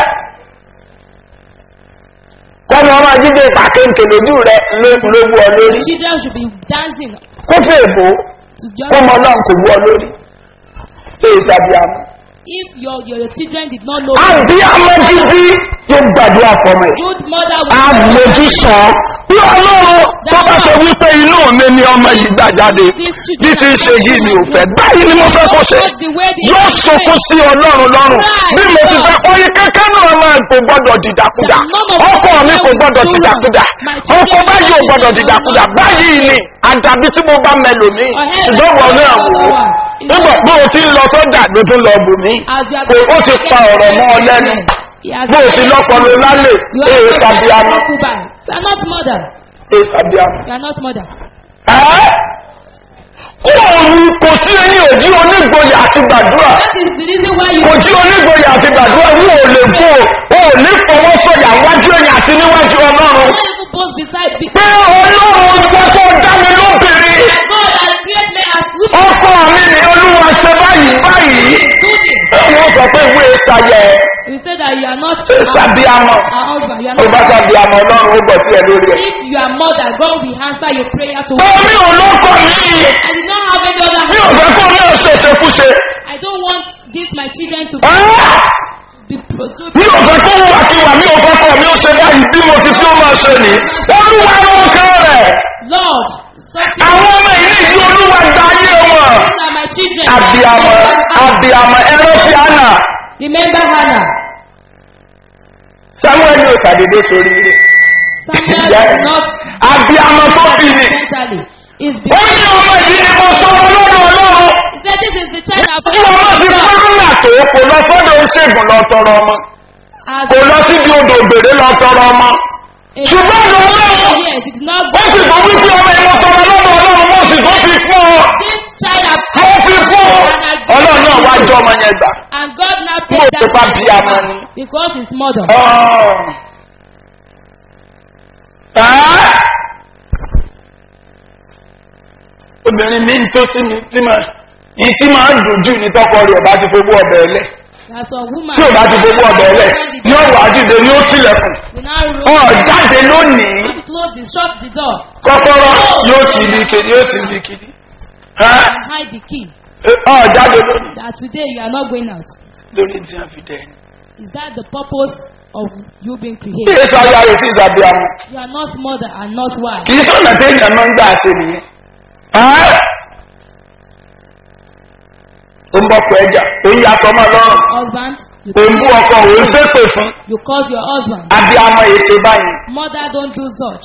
kọ́ni ọmọ jíjẹ ìpàkéǹkè lójú rẹ ló ló wú ọ lórí Children should be dancing kó fẹ́ èbó to just. kọ́mọ náà kò wú ọ lórí èyí sàbíàmù. If your, your your children did not know. àbíàmọ jíjí yóò gbàdúrà fọmọ ẹ Good mother àmójú sàn bí ọlọ́run tó bá sọ wípé inú mi ni ọmọ yìí gbà jáde bí ti ń ṣe yìí mi ò fẹ́ báyìí ni mo fẹ́ kó ṣe yóò sọkún sí ọlọ́run lọ́rùn bí mo ti fẹ́ kọ́ yín kẹ́kẹ́ náà máa kò gbọ́dọ̀ dìdàkudà ọkọ mi kò gbọ́dọ̀ dìdàkudà ọkọ báyìí ò gbọ́dọ̀ dìdàkudà báyìí ni àdàbí tí mo bá mẹlòmí ṣùgbọ́n wọn náà wò ó nígbà pé o ti ń lọ sọ́jà ló tún lọ bù mí kò ó ti pa ọ̀rọ̀ mọ́ ọ lẹ́nu bó o ti lọ́pọ̀lọ́ lálẹ́ èè tàbí àná We are not mother. ẹ sàbíàmù. We are not mother. Òòrùn kò sí ẹni òjí onígboyà àti gbàdúrà. That is the reason why you Kò jí onígboyà àti gbàdúrà wọ́n ò lè bó o ò ní fọwọ́ sọ̀yà wájú ẹ̀yìn àti níwájú ọlọ́run. not even both beside me. Pé ọlọ́run gbọ́ tó dá mi lóbìnrin. God has created me as women. Ọkọ mi ni olúwa ṣe báyìí báyìí. Do this. Wọ́n sọ pé ìwé ìsàyẹ̀ You say that you are not ìsàbíàmọ̀. our husband. You are Ó bá not. sàbíàmọ̀ ọlọ́run ó gbọ́ tí ẹ lórí ẹ̀. If you are mother, God will answer your prayer to. Omi ò lọ́kọ̀ mi. I did not have any other. Mi ò fẹ́ kó mi ò ṣẹ̀ṣẹ̀ kúṣe. I don't want this my children to Ah! be pro- to mi ò fẹ́ kó wà kí wà mí ò fẹ́ kọ́ mi ó ṣe báyìí bí mo ti fi ó máa ṣe ní. olúwa ló kán rẹ̀. Lord, something. àwọn ọmọ ìlú ìdí olúwa gba ayé wọn. These are my children. abiyamọ abiyamọ ẹrọ ti àná. Remember Hannah. samuel yóò ṣàdédé sórí rẹ̀. Samuel Ìyá ẹ̀. is not abiyamọ tó bí ni. mentally. It's ó because ní ọmọ yìí ni mo sọ ọlọ́run ọlọ́run. he said this is the child of tí ọmọ ti fáńlà tó kò lọ sọ́dọ̀ oṣègùn lọ tọrọ ọmọ. As kò lọ síbi odò ògbèrè lọ tọrọ ọmọ. a ṣùgbọ́n ọ̀dọ̀ ọlọ́run. yes, it did not ó sì tó wípé ọmọ ìmọ̀ tọrọ lọ́dọ̀ ọlọ́run mo sì tó fi fún ọ. This child of mo fi fún ọ. ọlọ́run náà wá jọ ọmọ yẹn gbà. and God now Mo take ti pa that bí child amọ ni. because his mother. Ẹ́! obìnrin mi ń tó sí mi tí máa ní tí máa ń dùn jù ní tọkọ rẹ̀ bá ti fowó ọbẹ̀ ẹlẹ́ That's a woman. tí ò bá ti fowó ọbẹ̀ ẹlẹ́ ní ọ̀wà àdìdè ní ó tilẹ̀kùn We now roll. ọ̀ jáde lónìí Close the shut the door kọ́kọ́rọ́ yóò ti bí kiri yóò ti bí kiri Ẹ́! and hide the key. ọ̀ jáde lónìí That today you are not going out. lórí tí wọ́n fi dẹ̀ ẹ́. Is that the purpose of you being kí created? èso ayé ayé sí ìsàbíàmù You are not mother and not wife. kì í sọ̀nà téèyàn máa ń gbà ṣe nìyẹn. Ẹ́! ó ń bọ́ pọ̀ ẹja ó yí aṣọ máa lọ́rùn. Husband, you òun bú ọkọ òun ṣépè fún you cause your husband. abiyamọ èsè báyìí Mother don't do such.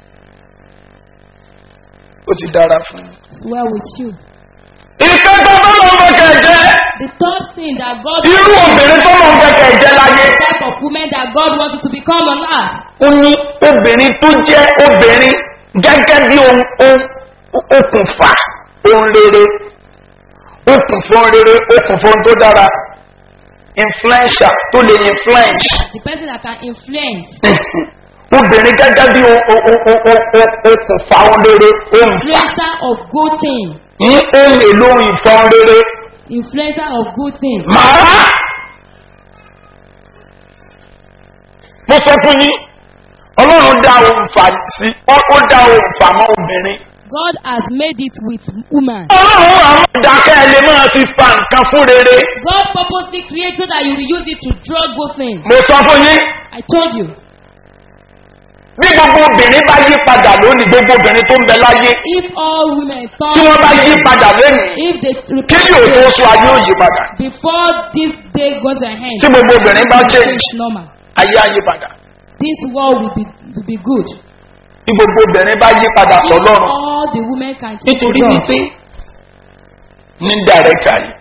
ó ti dára fún un. It's well with you. ìfẹ́ tó tó lọ ń fẹ́kẹ̀ jẹ́ The third thing that God irú obìnrin tó lọ ń fẹ́kẹ̀ jẹ́ láyé. the type of women that God wanted to become on earth. ó ní obìnrin tó jẹ́ obìnrin gẹ́gẹ́ bí ohun ohun- okùnfà ohun rere okùnfà ohun rere okùnfà ohun tó dára influencer tó lè influence. The person that can influence. obìnrin gẹ́gẹ́ bí o- o- o- o- o- o- okùnfà ohun rere ohun fà Influencer of good things. ní ohun èlò ohun ìfà ohun rere. Influencer of good things. màá mo sọ fún yín ọlọ́run dá ohun fà sí ó ó dá ohun fà mọ́ obìnrin. God has made it with woman. ọlọ́run àwọn ìdákẹ́ ẹ lè máa fi fa nǹkan fún rere. God purposely created so that you will use it to draw good things. mo sọ fún yín I told you. bí gbogbo obìnrin bá yí padà lónìí gbogbo obìnrin tó ń bẹ láyé If all women tí turn, wọ́n bá yí padà lónìí if they kí yóò tó sọ ayé ò yí padà before this day goes to an end, tí gbogbo obìnrin bá change it's normal. ayé á yí padà This world will be will be good. bí gbogbo obìnrin bá yí padà If sọlọ́run all the women can take nítorí God, wípé ní dàrẹ́kà yìí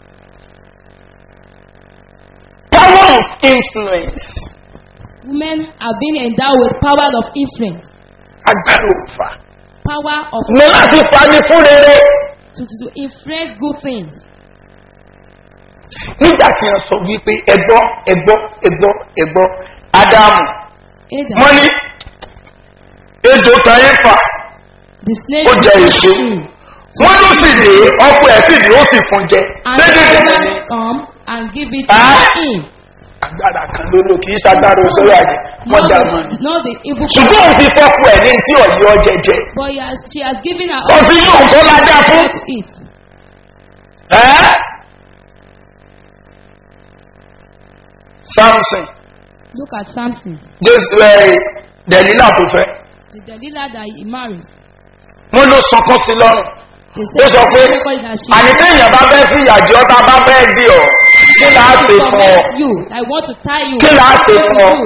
power of influence women have been endowed with power of influence, agbára òǹfà power of ní láti fani fún rere to, to, to influence good things. nígbà tí wọ́n sọ wípé ẹgbọ́ ẹgbọ́ ẹgbọ́ ẹgbọ́ ádámù Adam, wọ́n ní ejò tayé fà the snake ó jẹ èso Mm. wọ́n ló sì dé ọkọ ẹ̀ sì dé ó sì fún jẹ and dédé the dé servants come and give it Ah. to him. agbára kan ló lò kì í ṣagbára òṣèré àjẹ wọ́n Not dà the, mọ́ ni. not the evil ṣùgbọ́n òun fi fọ́kù ẹ̀ ní tí ọ̀yọ́ jẹjẹ but he has, she has given her ọtí yóò kọ́ ládàá fún. to eat. ẹ́ samson Look at Samson, jésù ẹ̀ dẹ̀lílà tó fẹ́ the Delilah that he married. wọ́n ló sunkún sí lọ́rùn They ó sọ pé everybody that she àní téèyàn bá fẹ́ fi ìyàjọ́ tá a bá fẹ́ dì ọ́ kí là á ṣe fún ọ torment you. I want to tie you. Kí là á ṣe What fún to ọ? do?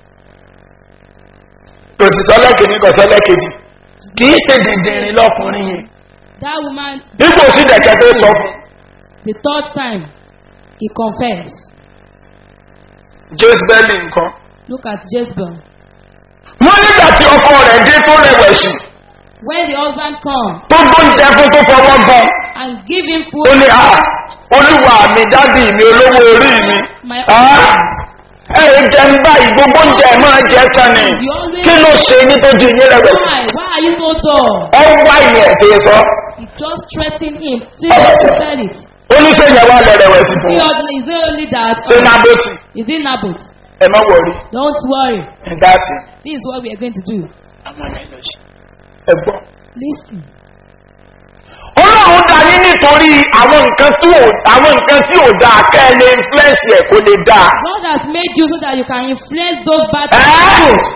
kò sì sọ lẹ́kìnní kò sọ lẹ́kejì kì í ṣe dìndìnrín lọkùnrin yẹn That woman, dípò sí dẹ̀kẹ́ tó sọ fún the third time, he confessed. jésù bẹ́ẹ̀lì nǹkan Look at Jezebel. wọ́n nígbà tí ọkọ rẹ̀ dé tó rẹwẹ̀sì When the husband come tó gbóúnjẹ fún tó fọwọ́ gan and give him ó food, ní à olúwa mi dádì mi olówó orí mi my Ah, husband, ẹ ẹ jẹ ń báyìí gbogbo oúnjẹ ẹ máa jẹ tán ni kí ló ṣe ní tó di yín rẹwẹ̀sì why? Why are you so dull? ọ wá ìyẹn tó sọ He just threatened him till he said it. oníṣẹ́yìn wa lẹ rẹwẹ̀sì fún He wọn only, is it only that? ṣé nábòtì Is it Naboth? ẹ má wọrí Don't worry. ẹ dá sí This is what we are going to do. ẹ gbọ́. Listen. ọlọ́run dá ní nítorí àwọn nǹkan tí ò àwọn nǹkan tí ò dáa kẹ́ ẹ lè influence ẹ̀ kó lè dáa. God has made you so that you can influence those bad Eh? people.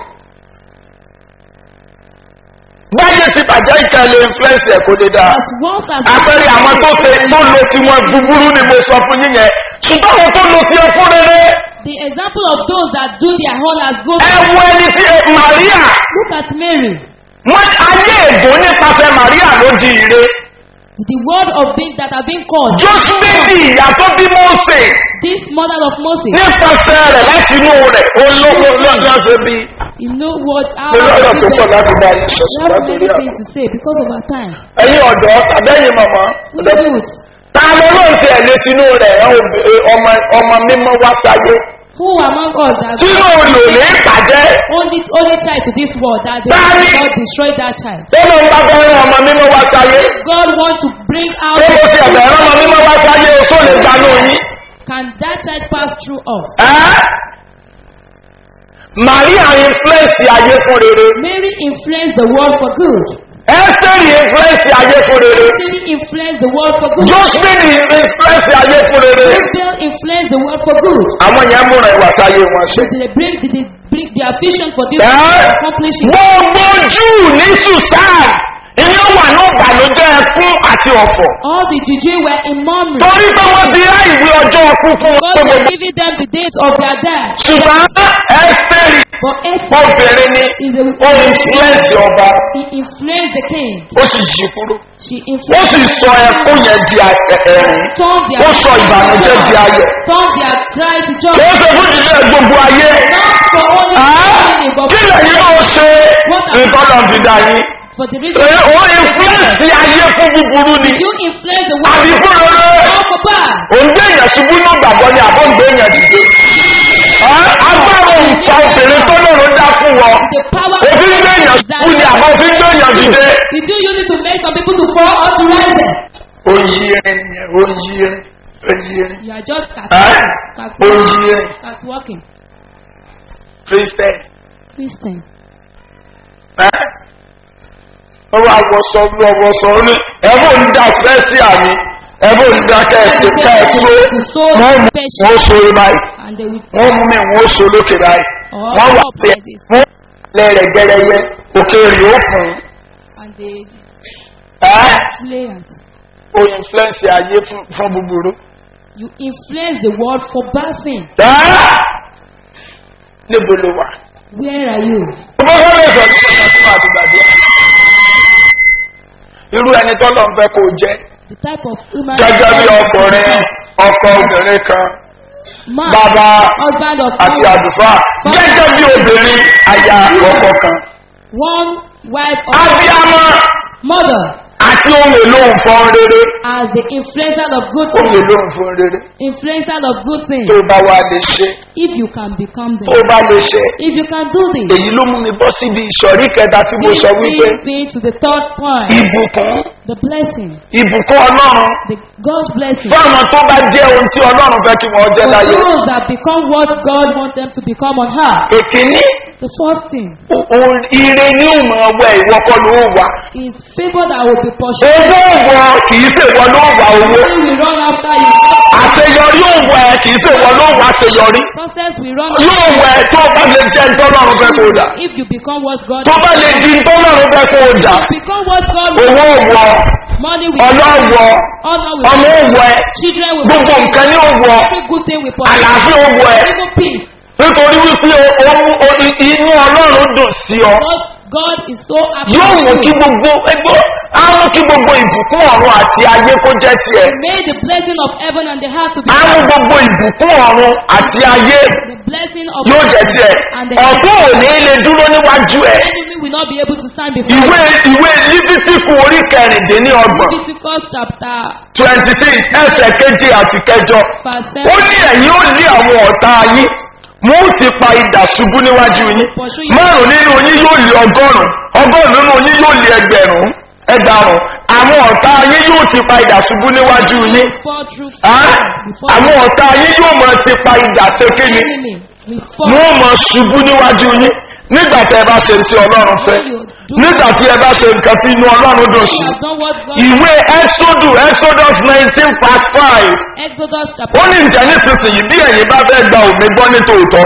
báyé ti bàjẹ́ ìkẹ́ lè influence ẹ̀ kó lè dáa. As once as àpẹẹrẹ àwọn tó ṣe tó lo tiwọn búburú ni mo sọ fún yín yẹn ṣùgbọ́n àwọn tó lo tiẹ̀ fún rere. the example of those that do their whole as good. ẹ wo ẹni tí maria Look at Mary. wọn ayé ègbó nípasẹ̀ maria ló di ire. The word of being that have been called. jósíbẹ́dì ìyá tó bí mọ́ọ̀sẹ̀ This mother of Moses. nípasẹ̀ rẹ̀ láti inú rẹ̀ olówó lọ́jọ́ ṣe bí. You know what? How mo lọ́rọ̀ tó pọ̀ láti bá yín sọ We ṣùgbọ́n have torí many àná. things to say because of our time. ẹ̀yin ọ̀dọ́ tàbẹ́yìn mọ̀mọ́ We youth. ta ló ló ń ṣe ẹ̀lẹ́ tinú rẹ̀ ẹ̀ obì- ẹ̀ ọmọ ọmọ mímọ́ wá sáyé Who among us that tinú lò ní ìpàdé only only try to this world that they Daddy. will not destroy that child? tó ló ń bá fẹ́ràn ọmọ mímọ́ wá sáyé God want to bring out. tó bó ti ẹ̀bẹ̀ ẹ̀rọ ọmọ mímọ́ wá sáyé o tó lè gbanú yín. Can that child pass through us? ẹ́ maria influence ayé fún rere Mary influenced the world for good. ẹ́sítẹ́rì influence ayé fún rere Mary influenced the world for good. josephine influence ayé fún rere Abel influenced the world for good. àwọn yẹn múra ìwà sáyé wọn ṣe. Did they bring did they bring their vision for this ẹ́ to accomplish it? gbogbo júù ní susan iná wà ní ìbànújẹ́ ẹkún àti ọ̀fọ̀. All the Juju were in murmuring. torí pé wọ́n ti rá ìwé ọjọ́ ọkú fún wọn God pé was gbogbo. giving them the dates of their death. ṣùgbọ́n ẹ́sítẹ́rì But Esther obìnrin ni is a ó influence ọba he influenced the king. ó sì yí kúrò. She ó influenced sì sọ ẹkún yẹn di ẹ- ẹ̀rín. turned their ó sọ ìbànújẹ́ di ayọ̀. turned their cry to kì joy. í ṣe fún ìdílé gbogbo ayé. Not for only Á, family, but kí lẹ́yìn náà ṣe nǹkan lọ́n fi dá yín. for the reason. Ṣé ó influence ayé fún búburú ni? You influence the àbí world. fún rere? All for bad. òǹgbẹ èèyàn ṣubú ní gbàgbọ́ ni àbọ̀ ǹgbẹ èèyàn dìde. Ẹ́, agbára òǹkà obìnrin tó lọ́rùn dá fún wọn. The power òfin gbé èèyàn ṣubú ni àbọ̀ òfin gbé èèyàn dìde. Did you use it to make some people to fall or to rise them? ó yí ẹrin yẹn ó yí ẹrin ó yí ẹrin. You are just Ẹ́, cat ó yí ẹrin cat walking. christian. Christian. Ẹ́, ó wá wọṣọ bí ọwọ́sọ ó ní ẹ̀fọ́ ń dá sẹ́sì àmì ẹ̀fọ́ ń dá kẹ́ẹ̀sì kẹ́ẹ̀sì wọ́n mú wọ́n so báyìí. And they will wọ́n mú mi wọ́n so lókè báyìí wọ́n wà pé wọ́n lẹ́rẹ̀ gẹ́rẹ́yẹ òkè rí ó fún un. and they ẹ́ play it. o influence ayé fún fún búburú. You influence the world for bad sin. ẹ́ níbo ló wà. Where are you? ọmọ wọn lè sọ nípa ìtọ́jú àti gbàdúrà. irú ẹni tó lọ ń fẹ́ kó jẹ́ The type of human gẹ́gẹ́ bí ọkùnrin ọkọ obìnrin kan man, bàbá husband of àti one, àdùfáà gẹ́gẹ́ bí obìnrin aya ọkọ kan. one wife of abiyamọ mother àti ohun èlò nǹkan rere as the influencer of good ohun things. èlò nǹkan rere Influencer of good things. tó bá wà lè ṣe If you can become them. tó bá lè ṣe If you can do this. èyí ló mú mi bọ́ síbi ìsọ̀rí kẹta tí mo sọ wípé Bring me to the third point. ìbùkún The blessing. ìbùkún ọlọ́run The God's blessing. fún àwọn tó bá jẹ́ ohun tí ọlọ́run fẹ́ kí wọ́n jẹ́ For láyé those that become what God wants them to become on earth. èkíní The first thing o- o- ire ní ìmọ̀ ọwọ́ ìwọ́kọ́ ló wà is favor that will be pursued. owó òwò kì í ṣèwọ ló wà owó When we run after you, àṣeyọrí òwò ẹ kì í ṣèwọ ló wà àṣeyọrí success we run yóò after wọ ẹ tó bá lè jẹ́ ntọ́lọ́run fẹ́ kó dà you. If you become what God tó bá lè di ntọ́lọ́run fẹ́ kó dà become what God owó òwò money will ọlọ́wọ́ honor ọmọ will òwò ẹ children will gbogbo nǹkan ní òwò every good thing will pursue. àlàáfíà òwò ẹ Even peace. nítorí wípé ohun inú ọlọ́run dùn sí ọ God, God is so happy. yóò mú with kí you. gbogbo ẹgbọ́ á mú kí gbogbo ìbùkún ọ̀run àti ayé kó jẹ́ tiẹ̀ May the blessing of heaven and the heart to be á mú ours. gbogbo ìbùkún ọ̀run àti ayé The blessing of yóò jẹ́ tiẹ̀ and the ọ̀tún ò ní lè dúró níwájú ẹ̀ enemy will not be able to stand before ìwé you. ìwé líbítíkù orí kẹrìndínlọ́gbọ̀n Leviticus chapter twenty six ẹsẹ̀ keje àti kẹjọ verse ó 7. ní ẹ̀yin ó lé àwọn ọ̀tá yín mo ó ti pa idà ṣubú níwájú yín márùn nínú yín yóò lé ọgọ́rùn ọgọ́rùn nínú yín yóò lé ẹgbẹ̀rún ẹgbàrún àwọn ọ̀tá yín yóò ti pa idà ṣubú níwájú yín Fall through Ah, before àwọn ọ̀tá yín yóò mọ ti pa idà sékéni enemy. We fall. wọ́n mọ ṣubú níwájú yín nígbà tí ẹ bá ṣe ti ọlọ́run fẹ́ nígbà tí ẹ bá ṣe nǹkan tí inú ọlọ́run dùn sí You have done what God ìwé exodus exodus nineteen past five Exodus ó chapter ní ìjà nísinsìnyí bí ẹ̀yin bá fẹ́ gba òmí gbọ́ ní tòótọ́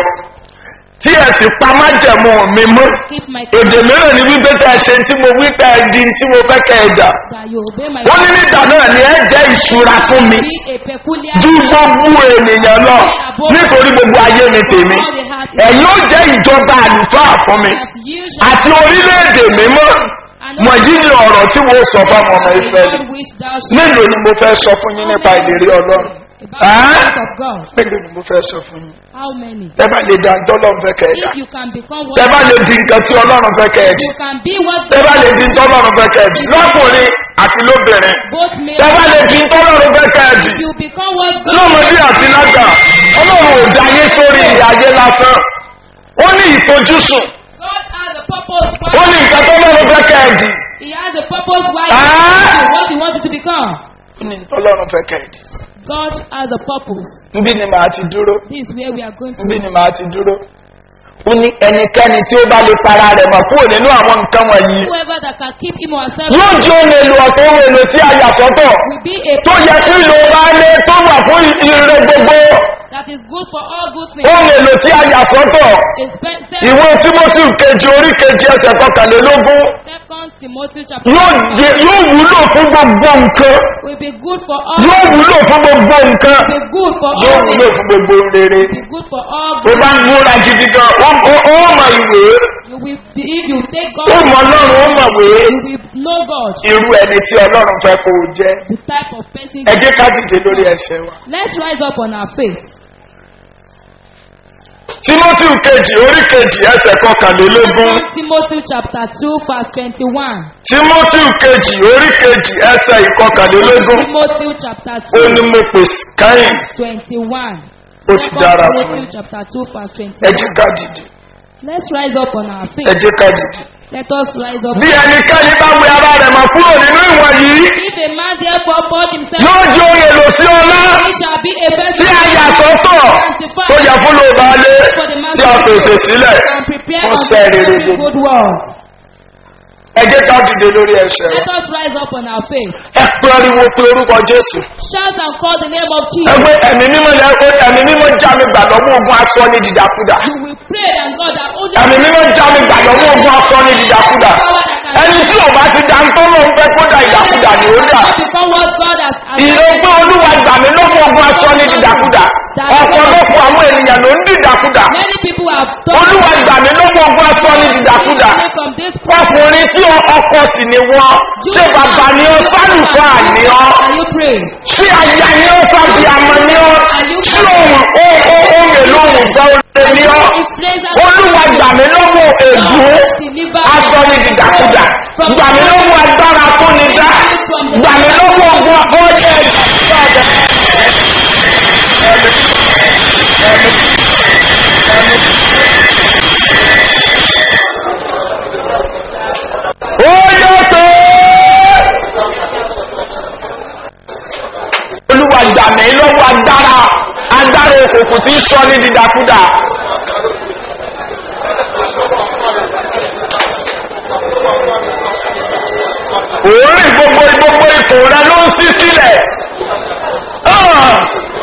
tí ẹ sì pa májẹ̀mú mi mú keep my èdè mìíràn ni wípé tẹ́ ẹ ṣe tí mo wí tẹ́ ẹ di tí mo fẹ́ kẹ́ ẹ jà that you obey my ó ní nígbà náà ni ẹ jẹ́ ìṣúra fún mi be a peculiar ju gbogbo ènìyàn lọ nítorí gbogbo ayé ni tèmi ẹ̀yin ó jẹ́ ìjọba àlùfáà fún mi that you shall àti orílẹ̀-èdè mímọ́ wọ̀nyí ni ọ̀rọ̀ tí mo sọ fún ọmọ ìfẹ́ God which thou shalt mélòó ni mo fẹ́ sọ fún yín nípa ìlérí ọlọ́run about the Ah? word of God. mélòó ni mo fẹ́ sọ fún yín How many? tẹ́ bá lè da tọ́lọ́run fẹ́ kẹ́ ẹ dà If you can become tẹ́ bá what lè di nǹkan tí ọlọ́run fẹ́ kẹ́ ẹ di you can be what tẹ́ bá lè di tọ́lọ́run fẹ́ kẹ́ ẹ di lọ́kùnrin àti lóbìnrin both male tẹ́ bá lè di tọ́lọ́run fẹ́ kẹ́ ẹ di if you become what God lọ́mọdé àti lágbà ọlọ́run ò dá yín sórí ìyá ayé lásán ó ní ìfojúsùn God has a purpose ó ní nǹkan tọ́lọ́run fẹ́ kẹ́ ẹ di He has a purpose why Ah! he what he wants you to become. ó ní tọ́lọ́run fẹ́ kẹ́ ẹ di God has a purpose. níbí ni màá ti dúró This is where we are going to. níbí ni màá ti dúró ó ní ẹnikẹ́ni tí ó bá lè para rẹ̀ mọ̀ kúrò nínú àwọn nǹkan wọ̀nyí Whoever that can keep him or herself yóò jẹ́ ohun èlò ọ̀tọ̀ ohun èlò tí a yà sọ́tọ̀ will be a tó yẹ kí ló bá lé tó wà fún ire gbogbo that is good for all good things. ohun èlò tí a yà sọ́tọ̀ Expensive. ìwé timothy kejì orí kejì ẹsẹ̀ kọkànlélógún Second Timothy chapter yóò jẹ- yóò wúlò fún gbogbo nǹkan will be good for all. yóò wúlò fún gbogbo nǹkan Be good for yóò all. wúlò things. fún gbogbo rere Be good for all. tó Good. bá ń múra gidi gan ó ó- ó mọ ìwé You will be, if you take ó God. mọ ọlọ́run ó mọ̀wé You will know God. irú ẹni tí ọlọ́run fẹ́ kó o jẹ́ The type of person. ẹ jẹ́ ká dìde lórí ẹsẹ̀ wa. Let's rise up on our faith. timothy kejì orí kejì ẹsẹ̀ kọkànlélógún Second Timothy chapter two verse twenty-one. timothy kejì orí kejì ẹsẹ̀ ìkọkànlélógún Timothy chapter ó two ní mo pè káyìn twenty-one. ó ti dára fún Timothy mi chapter two verse ẹ twenty-one. jẹ́ ká dìde Let's rise up on our ẹ faith. jẹ́ ká dìde. Let us rise up. bí ẹnikẹ́ni bá wẹ ara rẹ̀ mọ̀ kúrò nínú ìwọ̀n yìí If a man therefore poured himself, yóò jẹ́ ohun èlò sí ọlá he shall be a tí vessel a yà sọ́tọ̀ tó yẹ fún ló bá lé for the tí a pèsè sílẹ̀ and prepare fún unto sẹ́ rere every gbogbo. good work. ẹ jẹ́ ká dìde lórí ẹsẹ̀ Let wa us rise up on our faith. ẹ pariwo pé orúkọ jésù Shout and call the name of Jesus. ẹgbẹ́ ẹ̀mí mímọ́ ni ẹgbẹ́ ẹ̀mí mímọ́ já mi gbà lọ́wọ́ ogun aṣọ ní dìdàkudà You will pray and God that only ẹ̀mí mímọ́ já mi gbà lọ́wọ́ ogun aṣọ ní dìdàkudà ẹni tí ò bá ti dá ń tó lóun fẹ́ kó dà ìdàkudà ni ó dà become what God has ìlú pé olúwa gbà mí lọ́wọ́ ogun aṣọ ní dìdàkudà ọ̀pọ̀lọpọ̀ àwọn ènìyàn ló ń dìdàkudà Many people have olúwa gbà mí lọ́wọ́ ogun aṣọ ní dìdàkudà from this ọkùnrin tí ọkọ sì ni wọ́n ṣé bàbá ni ọ sálùfà ni ọ Can you pray? ṣé aya ni ọ sábì àmọ ni ọ ṣé òun ó ó ó mèlò òun gbọ́ olè ni ọ olúwa gbà mí lọ́wọ́ ègún aṣọ ní dìdàkudà gbà mí lọ́wọ́ agbára tó ní dá gbà mí lọ́wọ́ ogun ọjọ́ ìgbàgbọ́. ó yàtọ̀ olúwa gbà mí lọ́wọ́ agbára agbára òkùnkùn tí ń sọ ní dídàkudà. òórìn gbogbo gbogbo ipò rẹ ló ń sí sílẹ̀. Ah!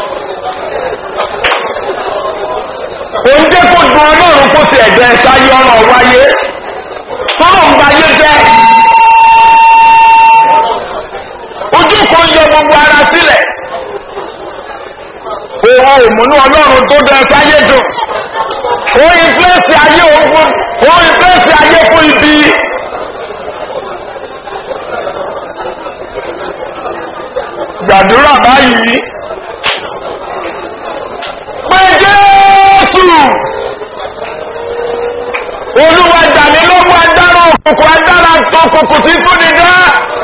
òǹdé kò dùn ọlọ́run kó ti ẹ̀jẹ̀ sáyé ọ̀rọ̀ wáyé tọ́lọ̀ ń bayé jẹ́ ojú kan yọ gbogbo ara sílẹ̀ òun òmùnú ọlọ́run tó dẹ sáyé dùn òun ìfẹ́sì ayé ogun òun ìfẹ́sì ayé fún ibi gbàdúrà báyìí pé jésù olúwa dàmí lọ́wọ́ adára òkùnkùn adára òkùnkùn tí kú ni dá